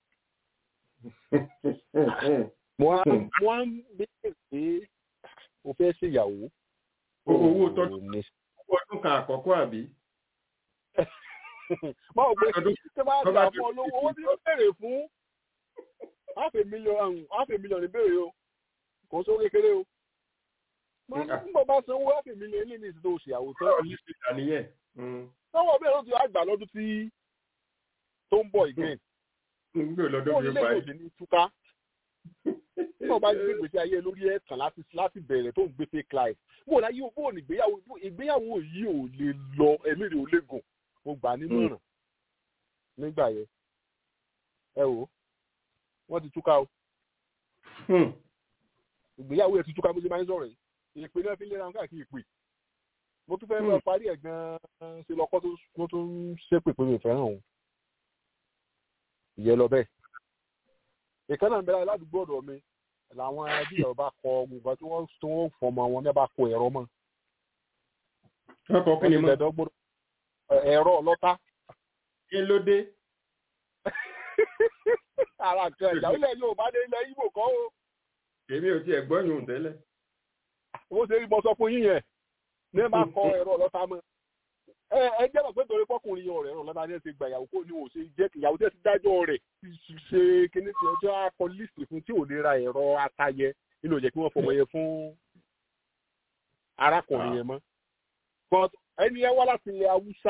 mo á mo á ń béèrè pé o fẹ́ ṣèyàwó owó o tọ́jú ní ọdún kan àkọ́kọ́ àbí. báwo pé Ọdún- tí wọ́n á tó gbà bá fún ọ ti- lówó owó tí ó béèrè fún half a million half a million ìbéèrè o kò sówó kékeré o mo ní Mm. nígbà bá sanwó half a million ilé ní ìsìn tó ṣèyàwó tán ọ̀lẹ́ ti dà nìyẹn. sọ́wọ́ bẹ́ẹ̀ ló ti wá gbà lọ́dún tí tó ń bọ̀ again ń gbé lọ́dún fún bí ó ilé parí. ìwòsàn ní túká nígbà bá gbé gbèsè ayé lórí ẹ̀tàn láti láti bẹ̀rẹ̀ tó ń gbé fake life bó láyé o bó ní ìgbéyàwó bó- ìgbéyàwó yìí ò lè lọ ẹ̀mí rẹ̀ ò lè gùn mo gbà á nímọ̀ràn nígbà yẹn ẹ wò ó wọ́n ti túká o Hmm. ìgbéyàwó ẹ̀ ti túká bó ṣe máa ń sọ̀rọ̀ yìí ìpè náà fi ń lera wọn káàkiri ìpè mo tún fẹ́ lọ parí ẹ̀ gan-an ṣe lọ́kọ́ tó tó tún ṣépè pé mi ò fẹ́ràn òun ìyẹn lọ bẹ́ẹ̀ ìkan náà ń bẹ̀rẹ̀ ládùúgbò ọ̀dọ̀ mi làwọn ẹbí ẹ̀rọ bá kọ gbogbo tí wọ́n tí wọ́n fọmọ wọn ní bá kọ ẹ̀rọ mọ́ ọkọ̀ kí ni mo ẹ̀rọ ọlọ́ta kí ló dé ara kan ìyàwó ilẹ̀ Yorùbá dé ilẹ̀ Ìgbò kọ́ o èmi ò tiẹ̀ gbọ́ yòó tẹ́lẹ̀ ó ṣe rí mo sọ fún yín yẹn ní ẹ máa kọ ẹ̀rọ ọlọ́ta mọ́ ẹ ẹ jẹ́ mọ̀ pé torí pọ́kùnrin yẹn ọ̀rẹ́ ẹ̀rọ ọlọ́ta ní ẹ ti gba ìyàwó kó ní òun ṣe jẹ́ ìyàwó tẹ́ ti dájọ́ rẹ̀ ṣe kíní tí ọjọ́ akọ lísì fún tí ò lè ra ẹ̀rọ atayẹ nínú ìjẹ́ kí wọ́n fọmọ yẹn fún arákùnrin yẹn mọ́ but ẹni ẹ wá láti ilẹ̀ Haúsá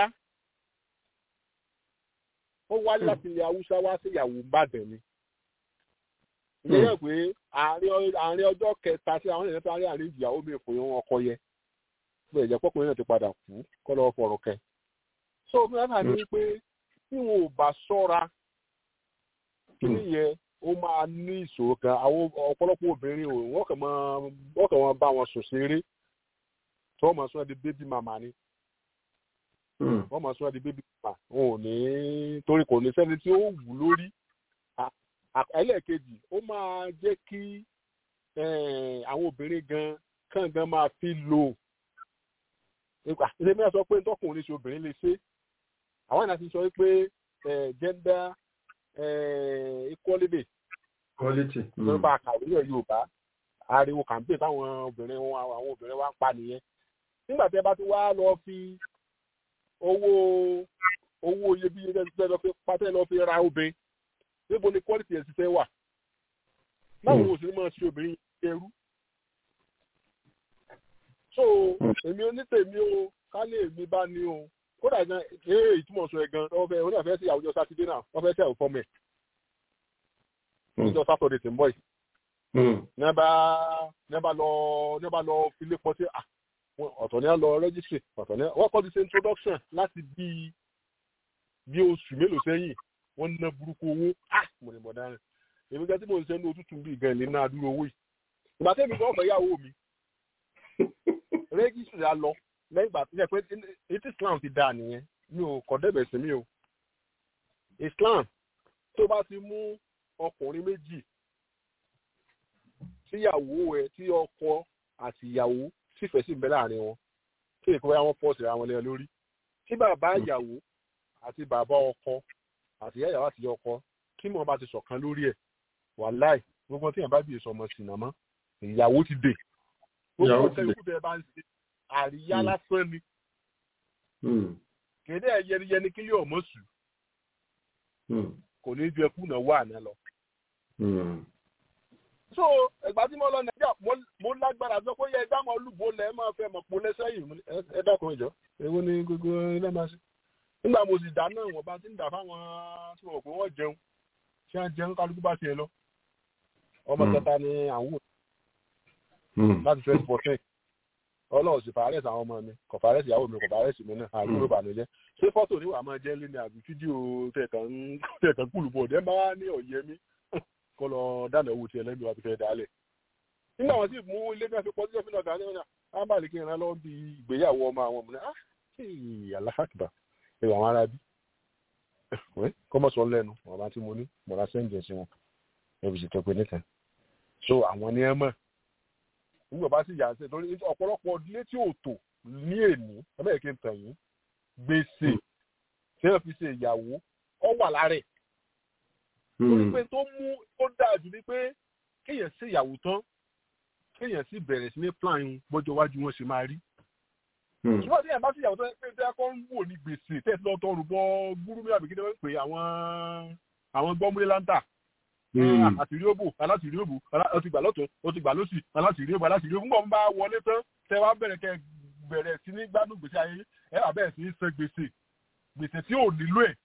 ó wá láti ilẹ̀ Haúsá wá sí ìyàwó Ìbàdàn ni ìyẹn yẹ pé àárín ọjọ́ kẹta sí àwọn ènìyàn tó rí àárín ìyàwó mi fún wọn ọkọ yẹ pé ẹ̀jẹ̀ pọ́kùnrin náà ti padà kú kọ́ lọ́wọ́ fọ̀rọ̀ kẹ. so mẹ́ta ní pé tí wọn ò bá ṣọ́ra kíní yẹn ó máa ní ìṣòro kan àwọn ọ̀pọ̀lọpọ̀ obìnrin ò wọ́n kàn máa wọ́n kàn máa bá wọn sùn ṣeré tí wọ́n máa sún ẹ́ di bébí màmá ni wọ́n máa sún ẹ́ di bébí màmá wọn ò ní torí kò ní sẹ́ni tí ó wù lórí ẹlẹ́ẹ̀kejì ó máa jẹ́ kí àwọn obìnrin gan kàn gan máa fi lò ṣe mẹ́ta sọ pé tọkùnrin ṣe obìnrin lè ṣe àwọn ènìyàn ti sọ pé gender equality quality nípa àkàwé yẹ Yorùbá ariwo campaign táwọn obìnrin wọn àwọn obìnrin wa ń pa nìyẹn nígbà tí ẹ bá ti wá lọ fi owó owó iyebíye tẹ́ lọ fi pátẹ́ lọ fi ra obìnrin níbo ni quality ẹ̀ ti fẹ́ wà báwo ni òṣèré máa ṣe obìnrin ẹrú so èmi onítèmi o kálí èmi bá ní o kódà gan ee ìtumọ̀ sọ ẹ̀ gan wọ́n fẹ́ wọ́n fẹ́ sí àwùjọ sátidé náà wọ́n fẹ́ sí àwùjọ fọ́mẹ̀ níjọ sátọ̀dẹ̀ tí ń bọ̀ yìí nẹ́bà nẹ́bà lọ nẹ́bà lọ filé pọ̀ sí ọ̀tọ̀ ní à lọ rẹ́gísírì ọ̀tọ̀ ní wọ́n kọ́ ti ṣe introduction láti bí bí oṣù mélòó sẹ́yìn wọ́n ná burúkú owó ah mo ní bọ̀dá rẹ̀ èmi gẹ́gẹ́ tí mo ń ṣe ní òtútù bíi gan ilé náà dúró owó yìí ìgbà tẹ́mi gan ọmọ ìyàwó mi rẹ́gísírì á lọ lẹ́yìn ìgbà tí pé etí Islam ti dáa nìyẹn mi ò kọ́ débẹ̀ sí mi o Islam tó bá ti mú ọkùnrin méjì tíyàwó ẹ tí ọkọ àti ìyàwó sífẹ̀ẹ́ sí ìbẹ́ láàrin wọn kí èkó bá wọn pọ̀ sí ara wọn lẹ́yìn lórí tí bàbá ìyàwó àti bàbá ọkọ àti ìyá ìyàwó àti ìyá ọkọ kí mọ̀ bá ti ṣọ̀kan lórí ẹ̀ wàláì gbogbo tí yẹn bá bìí sọmọ sí nàmọ́ ìyàwó ti dè gbogbo tẹ ikú tẹ bá ń ṣe àríyá lásán ni kéde ẹ yẹniyẹni kí lè ọmọ sùn kò ní ju ẹkú náà wà náà lọ. so ẹgbà tí mo lọ nàìjíríà mo lágbára sọ pé yẹ ẹ dámọ olúbo lẹ máa fẹ́ mọ pọ lẹsẹyìn ẹ dákun ìjọ èwo ni gbogbo ilé máa ṣe nígbà mo sì dáná wọn bá ti ń dà fáwọn tí wọn pé wọn jẹun tí wọn jẹun kálukú bá tiẹ̀ lọ ọmọ kẹta ni àwọn láti twenty fourteen ọlọ́run sì fàárẹ̀ sí àwọn ọmọ mi kò fàárẹ̀ sí ìyàwó mi kò fàárẹ̀ sí mi náà àdúró bànújẹ́ ṣé fọ́tò níwà máa jẹ́ lé ní àbí fídíò tẹ̀kàn kúlù bọ̀ ọ̀dẹ́ máa ní ọ̀yẹ́ mi kọ́ lọ dáná owó tiẹ̀ lẹ́nu àti fẹ́ dálẹ̀. nígbà wọn sì mú ilé náà fi pọ́ sílẹ̀ fúnà dání wọn ábàlẹ̀ kí n rán lọ́wọ́ bí ìgbéyàwó ọmọ àwọn ọmọ náà aláhàkìbà ẹ̀rọ àwọn ará bí kọ́ mọ̀ sọ lẹ́nu ọ̀rá tí mo ní mọ̀ra sẹ́ǹjẹ̀ sí wọn ẹ̀rù sì tọ́pẹ́ nìkan so àwọn ni ẹ mọ̀ nígbà bá sì yà sí torí ọ̀pọ̀lọpọ̀ ilé tí ò tò ní èní ẹ̀bẹ̀ kí n tàn yín gbèsè tí wọ́n fi ṣe ìyàwó ọ wà lára ẹ̀. torí pé tó mú ó dáa jù ni pé kéèyàn ṣe ìyàwó tán kéèyàn sì bẹ̀rẹ̀ sí ní plan bọ́jọ́ iwájú wọn ṣe máa rí. ṣùgbọ́n tí èèyàn bá sì ìyàwó tán pé tẹ́ kọ́ ń wò ní gbèsè tẹ́ lọ tọrù bọ́ gúrúmí àbíkí wọ́n pè àwọn àwọn gbọ́múlé láńtà àtìrí òbò alátìrí òbò ó ti gbà lọ́tún ó ti gbà lọ́sì alátìrí òbò alátìrí òbò ń bá wọlé tán tẹ wá bẹ̀rẹ̀ kẹ bẹ̀rẹ̀ sí ní gbádùn gbèsè ayé ẹ wà bẹ̀rẹ̀ sí ní san gbèsè gbèsè tí ò nílò ẹ̀.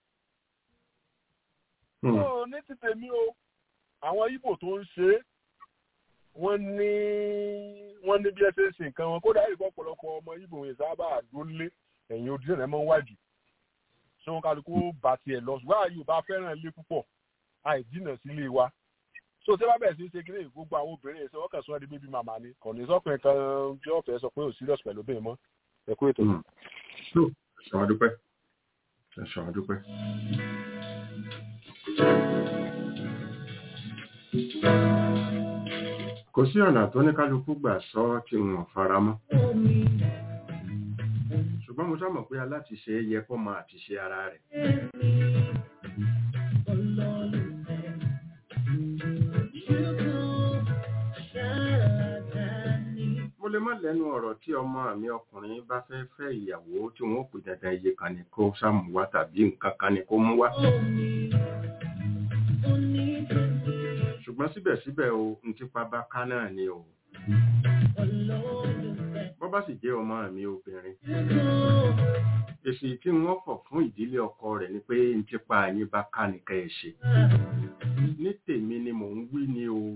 tó ní ti tèmi o àwọn Ìgbò tó ń ṣe é wọ́n ní wọ́n ní bí ẹ ṣe ń ṣe nǹkan wọn kódà ìgbọ́ ọ̀pọ̀lọpọ̀ ọmọ Ìgbò yẹn sábà dúnlé ẹ̀yìn odi náà mọ́ wájú ṣé wọn kálukú bá tiẹ̀ lọ ṣùgbọ́n àyè ò bá fẹ́ràn ilé púpọ̀ àìjìnà sílé wa so tí wọ́n bẹ̀rẹ̀ sí ṣe kílé gbogbo àwọn obìnrin ẹ̀sẹ̀ wọ́n kàn sọ́ di bébí màmá ni kò ní sọ́kùnrin kan tí wọ́n fẹ́ sọ pé ò serious pẹ̀lú obìnrin mọ́ ẹ kú ètò. ẹ̀sán àdúpẹ́ ẹ̀sán àdúpẹ́. kò sí ọ̀nà tó ní kálukú gbà sọ tí wọn fara mọ́ ṣùgbọ́n mo sábà pé alátiṣe yẹ kó mọ àtiṣe ara rẹ̀ mo lè má lẹ́nu ọ̀rọ̀ tí ọmọ mi ọkùnrin bá fẹ́ fẹ́ ìyàwó tí wọ́n ó pè dandan iye kan ni kó sáàmù wá tàbí nǹkan kan ni kó mú wá ṣùgbọ́n síbẹ̀síbẹ̀ o n ti pa bá ká náà ni o bọ́ bá sì jẹ́ ọmọ mi obìnrin èsì tí wọ́n fọ̀ fún ìdílé ọkọ rẹ̀ ni pé n ti pa yín bá ká nìkan ẹ̀ ṣe ní tèmi ni mò ń wí ni o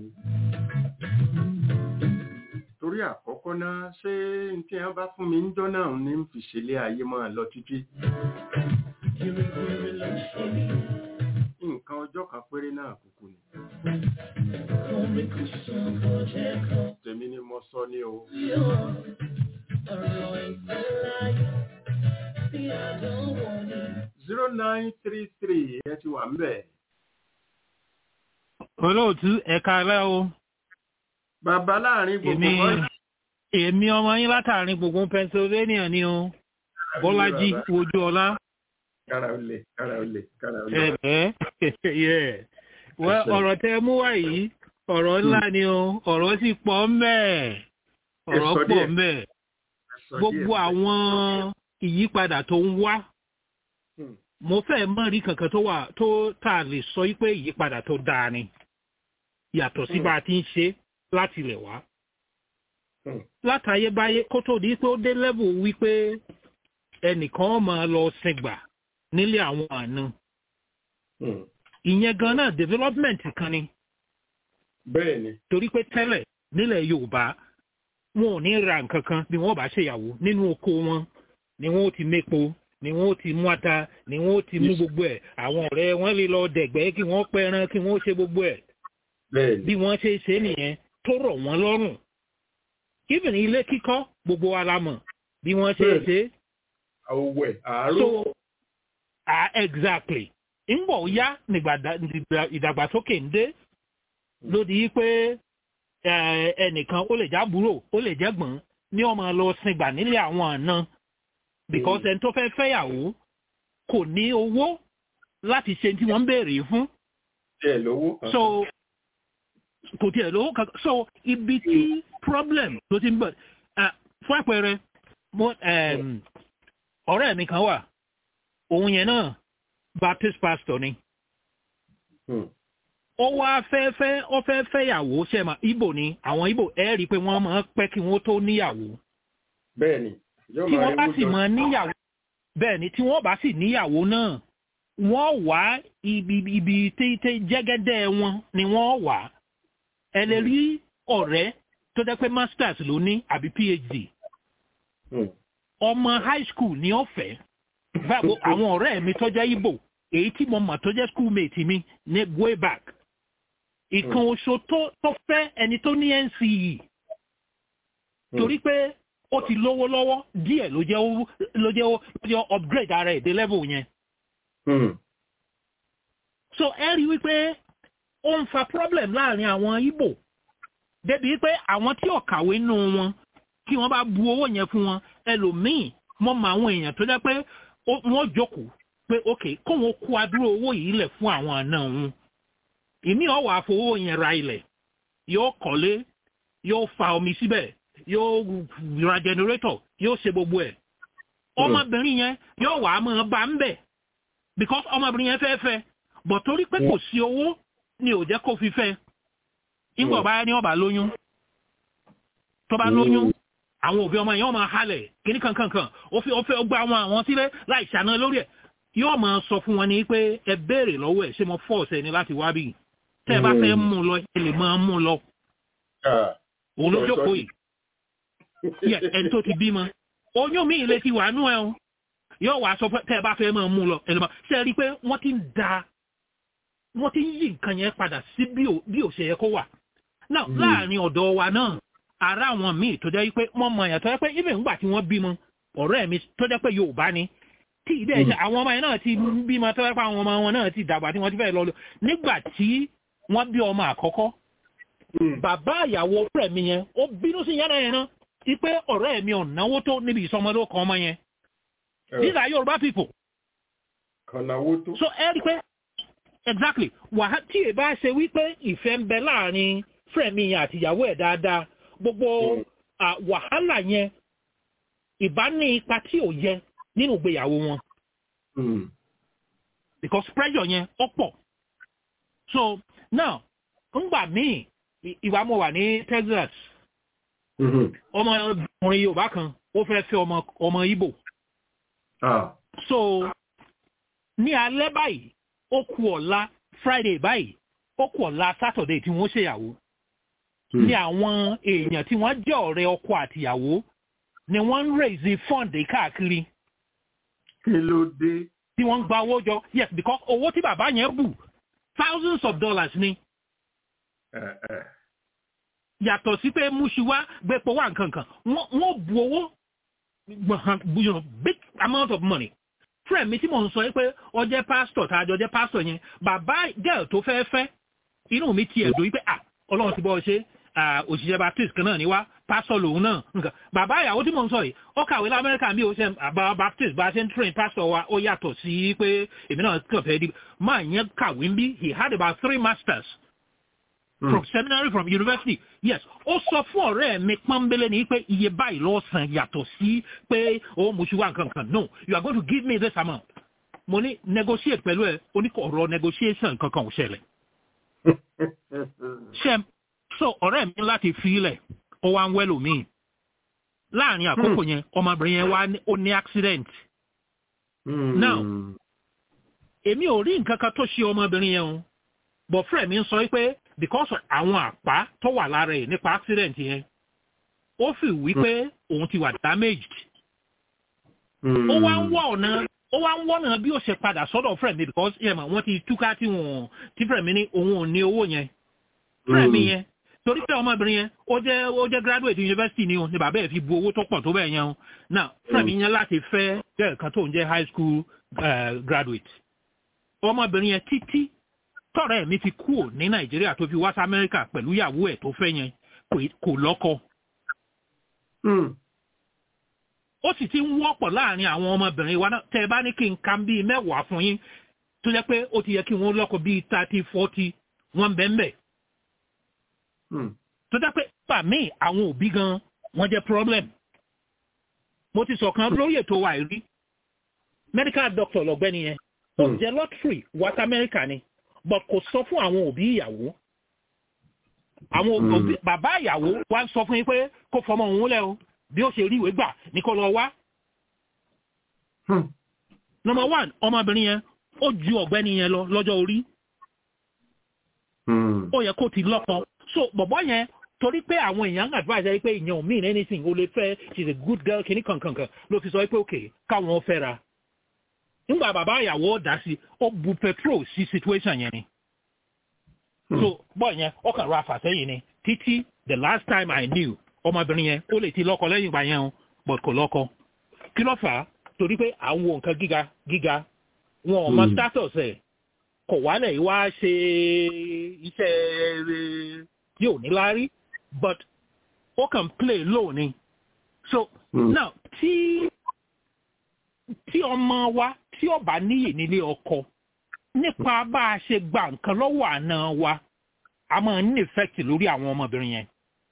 torí àkọ́kọ́ náà ṣé n tí wọ́n bá fún mi ń jọ́ náà ní fi ṣẹlé ayé máa lọ títí nǹkan ọjọ́ kan péré náà kúkú ni tèmi ni mo sọ ní o zero nine three three ẹ ti wà ń bẹ̀. olóòtú ẹ̀ka rẹ o bàbá láàrin gbogbo èmi bọ́ọ̀lù èmi ọmọ yín látàrin gbogbo pennsylvania ni o bọ́lájí wojú ọlá kára ó lè kára ó lè kára ó lè. ẹ̀ẹ́ yẹ wẹ́ Ẹsẹ̀. ọ̀rọ̀ tẹ mú wá yìí ọ̀rọ̀ ńlá ni o ọ̀rọ̀ sì pọ̀ ńbẹ̀ ọ̀rọ̀ Ẹ sọ pọ̀ díẹ̀. ńbẹ̀ Sọ gbogbo díẹ̀. àwọn ìyípadà tó ń wá Hmm. mo fẹ́ mọ̀ rí kankan tó wà tó tà lè sọ yí pé ìyípadà tó dáa ni yàtọ̀ sí Hmm. bá a ti ń ṣe láti ilẹ̀ wá Hmm. látayébáyé kó tó di pé ó dé level wípé ẹnìkan máa lọ sìngbà nílé àwọn àna Hmm. ìyẹn gan náà development kan ni bẹ́ẹ̀ ni torí pé tẹ́lẹ̀ nílẹ̀ yorùbá wọn ò ní ra nǹkan kan bí wọ́n bá ṣèyàwó nínú oko wọn ni wọ́n ó ti mépo ni wọ́n ó ti mú ata ni wọ́n ó ti mú Yes. gbogbo ẹ̀ àwọn ọ̀rẹ́ wọn lè lọ dẹ̀gbẹ́ kí wọ́n pẹran kí wọ́n ṣe gbogbo ẹ̀ bẹ́ẹ̀ ni bí wọ́n ṣe ṣe nìyẹn tó rọ̀ wọ́n lọ́rùn even ilé kíkọ́ gbogbo wa la mọ̀ bí wọ́n ṣe Bẹ́ẹ̀. ṣe àwẹ̀ àárò so ah exactly ńgbọ̀ ó yá nígbà dá- nígbà ìdàgbàsókè ń dé lódi yí pé eh, ẹnìkan ó lè jábúrò ó lè jẹ́gbọ̀n ní ọmọ lọ sìngbà nílé àwọn àna because ẹni tó fẹ́ fẹ́yàwó kò ní owó láti ṣe tí wọ́n ń béèrè fún tiẹ̀ lówó kan. so kò tiẹ̀ lówó kankan so ibi tí problem tó ti ń bọ̀ ah, fún àpẹẹrẹ mo em, ọ̀rẹ́ mi kan wà òun yẹn náà baptist pastor ni Hmm. ó wá fẹ́ fẹ́ ó fẹ́ fẹ́yàwó ṣẹ́mà ibo ni àwọn ibo ẹ̀ rí i pé wọ́n máa ń pẹ́ kí wọ́n tó níyàwó bẹ́ẹ̀ ni yóò tí máa wọ́n bá rí sì wújọ. máa níyàwó bẹ́ẹ̀ ni tí wọ́n bá sì níyàwó náà wọ́n wá ibi ibi tí tí jẹ́gẹ́dẹ́ wọn ni wọ́n wà ẹ lè rí ọ̀rẹ́ tó jẹ́ pé masters ló ní àbí phd Hmm. ọmọ high school ní ọ̀fẹ́ báwo àwọn ọ̀rẹ́ mi tó jẹ́ ibo èyí tí mo mọ̀ tó jẹ́ schoolmate mi ní way back ìkan oṣù tó tó fẹ́ ẹni tó ní nce torí pé ó ti lówó lọ́wọ́ díẹ̀ ló jẹ́ ó- ló jẹ́ ó- ló jẹ́ ó upgrade ara ẹ̀ dé level yẹn Hmm. so ẹ rí wípé ó ń fa problem láàrin àwọn Ìgbò débi pé àwọn tí ò kàwé nù wọn kí wọ́n bá bu owó yẹn fún wọn ẹlòmíì mọ mọ àwọn èèyàn tó jẹ́ pé ó- wọ́n jókòó pé ok kóun kó adúrò owó yìí lẹ̀ fún àwọn àna òun ìmí ọ̀wọ́ àfowó yẹn ra ilẹ̀ yóò kọ́lé yóò fa omi síbẹ̀ yóò ra generator yóò ṣe gbogbo ẹ̀ ọmọbìnrin yẹn yóò wà á máa bá ń bẹ̀ because ọmọbìnrin yẹn fẹ́ fẹ́ bọ̀ torí pé kò sí owó ni ò jẹ́ kó fi fẹ́ ìgbà ọba ni ọba lóyún tó bá lóyún àwọn òbí ọmọ yẹn wọ́n máa halẹ̀ kíní kankankan ó fi ó fẹ́ gba àwọn àwọn sílẹ̀ láì ṣàná lórí ẹ̀ yóò máa sọ fún wọn ní pé ẹ béèrè lọ́wọ́ ẹ̀ ṣé mo fọ́ọ̀sì ẹni láti wá bí tẹ́ ẹ bá fẹ́ mú un lọ ẹ lè máa mú un lọ Ah. òun ló jókòó yìí Yes, ẹni tó ti bímọ oyún mi ilé ti wà nú ẹ o yóò wá sọ pé tẹ́ ẹ bá fẹ́ máa mú un lọ ẹ lè máa ṣe é rí i pé wọ́n ti ń da wọ́n ti ń yí nǹkan yẹn padà sí bí ò bí ò ṣe yẹ kó wà náà láàrin ọ̀dọ̀ wa náà ara àwọn míì tó jẹ́ pé wọ́n mọ èèyàn tó jẹ́ pé ibẹ̀ ńgbà tí wọ́n bímọ ọ̀rẹ́ mi tó jẹ́ pé Yorùbá ni tí ìdẹ́ ẹ̀ṣẹ̀ àwọn ọmọ yẹn náà ti bímọ tó jẹ́ pé àwọn ọmọ wọn náà ti dàgbà tí wọ́n ti fẹ́ lọ lọ nígbà tí wọ́n bí ọmọ àkọ́kọ́ bàbá ìyàwó ọ̀rẹ́ mi yẹn ó bínú sí yàrá yẹn náà ti pé ọ̀rẹ́ mi ò náwó tó níbi ìsọmọlórúkọ ọmọ yẹn these are Yorùbá people kànáwó tó. so ẹ rí i pé exactly wàhálà tí ẹ bá ṣe wípé ìfẹ́ ń bẹ láàrin fúrẹ̀mí yẹn àti ìyàwó ẹ̀ dáadáa gbogbo ah, wàhálà yẹn ìbá ní ipa tí ò yẹ nínú ìgbéyàwó wọn Mm. because pressure yẹn ó pọ̀ so now ńgbà míì ì- ìwà mo wà ní Texas Mhm. ọmọkùnrin Yorùbá kan ó fẹ́ fẹ́ ọmọ ọmọ Ìgbò Ah. so ní alẹ́ báyìí ó kù ọ̀la Friday báyìí ó kù ọ̀la Saturday tí wọ́n ṣèyàwó ní àwọn èèyàn tí wọ́n jẹ́ ọ̀rẹ́ ọkọ àtìyàwó ni wọ́n ń raise fund káàkiri kí ló dé. tí wọ́n ń gba owó jọ yes because owó tí bàbá yẹn bù thousands of dollars ni Ẹ, ẹ. yàtọ̀ sí pé múṣiwá gbépo wà nkankan wọ́n wọ́n bu owó gbọ̀n- you know, big amount of money friend mi tí mò ń sọ yìí pé ó jẹ́ pastor tá a jọ jẹ́ pastor yẹn bàbá girl tó fẹ́ fẹ́ inú mi ti ẹ̀dùn yìí pé ah ọlọ́run ti bọ́ ọ ṣe ah, òṣìṣẹ́ baptist kan náà ni wá pastor lòun náà nǹkan bàbá ìyàwó tí mò ń sọ yìí ó kàwé lamẹ́ríkà bí ó ṣe àbá baptist bá a ṣe ń train pastor wa ó yàtọ̀ sí pé èmi náà kàn fẹ́ di máa yẹn kàwé ń bí he had about three masters from seminary from university yes ó sọ fún ọ̀rẹ́ mi pọ́nbélé ni pé iye báyìí ló san yàtọ̀ sí pé ó mú ṣùgbọ́n nǹkan kan no you are going to give me this amount mo ní negotiate pẹ̀lú ẹ oníkọ̀ọ̀rọ̀ negotiation kankan ò ṣẹlẹ̀ ṣe so ọ̀rẹ́ mi láti fi ilẹ̀ ó wá ń wẹ́lò míì láàrin àkókò yẹn ọmọbìnrin yẹn wá ní- ó ní accident now èmi ò rí nǹkan kan tó ṣe ọmọbìnrin yẹn o but friend mi ń sọ pé because of àwọn àpá tó wà lára ẹ̀ nípa accident yẹn ó fi wí pé òun ti wà damaged ó wá ń wọ ọ̀nà ó wá ń wọ́nà bí ó ṣe padà sọ́dọ̀ friend mi because yẹn mà wọ́n ti túká tí wọ́n tí friend mi ní òun ò ní owó yẹn friend mi yẹn torí pé ọmọbìnrin yẹn ó jẹ́ ó jẹ́ graduate university ni o ni bàbá ẹ̀ fi bu owó tó pọ̀ tó bẹ́ẹ̀ yẹn o now friend mi yẹn láti fẹ́ jẹ́ kan tó ń jẹ́ high school uh, graduate ọmọbìnrin yẹn títí tọ́rẹ́ mi fi kúrò ní nàìjíríà tó fi wá sí amẹ́ríkà pẹ̀lú ìyàwó ẹ̀ tó fẹ́ yẹn kò- kò lọ́kọ ó sì ti ń wọ́pọ̀ láàrin àwọn ọmọbìnrin wa náà tẹ́ ẹ bá ní kí n ka bíi mẹ́wàá fún yín tó jẹ́ pé ó ti yẹ kí wọ́n lọ́kọ bíi thirty forty wọ́n bẹ́ẹ̀ bẹ́ẹ̀ tó jẹ́ pé pa mí àwọn òbí gan wọ́n jẹ́ problem mo ti sọ̀kan lórí ètò wa rí medical doctor lọ́gbẹ́ni yẹn ó jẹ́ lottery west america ni but kò sọ fún àwọn òbí ìyàwó àwọn òbí bàbá ìyàwó wa sọ fún yín pé kó fọmọ òun lẹ o bí ó ṣe rí ìwé gbà ní kó lọ wá. number one ọmọbìnrin yẹn ó ju ọ̀gbẹ́ni yẹn lọ lọ́jọ́ orí ó yẹ kó ti lọ́kọ so bọ̀bọ́ yẹn torí pé àwọn èèyàn advice ẹ pé ìyẹn ò mean anything o lè fẹ́ she's a good girl kìíní kankankan ló fi sọ pé okay káwọn fẹ́ra nígbà bàbá ìyàwó dá sí ó bu petrol sí situation yẹn ni so bọ́ yẹn ó kàn ra àfàsẹ́yìn ni títí the last time I knew ọmọbìnrin yẹn ó lè ti lọ́kọ lẹ́yìn ìgbà yẹn o but kò lọ́kọ kí ló fà á torí pé à ń wo nǹkan gíga gíga wọn ò mọ status ẹ̀ kò wálẹ̀ wá ṣe iṣẹ́ yóò ní láárí but ó kàn play low ni so now tí tí ọmọ wa tí ó bá níyì nílé ọkọ nípa bá a ṣe gba nǹkan lọ́wọ́ àna wa a máa ní effect lórí àwọn ọmọbìnrin yẹn.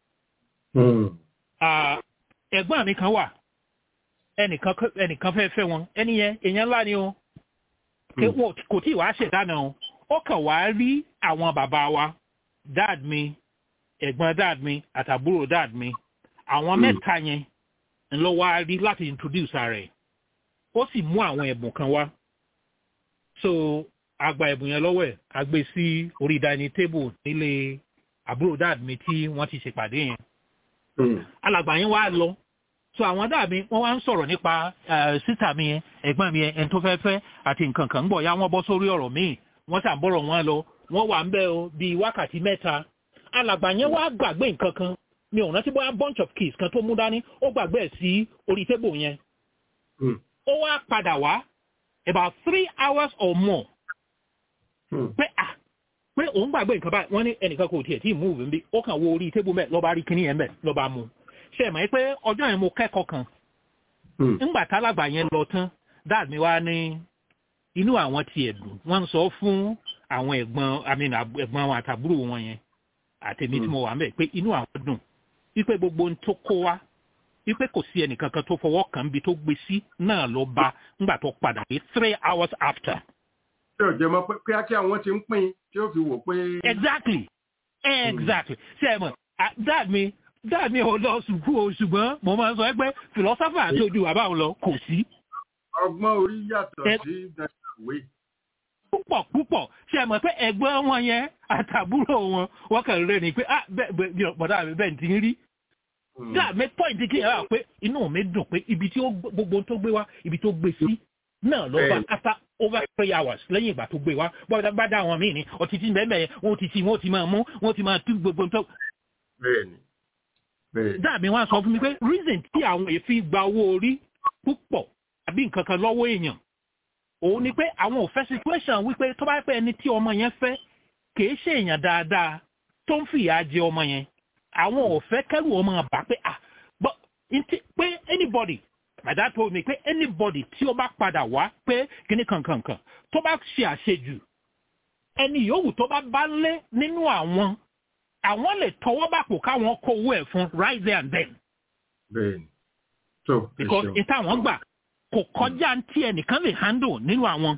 Ah, ẹ̀gbọ́n mi kan wà ẹnìkan ẹnìkan fẹ́ fẹ́ wọn ẹni yẹn èèyàn ńlá ni o Ké- wọn kò tí ì wá ṣèdáná o ó kàn wá rí àwọn bàbá wa dad mi ẹ̀gbọ́n dad mi àtàbúrò dad mi àwọn mẹ́ta yẹn ńlọ wá rí láti introduce ara ẹ̀ ó sì mú àwọn ẹ̀bùn kan wá so àgbà ẹ̀bùn yẹn lọ́wọ́ ẹ̀ a gbé sí orí dining table nílé àbúrò dad mi tí wọ́n ti ṣèpàdé yẹn alàgbà yẹn wá lọ so àwọn dàbí wọn wá ń sọ̀rọ̀ nípa eh, sísà mi yẹn ẹ̀gbọ́n mi yẹn ẹni tó fẹ́ fẹ́ àti nǹkan kan ń bọ̀ ya wọ́n bọ́ sórí ọ̀rọ̀ míì wọ́n sà ń bọ̀rọ̀ wọn lọ wọ́n wà ń bẹ̀ o bíi wákàtí mẹ́ta alàgbà yẹn wá gbàgbé nǹkan kan mi ò rántí bóyá bunch of keys kan tó mú dání ó gbàgbé ẹ̀ sí orí tébù yẹn ó wá padà wá about three hours or more pé ah pé òun gbàgbé nǹkan báyìí wọ́n ní ẹnìkan kò tiẹ̀ tí ì múùbù bí ó kàn wo orí tébù mẹ́ lọ́ba rí kíní yẹn mẹ́ lọ́ba mu ṣe mọ̀ pé ọjọ́ yẹn mo kẹ́kọ̀ọ́ kan ńgbà tálàgbà yẹn lọ tán dad mi wá ní inú àwọn ti ẹ̀dùn wọ́n ń sọ fún àwọn ẹ̀gbọ́n I mean ẹ̀gbọ́n wọn àtàbúrò wọn yẹn àtẹ̀mí tí mo wà mẹ́ pé inú àwọn dùn wípé gbogbo ohun tó kó wá wípé kò sí ẹnìkankan tó fọwọ́ kàn bí tó gbé sí náà ló bá ńgbà tó padà dé three hours after. tí ò jẹ́ mọ́ pé kíákíá wọ́n ti ń pín tí ó fi wò pé. exactly exactly ṣe é mọ̀ dad mi dad mi ò lọ sùkú o ṣùgbọ́n mo máa ń sọ pé philosopher àti ojú bàbá òun lọ kò sí. ọgbọ́n orí yàtọ̀ sí ìwé. púpọ̀ púpọ̀ ṣe é mọ̀ pé ẹ̀gbọ́n wọn yẹn àtàbúrò wọn wọ́n kàn rẹ̀ ni pé ah bẹ́ẹ̀ bọ̀dá mi bẹ́ẹ̀ ti ń rí dáa mi pọ́ìntì kí ẹ wá pé inú mi dùn pé ibi tí gbogbo tó gbé wá ibi tó gbé sí náà ló bá after over three hours lẹ́yìn ìgbà tó gbé wá bọ́dá bá dá àwọn míì ní ọtí tí bẹ́ẹ̀ bẹ́ẹ̀ wọ́n ti ti wọ́n ti máa mú wọ́n ti máa tún gbogbo tó. bẹ́ẹ̀ni bẹ́ẹ̀ni. dáa mi wá sọ fún mi pé reason tí àwọn èéfín gba owó orí púpọ̀ àbí nǹkan kan lọ́wọ́ èèyàn òun ni pé àwọn ò fẹ́ situation wípé tó bá pẹ́ ẹni tí ọmọ yẹn fẹ́ kì í ṣe èèyàn dáadáa tó ń fìyà jẹ ọmọ yẹn àwọn ò fẹ́ kẹ́rù ọmọ àbá pé ah but pé anybody my dad told me pé anybody tí ó bá padà wá pé kíní kankankan tó bá ṣe àṣejù ẹni yòówù tó bá bá lé nínú àwọn àwọn lè tọwọ́ bàpò káwọn kó owó ẹ̀ fún right there and then. bẹ́ẹ̀ni tó because ìta àwọn gbà kò kọjá tí ẹnìkan lè handle nínú àwọn.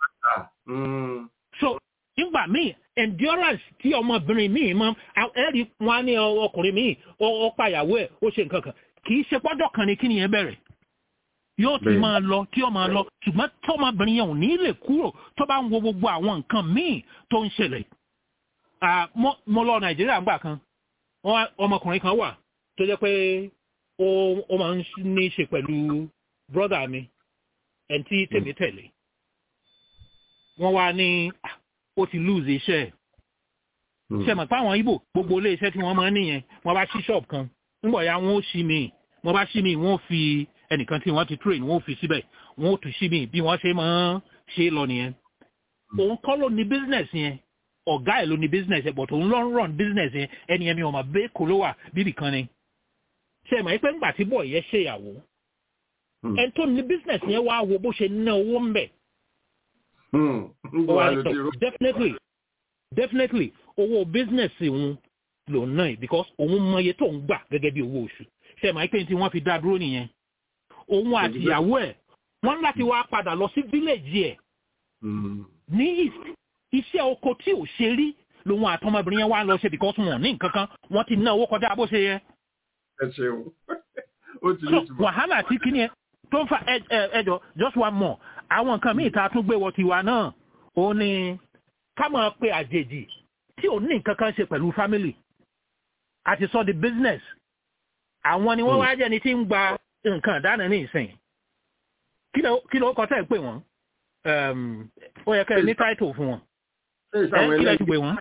so nígbà míì endurance tí ọmọbìnrin míì mọ ẹrí wọn ní ọkùnrin míì ó pàyàwó ẹ ó ṣe nǹkan kan kì í ṣe pọ́jọ́ kan ni kí nìyẹn bẹ̀rẹ̀ yóò ti máa lọ tí ó máa lọ ṣùgbọ́n tọmọbìnrin yẹn ò ní lè kúrò tó bá ń wo gbogbo àwọn nǹkan míì tó ń ṣẹlẹ̀ mo lọ nàìjíríà gbà kan ọmọkùnrin kan wà tó jẹ́ pé ó máa ń ní í ṣe pẹ̀lú brọ́dà mi ẹni tí tèmi tẹ̀lé wọ́n wá ní ó ti lose iṣẹ́ ẹ̀. ṣe mọ̀ páwọn ibo gbogbo ilé iṣẹ́ tí wọ́n máa ń nìyẹn wọ́n bá ṣí shop kan nígbà ya wọ́n ó ṣí mi wọ́n bá ṣí mi wọ́n fi ẹnìkan tí wọ́n ti train wọ́n ó fi síbẹ̀ wọ́n ó tún ṣí mi bí wọ́n ṣe máa ń ṣe lọ nìyẹn. òun kọ́ ló ní business yẹn ọ̀gá ẹ̀ ló ní business yẹn but òun ló ń run business yẹn ẹni yẹn mi ò mà bẹ́ẹ̀ kó ló wà bíbì kan ni. ṣe mọ̀ pé ńgbà tí bọ̀ yẹn ṣèyàwó ẹni tó ní business yẹn wá wo bó ṣe ná owó ń bẹ̀ definitely definitely owó business òun ló ná ẹ because òun mọ iye tó ń gbà gẹ́gẹ́ bí owó oṣù ṣe máa pé tí wọ́n fi dá dúró nìyẹn òun àti ìyàwó ẹ̀ wọ́n láti wá padà lọ sí village ẹ̀ ní east iṣẹ́ oko tí ò ṣe rí lòun àtọmọbìnrin yẹn wá lọ ṣe because wọn ní nǹkan kan wọ́n ti ná owó kọjá bó ṣe yẹ. ẹ ṣeun ó ti ní ìtumọ̀. wàhálà tí kìíní ẹ tó ń fa ẹjọ just one more àwọn nǹkan míì tá a tún gbé wọ tiwa náà ó ní ká máa pe àjèjì tí ò ní nǹkan kan ṣe pẹ̀lú family àti sọ di business àwọn ni wọ́n wá jẹ́ ni tí ń gba nǹkan ìdáná ní ìsìn kí ló kọ́ tẹ́ ẹ̀ pé wọ́n ó yẹ kẹ́ ẹ ní title fún wọn ẹ kí lẹ́ ti pè wọ́n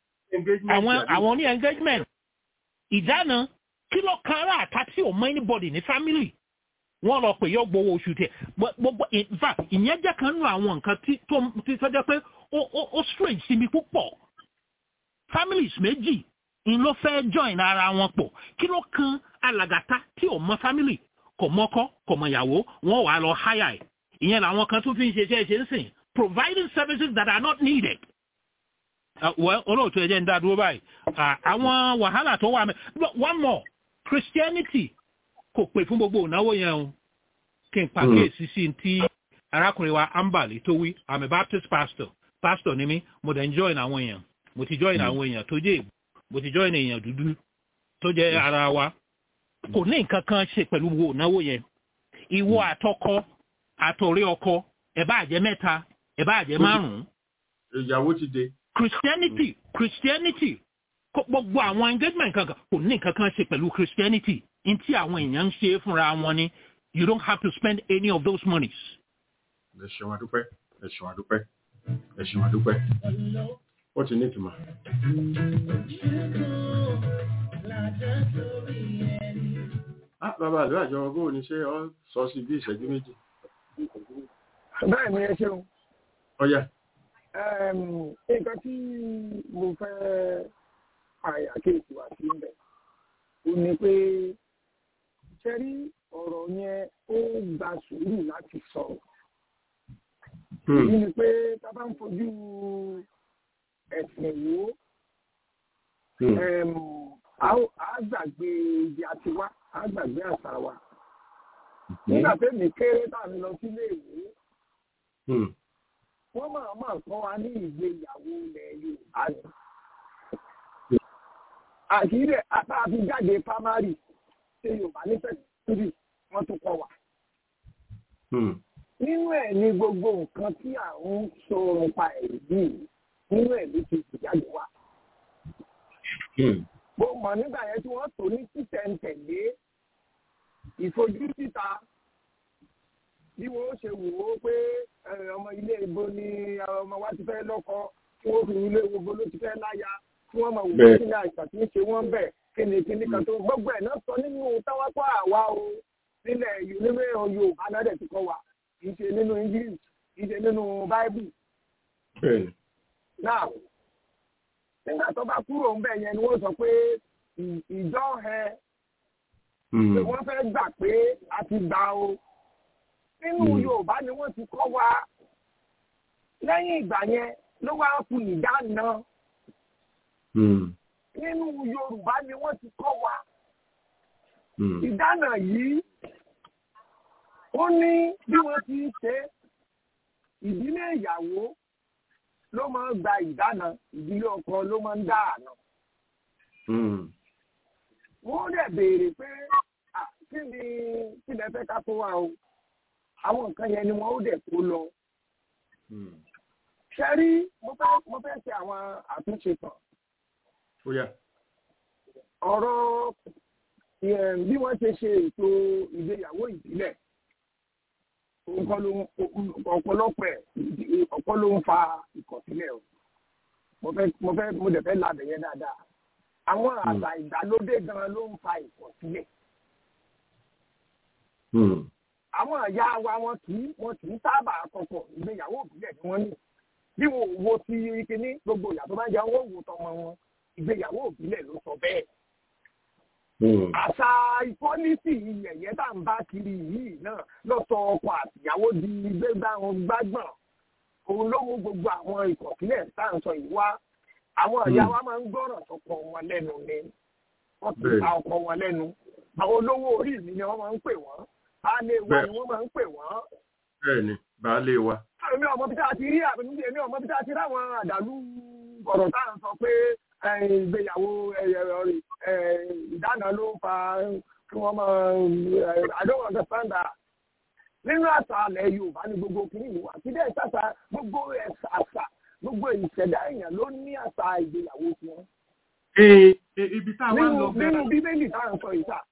àwọn ní engagement ìdáná kí ló kan ara àta tí ò mọ anybody ní family wọ́n lọ pè yọ gbowó oṣù tẹ̀ gbogbo in fact ìyẹn jẹ́ kan nínú àwọn nǹkan tí tó ti sọ́jọ́ pé ó ó ó strange sí mi púpọ̀ families méjì ń ló fẹ́ join ara wọn pọ̀ kí ló kan alàgàtà tí ò mọ family kò mọ́kọ́ kò mọ ìyàwó wọ́n wà lọ hire ẹ̀ ìyẹn làwọn kan tún fi ń ṣe ṣe ṣe ń sìn providing services that are not needed. olóòtú ẹ̀jẹ̀ ń dá dúró báyìí àwọn wàhálà tó wà mẹ́ one more Christianity kò pè fún gbogbo ìnáwó yẹn o kí n pàkíyèsí sí ti arákùnrin wa ambali tó wí i'm a baptist pastor pastor ni mí mo dẹ̀ ń join àwọn èèyàn mo ti join àwọn èèyàn tó jẹ́ èbò mo ti join èèyàn dúdú tó jẹ́ ara wa kò ní nǹkan kan ṣe pẹ̀lú gbogbo ìnáwó yẹn ìwọ àtọkọ àtọ̀rẹ́ ọkọ ẹ̀ bá jẹ́ mẹ́ta ẹ̀ bá jẹ́ márùn-ún. ìyàwó ti dé. christianity christianity gbogbo àwọn engagement kankan kò ní nǹkan kan ṣe pẹ̀lú christianity ntí àwọn èèyàn ń ṣe fúnra wọn ni you don't have to spend any of those monies. ẹ ṣeun adúpẹ́ ẹ ṣeun adúpẹ́ ẹ ṣeun adúpẹ́ ó ti ní ìtumọ̀. ah bàbá àlọ́ àjọ bó o ní ṣe ọ sọ sí bí ìṣẹ́jú méjì. bẹ́ẹ̀ ni ẹ ṣeun. ọ̀yà. nǹkan tí mo fẹ́ àyàkéèkì wá sí ń bẹ̀ ó ní pé ṣẹ́rí ọ̀rọ̀ yẹn ó gba sùúrù láti sọ̀rọ̀ èyí ni pé tá a bá ń fojú ẹ̀sìn wò ó á gbàgbé ibi àti wá á gbàgbé àṣà wa nígbà tẹ́mi kéré tá à ń lọ sílé ìwé wọ́n máa máa kọ́ wa ní ìgbéyàwó ilẹ̀ Yorùbá ni. àkìrẹ́ àtàfi jáde primary ṣe Yorùbá ní fẹ́tírì wọ́n tún kọ́ wa. nínú ẹ̀ ní gbogbo nǹkan tí à ń sọ̀rọ̀ pa ẹ̀rí yìí nínú ẹ̀ ló ti jáde wá. mo mọ̀ nígbà yẹn tí wọ́n tò ní títẹ̀ǹtẹ̀lé ìfojú síta bí wọ́n ṣe wò ó pé ọmọ ilé ibo ni ọmọ wa ti fẹ́ lọ́kọ tí wọ́n fi ilé ibo ló ti fẹ́ láya tí wọ́n mọ̀ wò ó sílẹ̀ àìsàn tí ń ṣe wọ́n bẹ̀ kíni kíni kan tó gbogbo ẹ̀ náà sọ nínú táwápá àwa o nílẹ̀ nínú Yorùbá náà dẹ̀ ti kọ́ wa kì í ṣe nínú English kì í ṣe nínú Bible. náà nígbà tó bá kúrò ń bẹ̀ yẹn ni wọ́n sọ pé ìjọ ẹ wọ́n fẹ́ gbà pé a ti gbà o nínú yorùbá ni wọ́n ti kọ́ wa lẹ́yìn ìgbà yẹn ló wá kù ìdáná nínú yorùbá ni wọ́n ti kọ́ wa ìdáná yìí ó ní bí wọ́n ti ń ṣe ìdílé ìyàwó ló máa ń gba ìdáná ìdílé ọkọ ló máa ń dá àná wọ́n dẹ̀ béèrè pé kí ni kí lẹ fẹ́ ká tó wa o àwọn nǹkan yẹn ni wọn ó dẹ̀ kó lọ. ṣe rí mo fẹ́ mo fẹ́ ṣe àwọn àtúnṣe kan. ọ̀rọ̀ bí wọ́n ṣe ṣe ètò ìgbéyàwó ìbílẹ̀ ọ̀pọ̀lọpọ̀ ẹ̀ ọ̀pọ̀ ló ń fa ìkọ̀sílẹ̀ o mo fẹ́ mo fẹ́ mo dẹ̀ fẹ́ labẹ̀ yẹn dáadáa àwọn àṣà ìgbàlódé gan ló ń fa ìkọ̀sílẹ̀ àwọn ìyá wa wọn kì í wọn kì í sábà kọ́kọ́ ìgbéyàwó ìbílẹ̀ ni wọ́n ní bí wọn ò wo ti kíní gbogbo ìyá tó bá ń jẹun wọn ò wo tọmọ wọn ìgbéyàwó ìbílẹ̀ ló sọ bẹ́ẹ̀. àṣà ìpọ́lísì yẹ̀yẹ́ tá à ń bá kiri yìí náà lọ́sọ̀ ọkọ àtìyàwó di gbégbá wọn gbágbọ̀n òun ló mú gbogbo àwọn ìkọ̀sílẹ̀ tá à ń sọ yìí wá àwọn ìyá wa máa ń gbọ́ràn sọ́kọ wọn lẹ́nu ni wọ́n ti ta ọkọ wọn lẹ́nu àwọn olówó orí mi ni wọ́n máa ń pè wọ́n baálé wa ni wọ́n máa ń pè wọ́n. bẹ́ẹ̀ni baálé wa. èmi ọmọ bíi tá a ti rí àbẹnú èmi ọmọ bíi tá a ti rí àwọn àdàlú ọ̀rọ̀ tá à ń sọ pé ìgbéyàwó ìdáná ló ń fa kí wọ́n máa I don't understand that. nínú àṣà alẹ́ Yorùbá ni gbogbo kìíní yìí wà kí dẹ́ ṣàṣà gbogbo àṣà gbogbo ìṣẹ̀dá èèyàn ló ní àṣà ìgbéyàwó tiwọn. ibi tá a wá ń lọ bẹ́ẹ̀ nínú bíbélì tá à ń sọ yìí sà.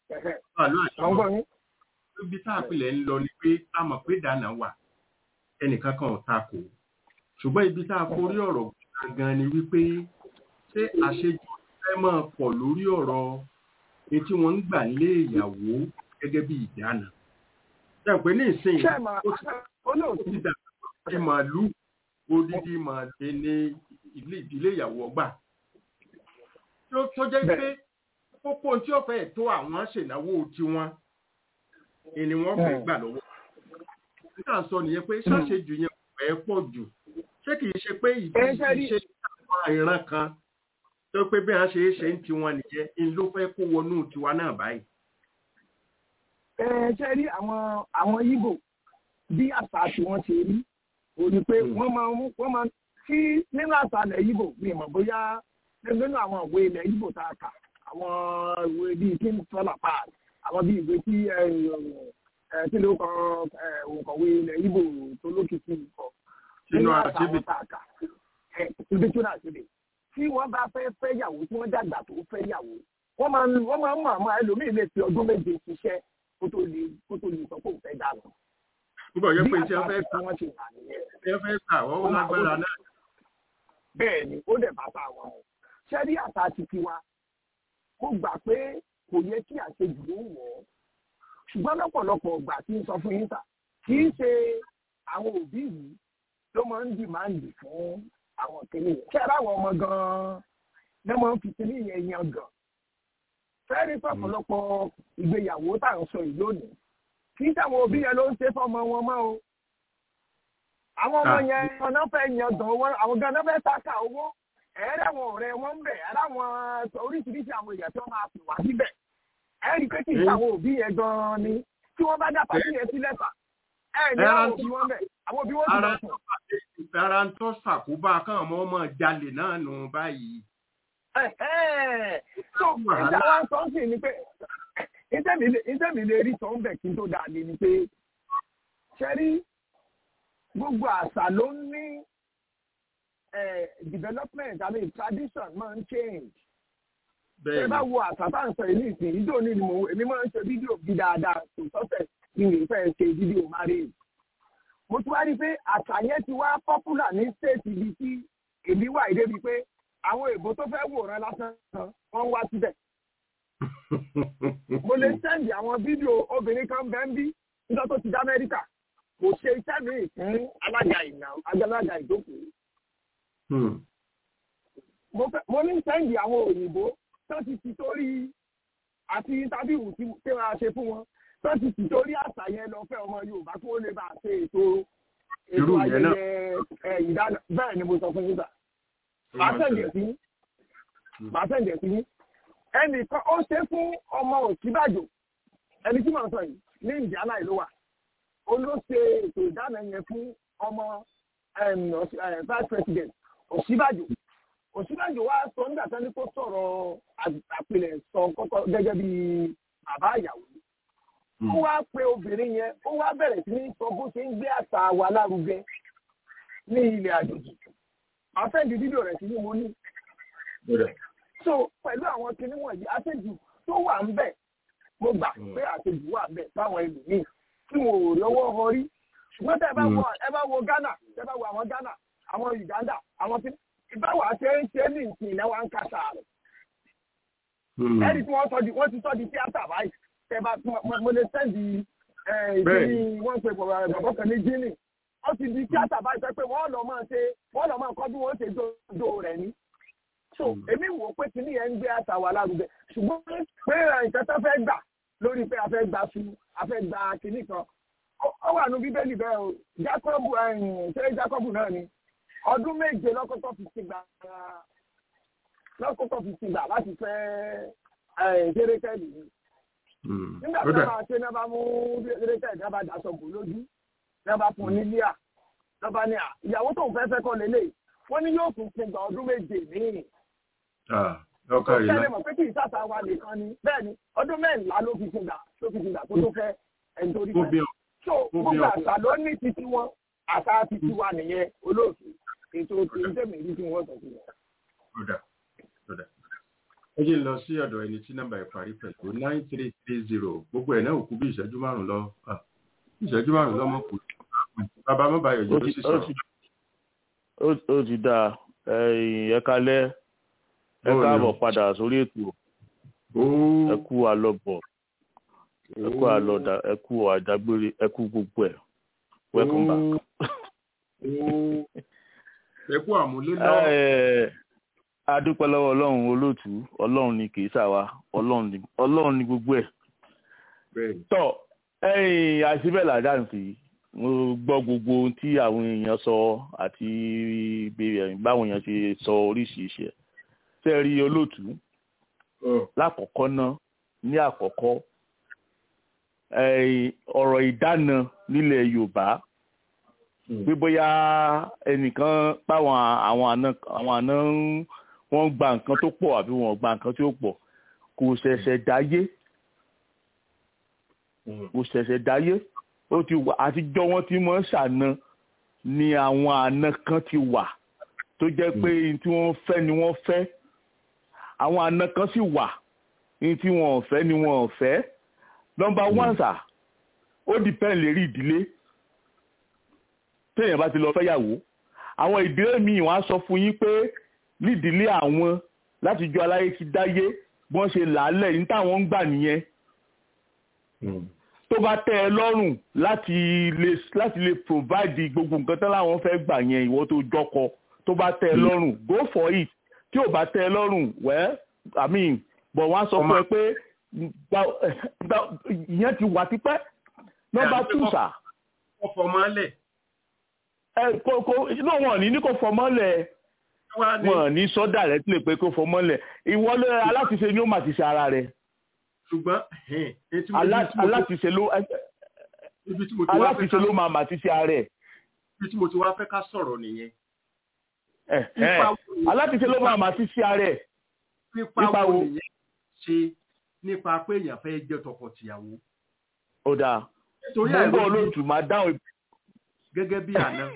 ibi tá a pilẹ̀ ń lọ ni pé a mọ̀ pé dáná wà ẹnìkan kan ò takò ṣùgbọ́n ibi tá a forí ọ̀rọ̀ gangan ni wípé ṣé àṣejù fẹ́ máa pọ̀ lórí ọ̀rọ̀ ní tí wọ́n ń gbà lé ìyàwó gẹ́gẹ́ bí ìdáná. ṣé pé ní ìsìn ó ti dà bí màálù odidi màálù ní ìdílé ìyàwó ọgbà. tó jẹ́ pé pópó tí ó fẹ́ tó àwọn ṣènáwó tiwọn ni wọ́n fẹ́ gbà lọ́wọ́. nígbà sọ nìyẹn pé ṣàṣejù yẹn fẹ́ pọ̀ jù ṣé kìí ṣe pé ìdíje àwọn ìran kan tó pé bí wọ́n ṣe é ṣe ń tiwọn nìyẹn ń ló fẹ́ kó wọnú tiwa náà báyìí. ẹ ṣe rí àwọn àwọn Ìgbò bí àṣà tí wọ́n ṣe rí ò ní pé wọ́n máa ń wọ́n máa tí nínú àṣà ilẹ̀ Ìgbò mi mọ̀ bóyá nínú àwọn ìwé ilẹ̀ Ìgbò tá a kà àwọn ìwé bíi king solar park àwọn bíi ìwé tí tí ló kọ òǹkọ̀wé ilẹ̀ Ìgbò tó lókìkí kọ sínú àṣìbì ibi tí ó náà ṣe tí wọ́n bá fẹ́ fẹ́ yàwó tí wọ́n dàgbà tó fẹ́ yàwó wọ́n máa ń wọ́n máa ń mọ̀ àmọ́ ẹlòmíì lè fi ọdún méje ṣiṣẹ́ kó tó lè kó tó lè sọ pé òun fẹ́ dànù. Nígbà yẹn pé iṣẹ́ fẹ́ ta wọ́n ṣe wà nìyẹn. iṣẹ́ fẹ́ ta wọ́n lágbára náà. Bẹ́ẹ̀ ni ó dẹ̀ bá ta wọn o. Ṣẹ́rí àṣà ti tiwa mo gbà pé kò yẹ kí àṣejù ló wọ̀ ọ́. Ṣùgbọ́n lọ́pọ̀lọpọ̀ ọgbà tí ń sọ fún yín ta kì í ṣe àwọn òbí yìí ló máa ń dìmáàndì fún àwọn kìnìún yẹn. Ṣé ara àwọn ọmọ gan-an ló máa ń fi kìnìún yẹn yan gan? Fẹ́ẹ́rí pọ̀pọ̀lọpọ̀ ìgbéyàwó tá à ń sọ yìí lónìí. Kì í sáwọn òbí yẹn ló ń ṣe fọ́mọ wọn mọ́ o. àwọn ọmọ yẹn ọ̀nà fẹ́ yan gan owó àwọn gan náà fẹ́ sáka owó ẹ̀ẹ́dẹ̀ wọn ọ̀rẹ́ wọn ń bẹ̀ ẹ̀ẹ́dẹ̀ àwọn oríṣiríṣi àwọn èèyàn tí wọ́n máa pè wá síbẹ̀ ẹ̀ẹ́dì pé kì í sáwọn òbí yẹn gan-an ni tí wọ́n bá dá pàtí yẹn sílẹ̀ fà ẹ̀ẹ́dì àwọn òbí wọn bẹ̀ àwọn òbí wọn sì lọ sùn. ara ń tọ́ ṣàkóbá káwọn ọmọ ọmọ jalè náà nù báyìí. so ìjà wa sọ sí ni pé ìtẹ̀mí lè rí sọ ń bẹ̀ kí n tó dáa ni pé ṣẹ́rí gbogbo àṣà ló ní development i mean tradition máa ń change. ẹ bá wo àṣà tá à ń sọ yìí nìsín ìjọ ní ni mo èmi máa ń ṣe fídíò bí dáadáa kò sọ́sẹ̀ kí n lè fẹ́ ṣe fídíò marriage. mo tún wá rí i pé àṣà yẹn ti wá popular ní state ibi tí èmi wà ìdé bíi pé àwọn èbó tó fẹ́ wòran lásán kan wọ́n ń wá síbẹ̀. mo lè sẹ́ndì àwọn fídíò obìnrin kan bẹ́ẹ̀ ń bí nígbà tó ti dá amẹ́ríkà kò ṣe iṣẹ́ mi fún alága ìná agbálaga ìjókòó. mo ní sẹ́ǹdì àwọn òyìnbó tó ti ti torí àti tábìlì tí wọ́n á ṣe fún wọn tó ti ti torí àṣà yẹn lọ fẹ́ ọmọ yorùbá kí wọ́n lè bá a ṣe ètò ètò ayẹyẹ ìdáná bẹ́ẹ̀ ni mo sọ fún yín sà. màá sẹ́ǹdì ẹ̀ sí yín màá sẹ́ǹdì ẹ̀ sí yín ẹnìkan ó ṣe fún ọmọ òsínbàjò ẹni tí màá sọ yìí ní ìjàlá ìlú wa olóṣè ètò ìdáná yẹn fún ọmọ vice president òsínbàjò òsínbàjò wa sọ nígbà tán ní kó sọ̀rọ̀ àpilẹ̀ sọ kọ́kọ́ gẹ́gẹ́ bí bàbá ìyàwó ó wá pe obìnrin yẹn ó wá bẹ̀rẹ̀ sí ní sọ bó ṣe ń gbé àṣà wa lárugẹ ní ilẹ̀ àjòjì àfẹ́ǹdì fídíò rẹ̀ sí ní mo ní. so pẹ̀lú àwọn kinní wọ̀nyí àṣejù tó wà ń bẹ̀ mo gbà pé àṣejù wà ń bẹ̀ báwọn ẹlòmíì tí wọn ò rí ọwọ́ họ rí ṣùgbọ́n tẹ́ ẹ bá wo ẹ bá wo Ghana tẹ́ ẹ bá wo àwọn Ghana àwọn Uganda àwọn tí ìbáwá ṣe ń ṣe ní ìsìn ilẹ̀ wa ń kàṣà rẹ̀. ẹni tí wọ́n sọ di wọ́n ti sọ di tíátà báyìí tẹ́ ẹ bá mo lè sẹ́ndì ìdílé wọ́n pe bàbá kan ní Gini wọ́n ti di tíátà báyìí pé wọ́n lọ máa ṣe wọ́n lọ máa kọ́ bí wọ́n ṣe dodo rẹ̀ ní. so èmi wò pé kìnìún yẹn ń gbé àṣà wa lárugẹ ṣùgbọ́n pé nǹkan tó fẹ́ gbà lórí pé a fẹ́ gba su a fẹ́ gba kinní kan ó wà ní bíbélì bẹ́ẹ̀ o Jákọ́bù ṣé Jákọ́bù náà ni ọdún méje lọ́kọ́kọ́ fi ti gbà lọ́kọ́kọ́ fi ti gbà láti fẹ́ kérékẹ́lì ni nígbà tí wọ́n máa ṣe náà bá mú kérékẹ́lì náà bá daṣọ bò lójú náà bá fún un ní líà náà bá ní à ìyàwó tó ń fẹ́ fẹ́ kọ́ lélẹ̀ wọ́n ní yóò tún fún gba ọdún méje míì ọkọ rẹ náà. pé kì í sàtà wa nìkan ni bẹ́ẹ̀ ni ọdún mẹ́rìnlá ló fi fìgbà ló fi fìgbà tó tó fẹ́ ẹni tó rí fẹ́. so gbogbo àṣà ló ní titi wọn àṣà titi wa nìyẹn olóòtú ètò tí ń tẹ̀mí rí tí wọ́n sọ sí wọn. ọ̀dà ọ̀dà ẹ jẹ́ lọ sí ọ̀dọ̀ ẹni tí nọ́mbà ẹ̀ parí pẹ̀lú nine three three zero gbogbo ẹ̀ náà ò kú bí ìṣẹ́jú márùn-ún lọ ìṣẹ́jú márùn-ún lọ́mọ kù bàbá mọ́ báyọ̀ jẹ́ ló sì sọ̀rọ̀. ó ti dáa ẹ̀ẹ́dẹ́kalẹ́ ẹ káàbọ̀ padà sórí ètò ẹ kú àlọ́bọ̀ ẹ kú àlọ́dà ẹ kú àdágbére ẹ kú gbogbo ẹ̀ welcome back. ẹ kú àmúlé lọ. a dúpẹ́ lọ́wọ́ ọlọ́run olóòtú ọlọ́run ni kì í ṣàwa ọlọ́run ni gbogbo ẹ̀. tọ́ ẹ̀yìn àṣìbẹ̀ làdáǹsì mo gbọ́ gbogbo ohun tí àwọn èèyàn sọ àti báwọn èèyàn ṣe sọ oríṣiríṣi ẹ̀ tẹ́ rí olóòtú lákọ̀ọ́kọ́ náà ní àkọ́kọ́ ọ̀rọ̀ ìdáná nílẹ̀ yorùbá pé bóyá ẹnìkan páwọn àwọn àna àwọn àna wọ́n gba nǹkan tó pọ̀ àbí wọ́n gba nǹkan tí ó pọ̀ kò ṣẹ̀ṣẹ̀ dáyé kò ṣẹ̀ṣẹ̀ dáyé ó ti wà àtijọ́ wọn ti mọ̀ ṣàna ni àwọn àna kan ti wà tó jẹ́ pé tí wọ́n fẹ́ ni wọ́n fẹ́ àwọn àna kan sì wà ní tí wọn ò fẹ́ ni wọn ò fẹ́ nọ́mbà one sà ó dìpẹ́ǹ lérí ìdílé téèyàn bá ti lọ fẹ́yàwó àwọn ìdílé míì wọ́n á sọ fún yín pé nídìílé àwọn láti jọ aláyé ti dáyé bí wọ́n ṣe làálẹ̀ ní táwọn ń gbà nìyẹn tó bá tẹ́ ẹ lọ́rùn láti lè láti lè provide gbogbo nǹkan tán láwọn fẹ́ gbà yẹn ìwọ tó jọkọ tó bá tẹ́ ẹ lọ́rùn go for it tí ò bá tẹ́ ẹ lọ́rùn well i mean but wọ́n á sọ fún ẹ pé ìyẹn ti wà tipẹ́ nọ́mbà two sà. ọkọ̀ máa lẹ̀. ẹ kó kó inú wọn ní ní kò fọmọ́lẹ̀ wọn ní sọ́dà rẹ̀ tí lè pé kó fọmọ́lẹ̀ ìwọlé aláṣiṣe ni ó mà ti ṣe ara rẹ̀ ṣùgbọ́n aláṣiṣe ló aláṣiṣe ló máa mà ti ṣe ara rẹ̀. ibi tí mo ti wá fẹ́ ká sọ̀rọ̀ nìyẹn. aláṣiṣe ló máa mà ti ṣe ara rẹ̀. pípa wo nìyẹn ṣe nípa pé èèyàn fẹ́ jẹ́ tọkọ-tìyàwó. ó dáa mo ń bọ̀ olóòtú máa dáhùn. gẹ́gẹ́ bí àná.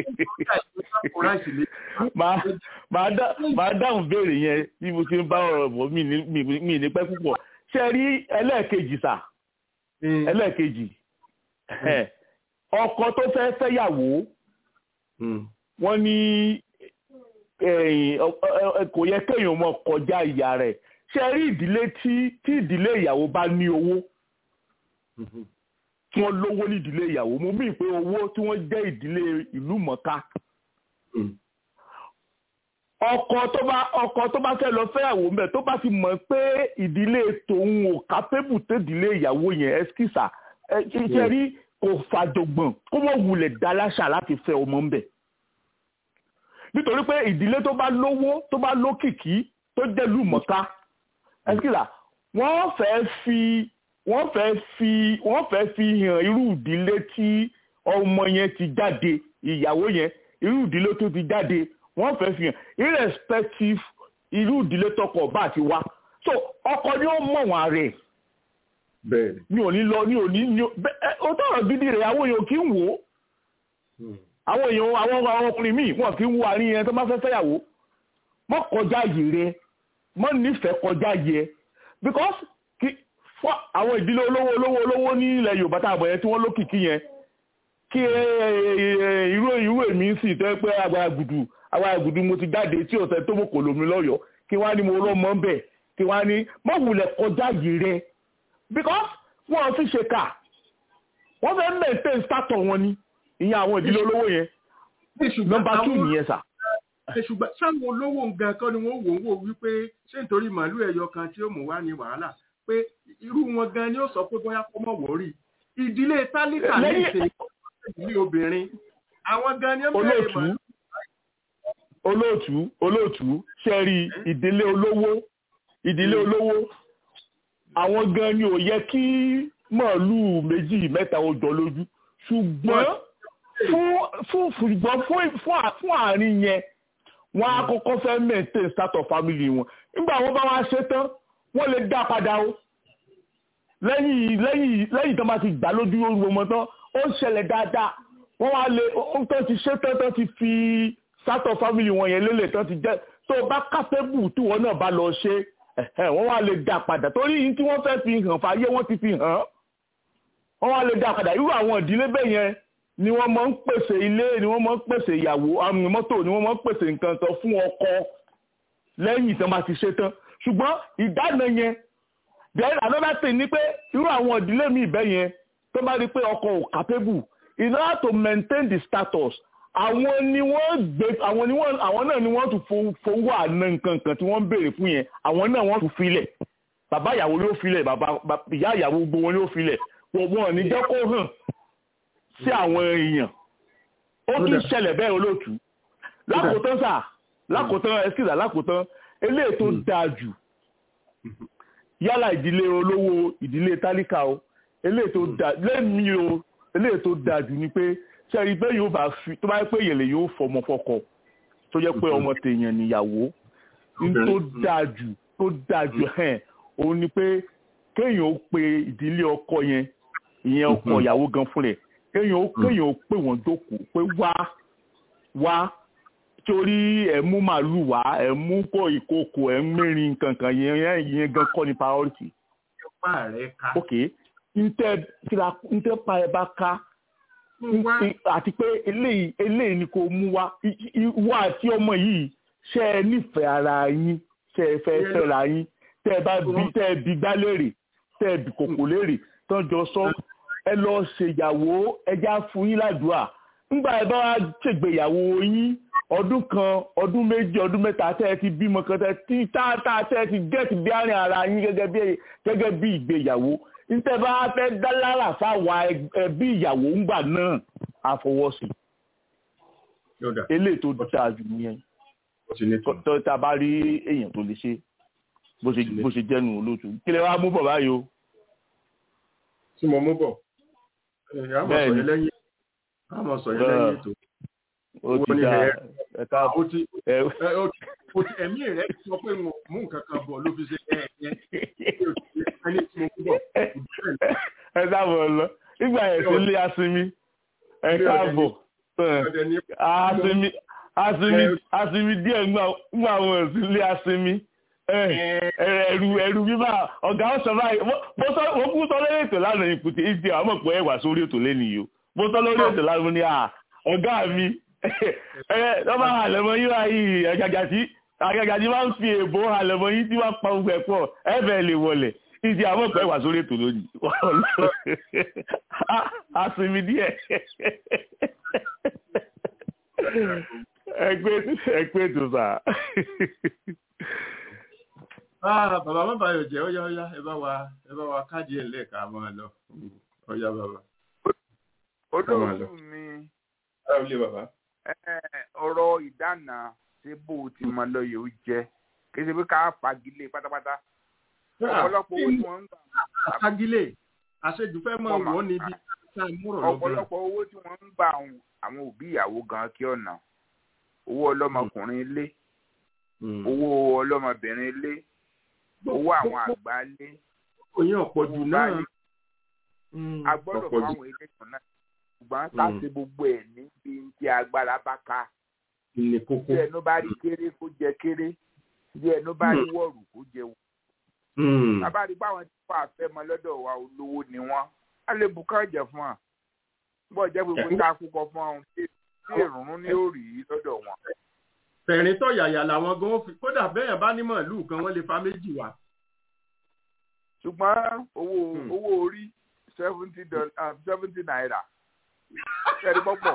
máa dáhùn béèrè yẹn bí mo ti ń bá ọ̀rọ̀ bọ̀ mí ní pẹ́ púpọ̀ ṣe rí ẹlẹ́ẹ̀kejì sà ẹlẹ́ẹ̀kejì ọkọ tó fẹ́ fẹ́yàwó wọ́n ní kò yẹ kéèyàn mọ kọjá ìyá rẹ̀ ṣe rí ìdílé tí ìdílé ìyàwó bá ní owó tí wọ́n lówó ní ìdílé ìyàwó mo mí pé owó tí wọ́n jẹ́ ìdílé ìlú mọ̀ká ọkọ tó bá ọkọ tó bá fẹ́ lọ fẹ́yàwó mbẹ tó bá ti mọ̀ pé ìdílé tòun ò kápẹ́bù tó ìdílé ìyàwó yẹn ẹ́skísà ṣe rí kò fàjọgbọ̀n kó mọ̀ wulẹ̀ dá láṣà láti fẹ́ ọmọ mbẹ nítorí pé ìdílé tó bá lówó tó bá lókìkí tó jẹ́lú mọ̀ká ẹ́skísà wọ́n fẹ́ fi wọ́n fẹ́ fi wọ́n fẹ́ fi hàn irú ìdílé tí ọmọ yẹn ti jáde ìyàwó yẹn irú ìdílé tó ti jáde wọ́n fẹ́ fi hàn irrespective irú ìdílé tọkọ bá ti wá so ọkọ ni ó mọ̀ wọn rẹ̀ bẹ́ẹ̀ni ní òní lọ ní òní ní ó tọrọ gidi rẹ̀ àwọn èèyàn kì í wò ó àwọn èèyàn àwọn àwọn ọkùnrin míì wọn kì í wo àárín yẹn tó bá fẹ́ fẹ́yàwó mọ́ kọjá yìí rẹ̀ mọ́ nífẹ̀ẹ́ kọjá yẹ because kí fún àwọn ìdílé olówó olówó olówó ní ilẹ̀ Yorùbá tá a bọ̀ yẹn tí wọ́n lókìkí yẹn kí irú irú èmi sì tẹ́ pé agbára gùdù agbára gùdù mo ti jáde tí ọ̀sẹ̀ tó mọ̀ kò lómi lọ́yọ̀ọ́ kí wọ́n á ní mo lọ́mọ bẹ̀ kí wọ́n á ní mọ̀ wulẹ̀ kọjá yìí rẹ̀ because wọ́n fi ṣe kà wọ́n fẹ́ maintain status wọn ni ìyẹn àwọn ìdílé olówó yẹn nọ́mbà two nìyẹn sà. ṣùgbọ́n sáwọn olówó nǹkan kan ni wọ́n wò ó wò wípé ṣé nítorí màálù ẹ̀yọ kan tí ó mú wá ní wàhálà pé irú wọn gan ni ó sọ pé bóyá kó mọ̀ wọ́rí ìdílé tálíkà ní ìṣe ìdílé obìnrin àwọn gan ni ó bẹ̀rẹ̀ màálù olóòtú olóòtú ṣẹ́rí ìdílé olówó ìdílé olówó àwọn gan ni ò yẹ kí màálùú méjì mẹ́ta ó jọ lójú ṣùgbọ́n fún ṣùgbọ́n fún àárín yẹn wọ́n á kọ́kọ́ fẹ́ maintain start of family wọn nígbà wọ́n bá wá ṣe tán wọ́n lè dá padà o lẹ́yìn lẹ́yìn lẹ́yìn tó máa ti gbà lójú oru ọmọ tán ó ń ṣẹlẹ̀ dáadáa wọ́n wá lè ó tán ti ṣe tán tán ti fi start of family wọn yẹn lélẹ̀ tán ti jẹ́ tó o bá kápẹ́bù tí wọ́n náà bá lọ ṣe wọ́n wá lè dá padà torí yìí tí wọ́n fẹ́ fi hàn fàyè wọ́n ti fi hàn wọ́n wá lè dá padà irú àwọn ìdílé bẹ́ẹ̀ yẹn ni wọ́n máa ń pèsè ilé ni wọ́n máa ń pèsè ìyàwó àmì mọ́tò ni wọ́n máa ń pèsè nǹkan kan fún ọkọ lẹ́yìn tí wọ́n bá ti ṣe tán ṣùgbọ́n ìdáná yẹn then another thing ni pé irú àwọn ìdílé mi ìbẹ́ yẹn tó bá rí pé ọkọ ò capable in order to maintain the status àwọn ni wọ́n gbé àwọn ni wọ́n àwọn náà ni wọ́n tún fowó àná nǹkan kan tí wọ́n ń béèrè fún yẹn àwọn náà wọ́n tún filẹ̀ bàbá ìyàwó yóò filẹ̀ bàbá ìyá ìyàwó gbogbo wọn yóò filẹ̀ wọn ò ní jẹ́ kó hàn sí àwọn èèyàn ó tún ṣẹlẹ̀ bẹ́ẹ̀ olóòtú lákòótán sà lákòótán ẹskìlà lákòótán eléyìí tó dáa jù yálà ìdílé olówó ìdílé tálíkà o eléyìí tó dáa lẹ́mí o eléyìí tó dáa jù ni pé sẹ́rí pé yóò bá fi tó bá yẹ pé yẹlẹ yóò fọmọ fọkọ tó yẹ pé ọmọ tèèyàn níyàwó ní tó dáa jù tó dáa jù hẹ́n òun ni pé kéèyàn ó pe ìdílé ọkọ yẹn ìyẹn ọkọ ìyàwó gan fún rẹ̀ kéèyàn ó kéèyàn ó pè wọ́n jókòó pé wá wá torí ẹ̀ mú màálù wá ẹ̀ mú kó ìkókò ẹ̀ ń mẹ́rin kankan yẹn yẹn gan kọ́ ni priority. ok ntẹ tira ntẹ pa ẹ bá ká àti pé eléyìí eléyìí ni kò mú wá ìwọ àti ọmọ yìí ṣe ẹ nífẹ̀ẹ́ ara yín ṣe ẹ fẹ́ fẹ́ra yín tẹ́ ẹ bá bí tẹ́ ẹ bí gbá léèrè tẹ́ ẹ bí kòkò léèrè tán jọ sọ ẹ lọ ṣèyàwó ẹjá fún yín ládùúà ńgbà ẹ bá wá ṣègbéyàwó yín ọdún kan ọdún méjì ọdún mẹ́ta tẹ́ ẹ ti bímọ kan tẹ́ tí táàtà tẹ́ ẹ ti gẹ́ẹ̀tì bí àárín ara yín gẹ́gẹ́ bí gẹ́gẹ́ bí ìgbéyàwó níta bá fẹ́ dá lára fáwa ẹbí ìyàwó ńgbà náà àfọwọ́sí eléyìí tó dáa jù nìyẹn tó tá a bá rí èèyàn tó lè ṣe bó ṣe bó ṣe jẹ́nu olóòtú kí lè wá mú bọ̀ báyìí o. tí mo mú bọ̀ àmọ̀ sọ yẹn lẹ́yìn àmọ̀ sọ yẹn lẹ́yìn ètò. ó ti dá ẹ káàbọ̀ ẹ̀mí rẹ̀ sọ pé mo mú nǹkan kan bọ̀ ló fi ṣe ẹ̀ ẹ̀ ẹni tí mo mú bọ̀. ẹ dábọ̀ lọ nígbà yẹn sí ilé asinmi ẹ káàbọ̀ asinmi asinmi asinmi díẹ̀ ńgbà wọn sí ilé asinmi ẹrù ẹrù bíbá ọ̀gá ọ̀sán báyìí mo kú sọ lórí ètò lánàá ìpùtì ìdí àwọn ọmọ pé ẹ wà sórí ètò lẹ́nu yìí o mo sọ lórí ètò lánàá ní ọ̀gá mi ẹ lọ́ba àlẹ́mọ yín wá yìí àgàgà tí àgàgà tí wọ́n ń fi èbó àlẹ́mọ yín tí wọ́n pa gbogbo ẹ̀ pọ̀ ẹ bẹ́ẹ̀ lè wọlé ìdí àwọn ọmọ pé ẹ wà sórí ètò lónìí asinmi díẹ̀ ẹgbẹ́ ẹgbẹ́ ètò sáà ah bàbá má bàyọ̀ jẹ́ ọ̀yá ọ̀yá ẹ bá wa ẹ bá wa káàdì ẹ̀ lẹ́ẹ̀ka máa lọ ọ̀yá bàbá. olóòtú mi ọ̀rọ̀ ìdáná ṣé bó o ti mọ lọ yóò jẹ́ kí ṣe pé ká fagilé pátápátá ọ̀pọ̀lọpọ̀ owó tí wọ́n ń gbà. fagilé àṣejù fẹ́ mọ wọ́n níbi tá a múrọ̀ lọ́gbọ̀n. ọ̀pọ̀lọpọ̀ owó tí wọ́n ń gbà àwọn òbí ìyàwó gan kí ọ̀nà owó ọlọ́mọkùnrin ilé owó ọlọ́mọbìnrin ilé owó àwọn àgbà lé oyin ọ̀pọ̀jù náà a gbọ́dọ̀ fún àwọn ilé kan náà ṣùgbọ́n ká ṣe gbogbo ẹ̀ níbi tí agbára bá ká ilé kókó bí ẹnu bá rí kéré kó jẹ kéré bí ẹnu bá rí wọ̀rù kó jẹ wọ̀ bàbá rí báwọn tí wọ́n àfẹ́ mọ lọ́dọ̀ wa olówó ni wọ́n á lè bùkà jẹ fún wa bọ́ jẹ́ gbogbo tá a kúkọ fún àwọn tí èrùnrún ní òrì lọ́dọ̀ wọn tẹ̀rín tọ̀ yàyà làwọn gan fi kódà bẹ́ẹ̀ bá ní màálùú kan wọ́n lè fa méjì wá. ṣùgbọ́n owó owó orí seventy dollar seventy naira ẹ̀rí pọ̀pọ̀.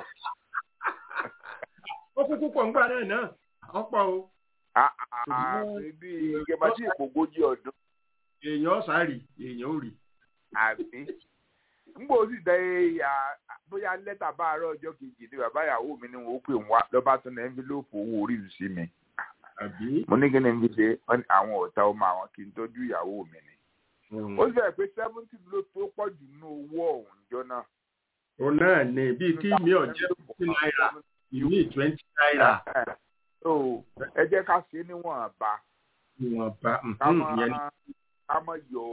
ó kúkú pọ̀ ńgbà náà náà ọ̀pọ̀ o. bí ìjọba tí èkó ogójì ọdún. èèyàn sáré èèyàn ò rí. àbí ngbò sì dẹ ya bóyá lẹ́tà bá àárọ̀ ọjọ́ kejì ni bàbá ìyàwó mi ni wọ́n pè wá lọ́ba tún ní ẹ́ńfílóòpù owó orí ìlú sí mi. mo ní kí ni fi ṣe àwọn ọ̀tá ọmọ àwọn kí n tọ́jú ìyàwó mi ni. ó sì bẹ̀rẹ̀ pé seventy ló tó pọ̀ jù nínú owó ọ̀hún jọ náà. o náà ní bíi kí mi ò jẹ́ fifty naira ìmí twenty naira. ẹ jẹ́ ká ṣe níwọ̀nba. níwọ̀nba ká má yọ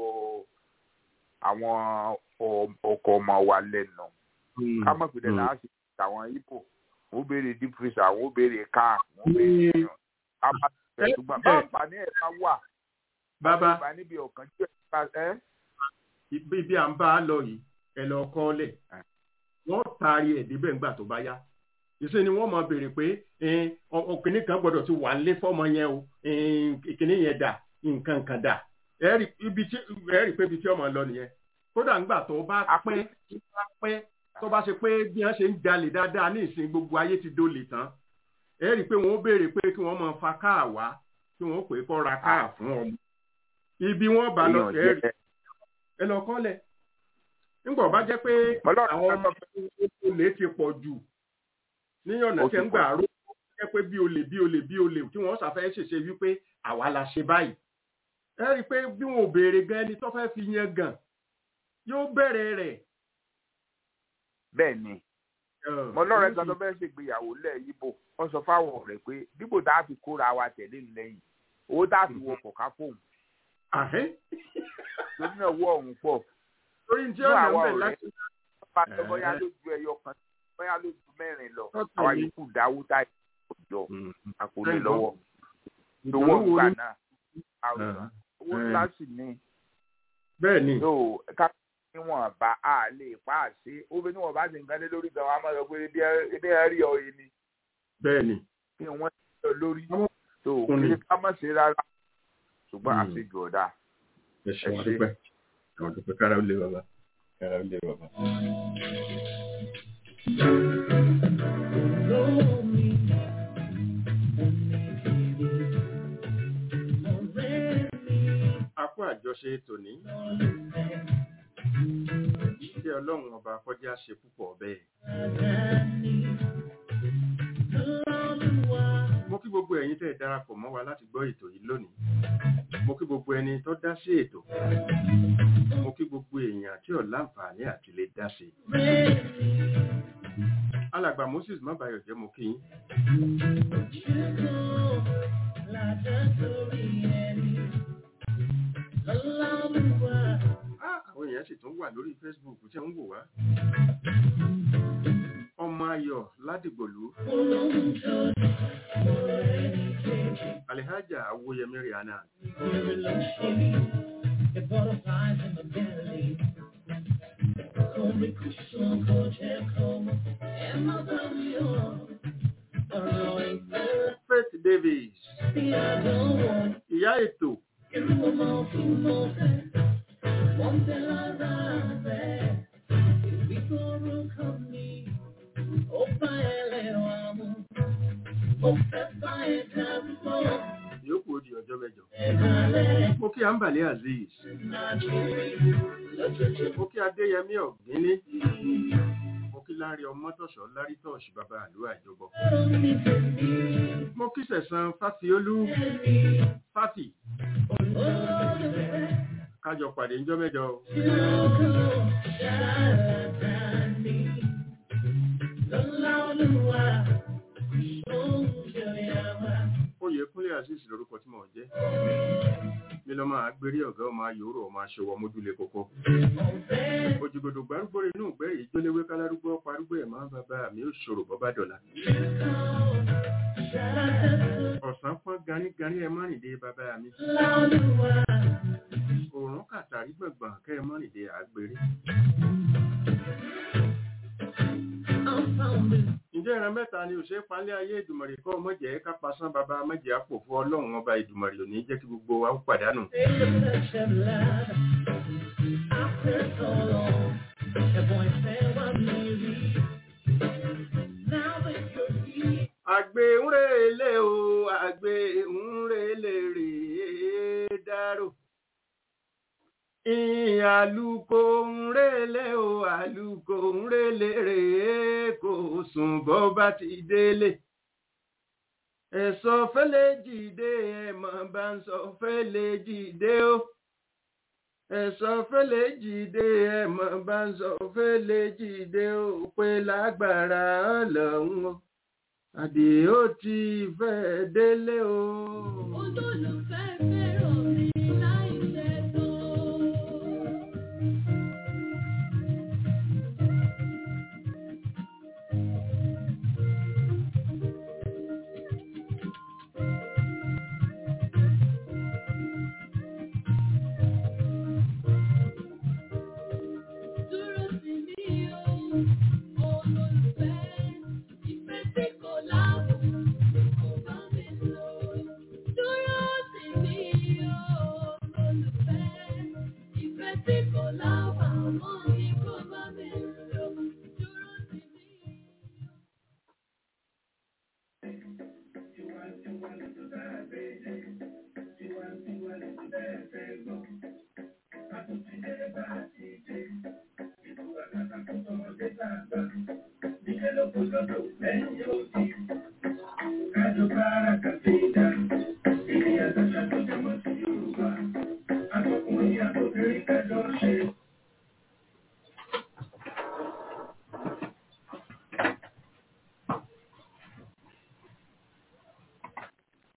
àwọn ọkọ ọmọ wa lẹ́nu ká mọ̀ pé dẹ́nà á sì àwọn ibo wọ́n béèrè deep freezer wọ́n béèrè car wọ́n béèrè èèyàn á má tẹ̀ ṣùgbọ́n bá àǹfààní ẹ̀ bá wà bàbá bá níbi ọ̀kan tí ẹ̀ ibi à ń bá a lọ yìí ẹ lọ kọ́ lẹ̀ wọ́n taari ẹ̀ débẹ̀ ńgbà tó bá yá ìṣe ni wọ́n máa béèrè pé ọkùnrin kan gbọ́dọ̀ ti wà nílé fọ́mọ yẹn o ìkíní yẹn dà nǹkan kan dà ẹ rí pé ibi tí ọmọ lọ nìyẹn kódà ńgbà tó bá pẹ́ tó bá pẹ́ tó bá ṣe pé bí wọ́n ṣe ń jalè dáadáa ní ìsìn gbogbo ayé ti dolè tán ẹ rí i pé wọ́n béèrè pé kí wọ́n máa fa káà wá kí wọ́n pè é kó ra káà fún ọmọ ibi wọ́n bá lọ ẹ rí ẹ lọ kọ́lẹ̀ nígbà bá jẹ́ pé àwọn ọmọ olè ti pọ̀ jù ní ọ̀nà tí ń gbà ró jẹ́ pé bí olè bí olè bí olè tí wọ́n ṣàfẹ́ ṣèṣe wípé àwa la ṣe báyìí ẹ rí i pé bí wọn ò béèrè gan ẹni tó fẹ́ fi yẹn gàn yóò bẹ̀rẹ̀ rẹ̀. bẹ́ẹ̀ ni mo lọ́rọ̀ ẹ̀ka tó fẹ́ẹ́ ṣègbéyàwó lẹ̀ yíbò wọ́n sọ fáwọn ọ̀rẹ́ pé dípò tá a fi kóra wa tẹ̀lé lẹ́yìn owó tá a fi wọ kọ̀ọ̀ká fóun. torí náà wọ ọ̀hún pọ̀. torí tí ó yàn bẹ̀ láti. bá a bóyá lójú ẹyọ kan bóyá lójú mẹ́rin lọ àwa yòókù dáwó tá a jọ àkọlé lọ́wọ́. lówó ìgbà náà owó ńlá sì ní. bẹ́ẹ̀ ni. yóò ká níwọ̀n bá a lè pa á sí ó bí níwọ̀n bá ti nǹkan lé lórí gan-an a máa sọ pé ebi ẹ rí ọ yìí ni. bẹ́ẹ̀ ni. kí wọ́n ti lọ lórí tó kí ká má ṣe rárá ṣùgbọ́n àṣejù ọ̀dà. ẹ ṣe wọn dúpẹ́ àwọn dúpẹ́ kára ó lé bàbá kára ó lé bàbá. akó àjọṣe tòní kí ọlọ́run ọba kọjá ṣe púpọ̀ bẹ́ẹ̀. gbogbo ẹ̀yin tẹ́ ẹ darapọ̀ mọ́ wa láti gbọ́ ètò yìí lónìí mo kí gbogbo ẹni tó dá sí ètò mo kí gbogbo èèyàn tí ò láǹfààní àti lè dá sí i alàgbà moses mábàyọ̀ jẹ́ mo kí yín Ah, àwọn èèyàn sì tún wà lórí facebook tí ń wò wá ọmọ ayọ̀ ládìgbòlú alihaja awoyemi rihanna faith davis ìyá ètò yòókù ó di ọjọ́ mẹ́jọ mo kí ambali azeez mo kí adéyẹmí ọ̀gbíní mo kí lárí ọmọtọ̀ṣọ́ lárí tọ̀ṣì bàbá àlú àjọbọ mo kí sẹ̀sán fásiolú fáti kájọ pàdé ńjọ́ mẹ́jọ o. oyèkúnlé azeez lorúkọ tí mò ń jẹ́ mi lọ máa gbérí ọ̀gá ọmọ ayòrò ọmọ aṣọwọ́ mójúlé kókó òjìgbòdò gbárùgbòrè inú ìgbẹ́rì ìjólewé kálárúgbó parúgbó ẹ̀ máa ń bàbá mi ó ṣòro bọ́bá dọ̀la ọ̀sán pọ́n ganíganí ẹ má rìndé bàbá mi òòrùn kàtàrí gbọ̀ngbọ̀n kẹ́ ẹ má rìndé àgbèrè ǹjẹ́ ìran mẹ́ta ni òṣè palẹ́ ayé ìdùmọ̀rì kọ́ mọ̀jẹ̀ ká pasán bàbá mọ̀jẹ̀ àpòfó ọlọ́run ọba ìdùmọ̀rì ò ní jẹ́ kí gbogbo wa ó pàdánù. àgbè ń relé o àgbè ń relé rèé dárò àlùkò ń relé o àlùkò ń relé rèé kò sùn bọ́ bá ti délé ẹ̀sọ́ fẹ́lẹ́ jìde ẹ̀mọ̀ bá ń sọ fẹ́lẹ́ jìde o ẹ̀sọ́ fẹ́lẹ́ jìde ẹ̀mọ̀ bá ń sọ fẹ́lẹ́ jìde o pé lágbára ọlọ́run o àdè ó ti fẹ́ délé o. olólùfẹ́ fẹ́ràn mi láì fẹ́ tó. Thank you.